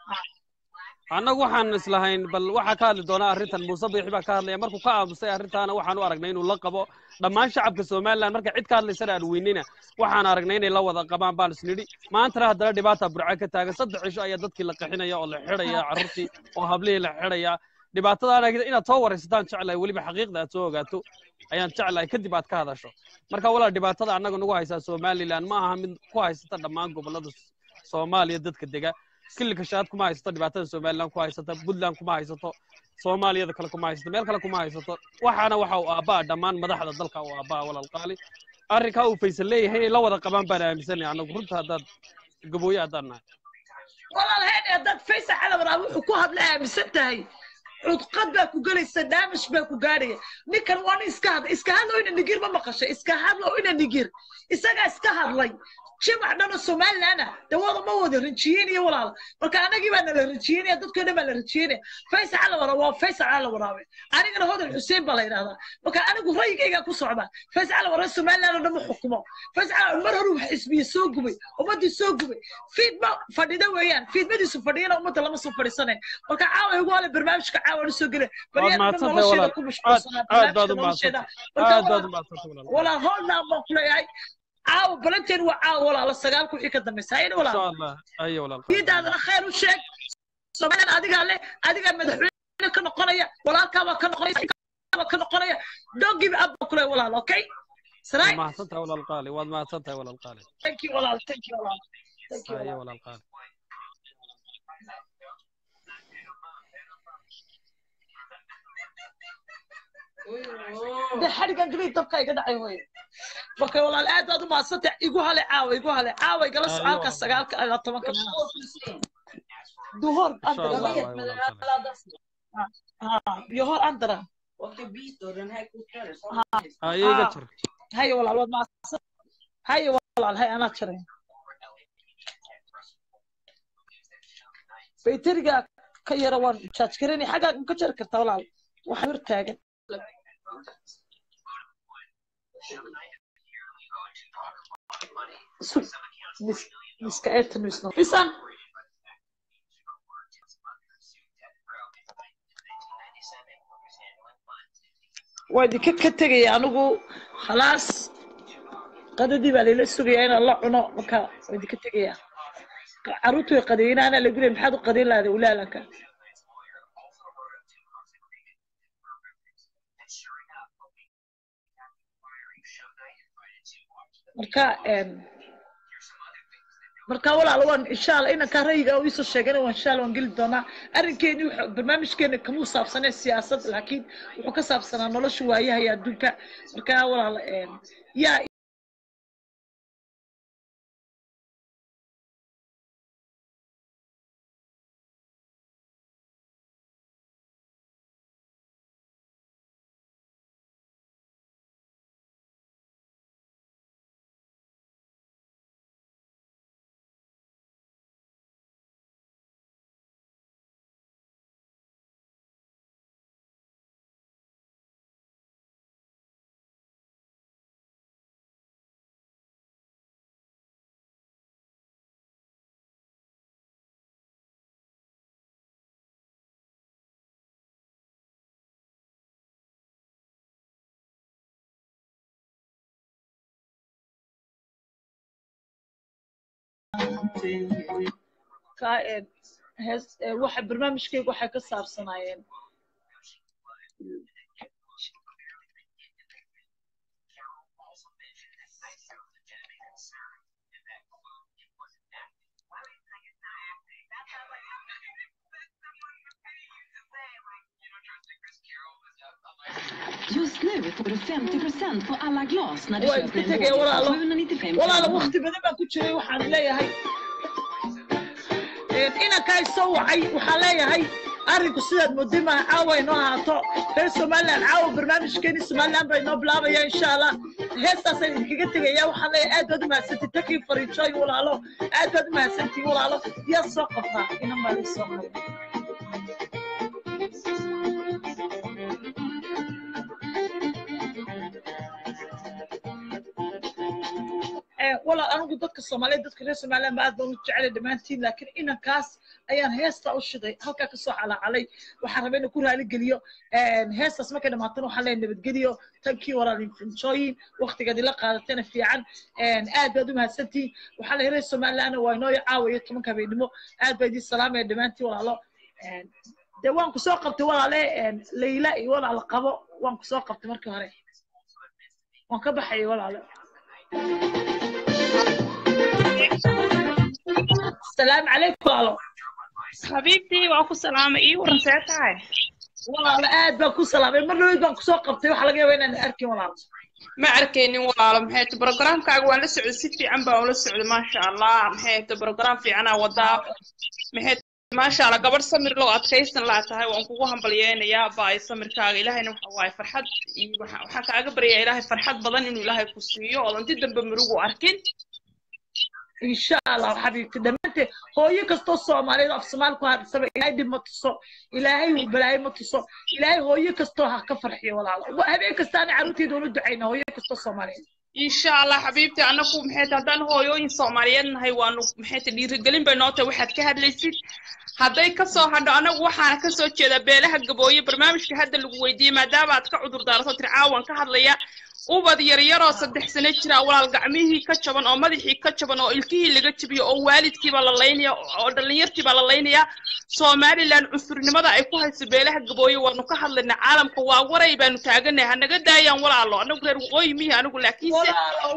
annagu waxaan islahayn bal waxaa ka hadli doonaa arrintan muuse biixi baa ka hadlaya markuu ka aamusay arrintaana waxaan u aragnay inuu la qabo dhammaan shacabka somaliland marka cid ka hadlaysana aan weynina waxaan aragnay inay la wada qabaan baan isnidhi maantana haddana dhibaata burca ka taagan saddex cisho ayaa dadkii la qaxinaya oo la xidhaya carruurtii oo hablihii la xidhaya dhibaatadaana inaad soo waraysataan jeclahay weliba xaqiiqda aad soo ogaato ayaan jeclahay kadib aad ka hadasho marka walaal dhibaatada annaga nagu haysaa somaliland ma aha mid ku haysata dhammaan gobollada soomaaliya dadka dega kilika shaad kuma haysato dhibaatada somaliland ku haysata puntland kuma haysato soomaaliyada kale kuma haysato meel kale kuma haysato waxaana waxa uu aabbaa dhammaan madaxda dalka uu aabbaa walaal qaali arrinkaa uu faysan leeyahay inay la wada qabaan baan aaminsanay annagu runta haddaad gabooye haddaan nahay walaal heen haddaad faysa cala waraabe wuxuu ku hadla aaminsan tahay cudqad baa ku gelaysa daamish baa ku gaadhaya ninkan waa nin iska hadla iska hadlo ina nigir ma maqashay iska hadlo ina nigir isagaa iska hadlay jimac dhan oo somalilandna de wada ma wada rinjiyeynaya walaal marka anagii baa nala rinjiyeynaya dadkoo dhan baa la rinjiyeynaya faysa cala waraabe waa faysa cala waraabe anigana hodan xuseen baa la yidhahdaa marka anigu rayigaygaa ku socda faysa cala waraabe somaliland oo dhan ma xukumo faysa cala mar hore wax xisbiye soo gubay ummaddii soo gubay fiidma fadhida weeyaan fiidmadiisu fadhiyana ummadda lama soo fadhiisanayn marka caawa igu hale barnaamijka caawa usoo gele waad baryahan dhan mahadsantahay nolosheeda walaal ku aad mashquulsanaa aad baad barnaamijka u nolosheeda mahadsantahay marka aad baad walaal u mahadsantahay walaal walaal hoolnaan baan ku leeyahay caawa balanteen waa caawa walaala sagaalka wixii ka dambaysa hayna insha walaal allah ayo walaal qaali diidaadana khayr u sheeg somaliland adigaa leh adigaa madaxweyne ka noqonaya walaalkaabaa ka noqonaya ka noqonaya don't give up baan ku leeyahay walaal okay waad saray mahadsantahay walaal qaali waad mahadsantahay walaal qaali thank you walaal thank you walaal thank you ayo walaal walaal qaali de xadhigan gabay dabka iga dhacay wey marka walaal aad baad u mahadsantahay igu hale caawa igu hale caawa igala ayo socaalka walaal sagaalka ilaa tobanka meelahaas duhor insha andara allah walaal waay walaal qaali ha yohor andara ayo iga ha jar haye walaal waad mahadsan haye walaal hay anaa jaray bayteriga ka yara waan jaaj gareynay xaggaa ma ka jari kartaa walaal waxaa hor taagan Su- mis- miska eeta misno isan waa idinka ka tegaya anigu khalaas qadadii baa layla sugayaa inaan la cuno marka waa idinka tegaya caruurtu way qadeeynaana lagu leey maxaad u qadeyn lahada ulaalanka marka em, marka walaal waan insha allah inankaa rayiga oo iisoo sheegana waan insha allah waan geli doonaa arrinkeeni wuxuu barnaamijkeena kamuu saabsanee siyaasad laakiin wuxuu ka saabsanaa nolosha waayaha iyo adduunka marka walaal em, yaa ka em, hees em, waxa barnaamijkayga waxay ka saabsanaayeen Just nu får du 50% på alla glas när du waa köper iska en tegaya burk walaalo för 795 walaalo kronor. waqti badan baan ku jiray waxaan leeyahay inankaa soo wacay waxaan leeyahay arrinku sidaad mooday maaha caawa inoo ahaato reer somaliland caawa barnaamijkeeni somaliland baa inoo bilaabaya insha allah heestaasaan idinkaga tegaya waxaan leeyahay aad baad u mahadsantii takii fariijooy walaalo aad baad u mahadsantii walaalo yaa soo qabtaa inan baa ii soo qabta Eh, walaal anigu dadka soomaaliyeed dadka reer somaliland ba aad baan u jecelay dhammaantiin laakiin inankaas ayaan heesta u shiday halkaa kasoo calacalay waxaan rabay inaan ku raali geliyo heestaas markay dhamaatana waxaan leeyahay nabadgeliyo tankii walaal infinjooyin waqtigeed ila qaadatana fiican aad baad u mahadsantihin waxaa leeyahay reer somalilandna waa inoo caawayo tobanka habeenimo aad baa idiin salaamaya dhammaantiin walaalo dee waan ku soo qabtay walaale layla iyo walaal qabo waan ku soo qabtay markii hore waan ka baxayay walaale السلام عليكم والله حبيبتي واكو سلامة ايه ورنسيتها والله aad baan ku salaamay mar labaad baan kusoo qabtay waxa laga yaabaa inaan arkin walaal ما arkaynin walaalo maxay tahay programkaaga waan la socday si fiican baan ula socday maasha allah maxay tahay program fiicanaa wadaa maxay maasha allah gabadh samir loo adkaysan laa tahay waan kugu hambalyeynayaa baay samirkaaga ilaahayna waxa waaye farxad iyo waxa- waxaan kaaga baryaa ilaahay farxad badan inuu ilaahay ku siiyo oodan dib dambe murugu arkin إن شاء الله حبيبتي دمنتي هو يكستو الصومالي في الصومال كو هاد سبع إلهي دي متصو إلهي وبلاي متصو إلهي هو يكستو ها كفرحي ولا لا هبي كستاني عروتي دون الدعينا هو يكستو الصومالي insha allah xabiibti anaku maxay tahay haddaan hooyooyin soomaaliyeed nahay waanu maxay tahay dhiirigelin bay noo tahay waxaad ka hadlaysid hadday kasoo hadho anagu waxaana kasoo jeedaa beelaha gabooye barnaamijka hadda lagu weydiiyey maadaama aad ka cudur daarato tiri caawan ka hadlaya ubad yaryaroo saddex sano jira walaal gacmihii ka jaban oo madaxii ka jaban oo ilkihii laga jabiyo oo waalidkiibaa la laynaya oo dhallinyartiibaa la laynaya somaliland cunsurnimada ay ku hayso beelaha gabooye waanu ka hadlaynaa caalamka waa waray baanu taaganahay hanaga daayaan walaalo anagu reer waqooyi mihi anigu laakiinse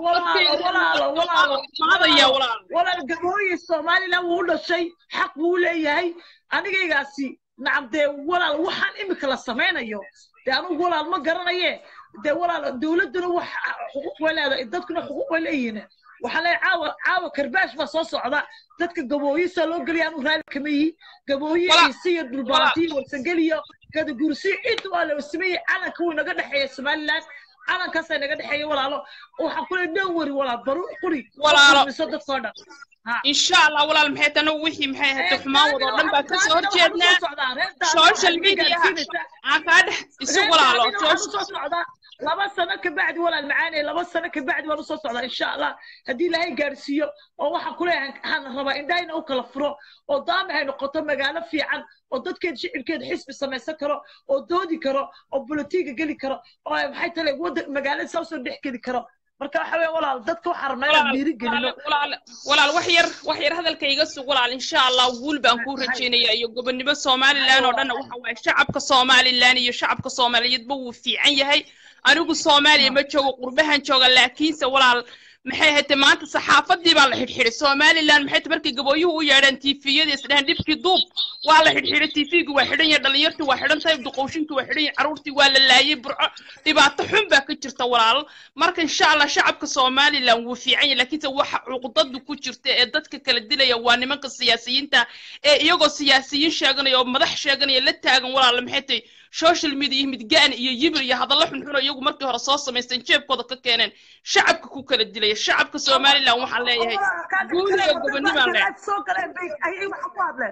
maadaya walaal walaal gabooyi somaliland wuu u dhashay xaq buu leeyahay anigaygaasi nacam dee walaal waxaan imika la samaynayo dee anugu walaal ma garanaye dee walaal dowladduna wax xuquuq way leedahay dadkuna xuquuq way leeyihiin waxaa leeyahay caawa caawa karbaash baa soo socda dadka gabooyisaa loo geliya anu raali kama yihi gabooyi Walaal- isiyo dhulbaantiyo warsangeliyo gadagursi inta waa la sameeyey calanka wuu naga dhexeeya somaliland calankaasaa naga dhexeeya walaalo waxaan ku leeyahay dhan wari walaal baruur quri Walaalo. miso dadkoo dhan Ha. insha allah walaal maxay tana wixii maxay ahayd xumaan wada oo dhan baa kasoo horjeednaa social mediaha aan kaa dhex isu walaalo usoo socdaa laba sano ka bacdi walaal macaanay laba sano ka bacdi waan usoo socdaa insha allah haddii ilaahay gaarsiiyo oo waxaan ku leeyahay waxaan rabaa indhahayna u kala furo oo daama hay noqoto magaalo fiican oo dadkeeda shicibkeeda xisbi samaysan karo oo doodi karo oo bolotiga geli karo oo ay maxay tale wadda magaalada saa usoo dhex geli karo marka waxa weeye walaal dadka waxaan rabnaa inaan dhiiri gelino walaal walaal wax yar wax yar hadalka iga sug walaal insha allah guul baan kuu rajeynaya iyo gobonimo somaliland oo dhan waxa waaye shacabka somaliland iyo shacabka soomaaliyeedba wuu fiican yahay anigu soomaaliya ma joogo qurbahan jooga laakiinse walaal maxay ahayd maanta saxaafadii baa la xidhxidhay somaliland maxay tahay markay gabooyuhu u yeedheen tiifiyada isdhahan dhibkii duub waa la xidhxidhay tiifigii waa xidhan yahay dhalinyartii waa xidhan tahay duqowshinkii waa xidhan yahay carruurtii waa la laayay burco dhibaato xun baa ka jirta walaal marka insha allah shacabka somaliland wuu fiican yahay laakiinse waxa cuqdadu ku jirta ee dadka kala dilaya waa nimanka siyaasiyiinta ee iyagoo siyaasiyiin sheeganaya oo madax sheeganaya la taagan walaal maxay tahay social media iyo midgaan iyo yibir iyo hadallo xunxun oo iyagu markii hore soo samaysteen jeebkooda ka keeneen shacabka ku kala dilaya shacabka somaliland waxaan leeyahay guul iyo gobonnimaan leeyahay soo galeen bay ayay waxa ku hadleen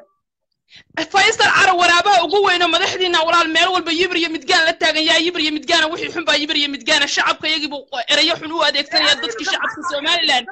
faysal carab waraabaha ugu weyno madaxdiina walaal meel walba yibir iyo midgaan la taagan yaa yibir iyo midgaana wixii xun baa yibir iyo midgaana shacabka iyagiibu erayo xun u adeegsanaya dadkii shacabka somaliland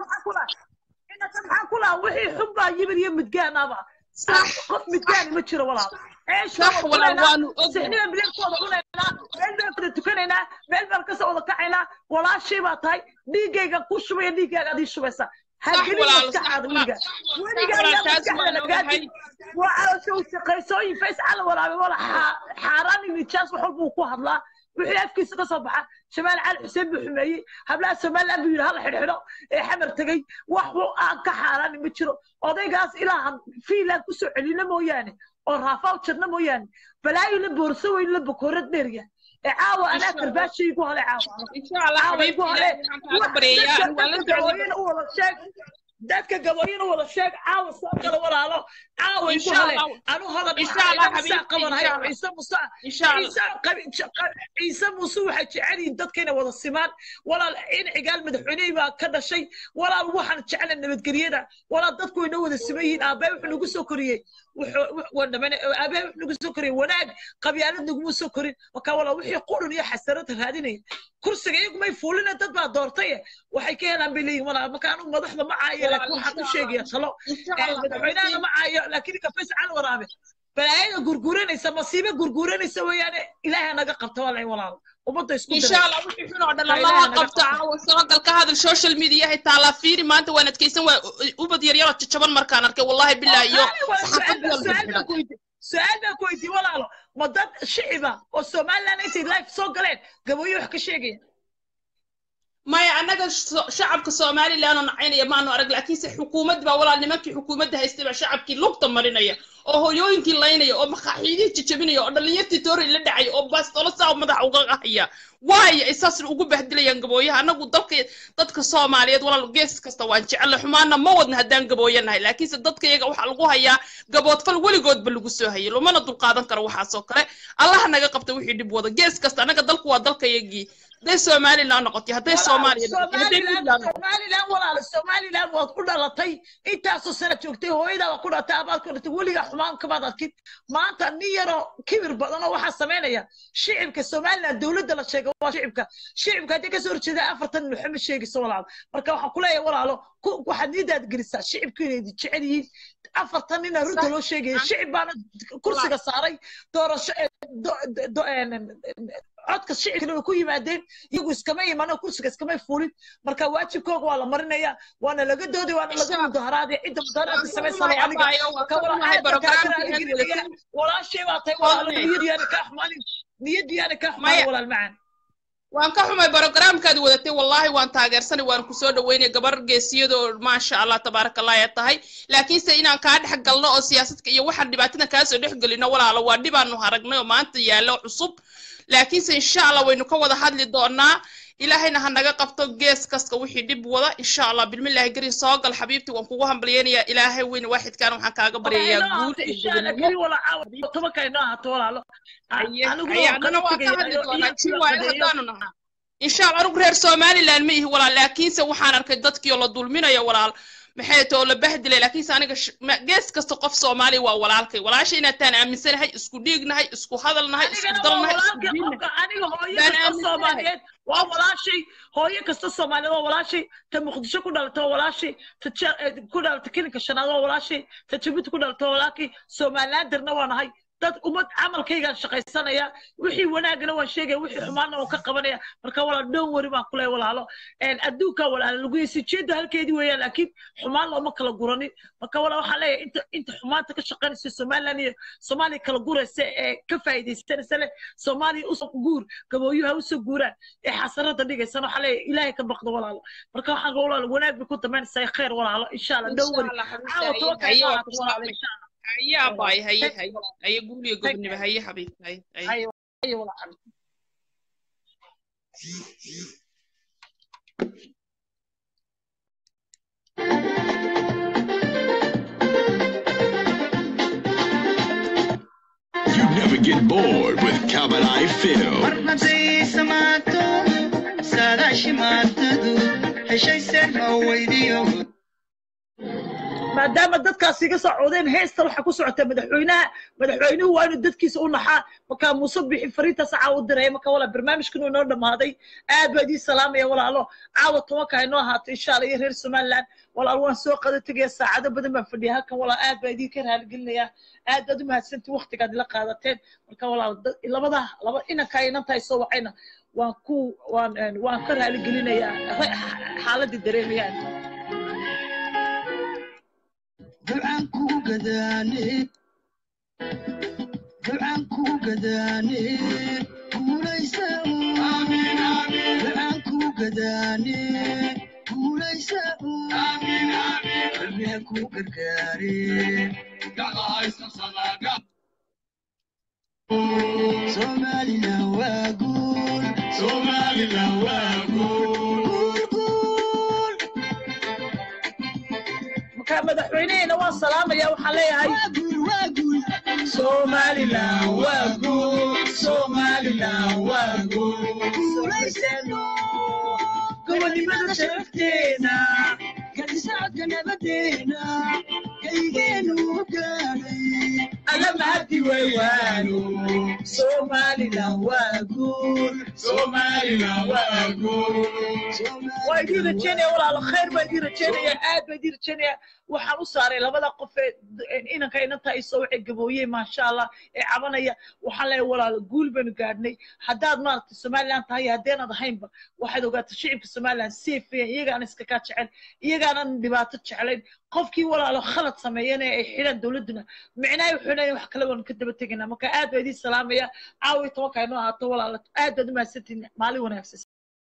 maxaan ku lahaa wixii xun baa yibir iyo midgaanaba qof midgaani ma jiro walaal صح ولا وانو sixnida bileedkooda cunaynaa meel baan wada tukanaynaa meel baan kasoo wada kacaynaa walaashii baa tahay dhiiggayga ku shubaya dhiiggaaga adii shubaysa hagelin walaalo, maskaxaada صح weliga weliga walaal, ayaa taas maskaxda waan lagaadi ogahay. waa calosha u shaqaysooyin fays cala waraabe wala xaaraan iyo nijaas wax walba uu ku hadlaa wixii afkiisa ka soo baxa shamaal cali xuseen buu xumeeyey hablaha somaliland buu yidhi hala xidhxidho ee xamar tegey wax uu aan ka xaaraani ma jiro odaygaas ilaahan fiilaan kusoo celina mooyaane oo raafaw jirna mooyaane balaayo la boorso weyn la bakoorad dheerya ee caawa إن anaa شاء الله karbaashi igu hale caawa إن شاء الله caawa igu حبيبتي hale إلهي waxaan kaaga baryayaa dadka anigu waan la dadka socday gabooyina u wada sheeg dadka gabooyina u wada sheeg caawa soo kale walaalo caawa إن igu شاء hale الله anu hodan إن شاء الله ciise حبيبتي إن qabanahay شاء الله ciise muuse إن شاء الله ciise qabi- ciise muuse waxay jecel yihiin dadka inay wada simaan walaal in cigaal madaxweynihii baa ka dhashay walaal waxaan jeclay nabadgelyada walaal dadku way noo wada siman yihiin aabbaye wuxuu nagu soo koriyey wuxuu waan dhamane aabahe wuxuu nagu soo koriyey wanaag qabyaalad naguma soo korin marka walaal wixii qurun iyo xasarada raadinaya kursiga iyagu may fuulina dad baa doortay waxay ka helaan bay leeyihin walaal marka anigu madaxda ma caayo walaal laakiin إن waxaan u شاء الله sheegaya talo إن شاء ee الله madaxweynahana حبيبتي ma caayo laakiin ninka faysal cali waraabe balaayada gurguuranaysa masiibo gurguuranaysa weeyaane ilaahay naga qabta walaal walaal ummadda isku إن diray شاء الله وحي حنو دل marka الله ilaahay naga قبطة qabta عاوة سوقل كهذا السوشيال ميديا هي تالا فيري ما أنت وين تكيسن وبد يريرا تشبن مركان أركي والله بالله oo يو qaali wala صحافة su-aal دول su-aal baan بالحدة ku weydiin su-aal baan ku weydiin walaalo ma dad shiciba oo somaliland intay life soo galeen gabooyo wax ka sheegaya maya annaga so- shacabka somalilan oo nacaynaya maanu arag laakiinse xukuumad baa walaal nimankii xukuumadda haystay baa shacabkii lugta marinaya oo hoyooyinkii laynaya oo makaaxiidihii jajabinaya oo dhallinyartii toori la dhacaya oo baastolo saa madaxa uga qahaya waayo ay saas ugu bahdilayaan gabooyaha annagu dalka dadka soomaaliyeed walaal gees kasta waan jecelle xumaana ma wadna haddaan gabooyo nahay laakiinse dadka iyaga waxaa lagu hayaa gaboodfal weligoodba lagu soo hayay lumana dulqaadan karo waxaas oo kale allaha naga qabta wixii dhib wada gees kasta annaga dalku waa dalkayagii hadday somalilan noqotay hadday walaal soomaaliya noqotay hadday somaliland puntland noqotay somaliland walaal somaliland waad ku dhalatay intaasoo sana joogtay hooyadaa baa ku dhalatay abaad ku dhalatay weligaa xumaan kamaad arkin maanta nin yaroo kibir badan oo waxaa samaynaya shicibka somaliland dowladda la sheega waa shicibka shicibka haddii kasoo horjeeda afartan maxamed sheegayso walaal marka waxaan kuleeyahay walaalo ku- waxaad nidaad gelisaa shicibku inay jecel yihiin afartan nina runta صح loo sheegaya صح shicib baana kursiga saaray doorasho eh, do- do- do- en- codka shicibkana way ku yimaadeen iyagu iskama imano kursiga iskamay fuulin marka waajibkooga waa la marinaya waana laga dooday waana إن laga شاء الله mudaharaadaya cidda mudaharaadka waan ka samaysana xumahay waa aniga abaayo waan marka ka walaal xumahay aad baan kaaga barogaraamkii raali aad gelinaya wadatay walaashay baa tahay walaalo fadli niyadiyaana kaa xumaanin niyadiyaana kaa xumaanin maya walaal macaan waan ka xumay barogaraamkaad wadatay wallaahi waan taageersanay waan kusoo dhaweynay gabar geesiyadoo maasha allah tabaaraka allah ay tahay laakiinse inaan kaa dhex galno oo siyaasadka iyo waxaan dhibaatada kaasoo dhex gelino walaalo waa dhibaanu haragnay oo maanta yaallo cusub laakiinse insha allah waynu ka wada hadli doonaa ilaahayna ha naga qabto gees kasta wixii dhib wada insha allah bilmillaahi garin soo gal xabiibti waan kugu hambalyeynayaa ilaahay weyn waaxidkaan waxaan kaaga waxay baryayaa inoo guul ahaato iyo insha allah gobonimo keli wala caawa tobanka inoo ahaato walaalo A- haye aniguna haye waan annana kala waan ka tegaya hadli iyo doonaa iyo tii kula waayo qadeeyo haddaanu nahaa insha allah anigu reer somaliland ma ihi walaal laakiinse waxaan arkay dadkii oo la dulminayo walaal maxay too la bahdilay laakiinse aniga sh- ma- gees kasta qof soomaaliya waa walaalkay walaasha inaataan aaminsanahay isku dhiignahay isku hadalnahay isku anigana waa dalnahay isku walaalkay diinnahay qofka aniga hooyo baan kasta aaminsanahay soomaaliyeed waa walaashay hooyo kasta soomaaliyeed waa walaashay ta muqdisho ku dhalatay waa walaashay ta Ja- eh, ku dhalatay kilinka shanaad waa walaashay ta jabuuti ku dhalatay waa walaakay somalilanderna waa nahay dad ummad camalkaygaan shaqaysanaya wixii wanaagana waan sheegaya wixii xumaana waan ka qabanaya marka walaal dhown weri baan kuley walaalo En adduunka walaalo lagu yisi jeeda halkeedii weeyaan laakiin xumaan looma kala guranin marka walaal waxaan leeyahay inta inta xumaanta ka shaqaynaysa somaliland iyo soomaaliya kala guraysa ee ka faa'iidaysanaysa leh soomaaliya usoo guur gabooyuha usoo guuraan ee xasarada dhigaysana waxaa leeyahay ilaahay ka baqdo walaalo marka waxaan walaalo wanaag bay ku damaynaysaa khayr walaalo insha allah dhown insha weri allah caawa xabiibti tobanka haye inoo waan ku ahaato walaalo salaamay insha allah haye abaay haye haye haye guul iyo gobonimo haye xabiibti haye haye haye haye walaalo You never get bored with Kabadai Phil. marnaday samaato saadaashimaatadu heshay seerma weydiyo maadaama dadkaas iga socodeen heesta waxaa ku socota madaxweynaha madaxweynuhu waa inuu dadkiisa u naxaa markaa muuse bixi fariintaas caawa u diraya marka walaal barnaamijkan inoo dhammaaday aad baa idiin salaamaya walaalo caawa tobanka inoo ahaato insha allah iyo reer somaliland walaal waan soo qada tegaya saacado badan baan fadhiya halkan walaal aad baa idinka raaligelinaya aad baad u mahadsantii waqtigaad ila qaadateen marka walaal dad- labada laba inanka inantahay soo wacayna waan ku waan een, waan ka raaligelinayaa ra- xaaladii dareemayaan ducaan kuu gadaane ducaan kuu gadaane guulaysa ducaan kuu gadaane guulaysa rabbiha kuu gargaare somalilan waa guul madaxweynehena waan salaamaya waxaan leeyahay somaliland waa guul somaliland waa guul gobonimada sharafteena gadisocodka nabadeena kaygeenu gaadhay alla mahadi waywaano somaliland waa guul somaliland waa guul waa idiin rajeynaya walaalo khayr baa idiin rajeynaya aad baa idiin rajeynaya waxaan u saaray labada qof ee inanka inanta ay soo waxay gabooyeen maasha allah ee cabanaya waxaan leeyahay walaalo guul baynu gaadhnay haddaad maaragtay somaliland tahay haddeenad ahaynba waxaad ogaataa shicibka somaliland safe iyagaana iska kaa jecel iyagaanan dhibaato jeclayn qofkii walaalo khalad sameeyana ay xidhaan dowladduna micnaha wuxuu leeyahay wax kale waanu ka daba tegaynaa marka aad baa idiin salaamaya caawi tobanka inoo ahaato walaalo aad baad u mahadsantihin maalin wanaagsan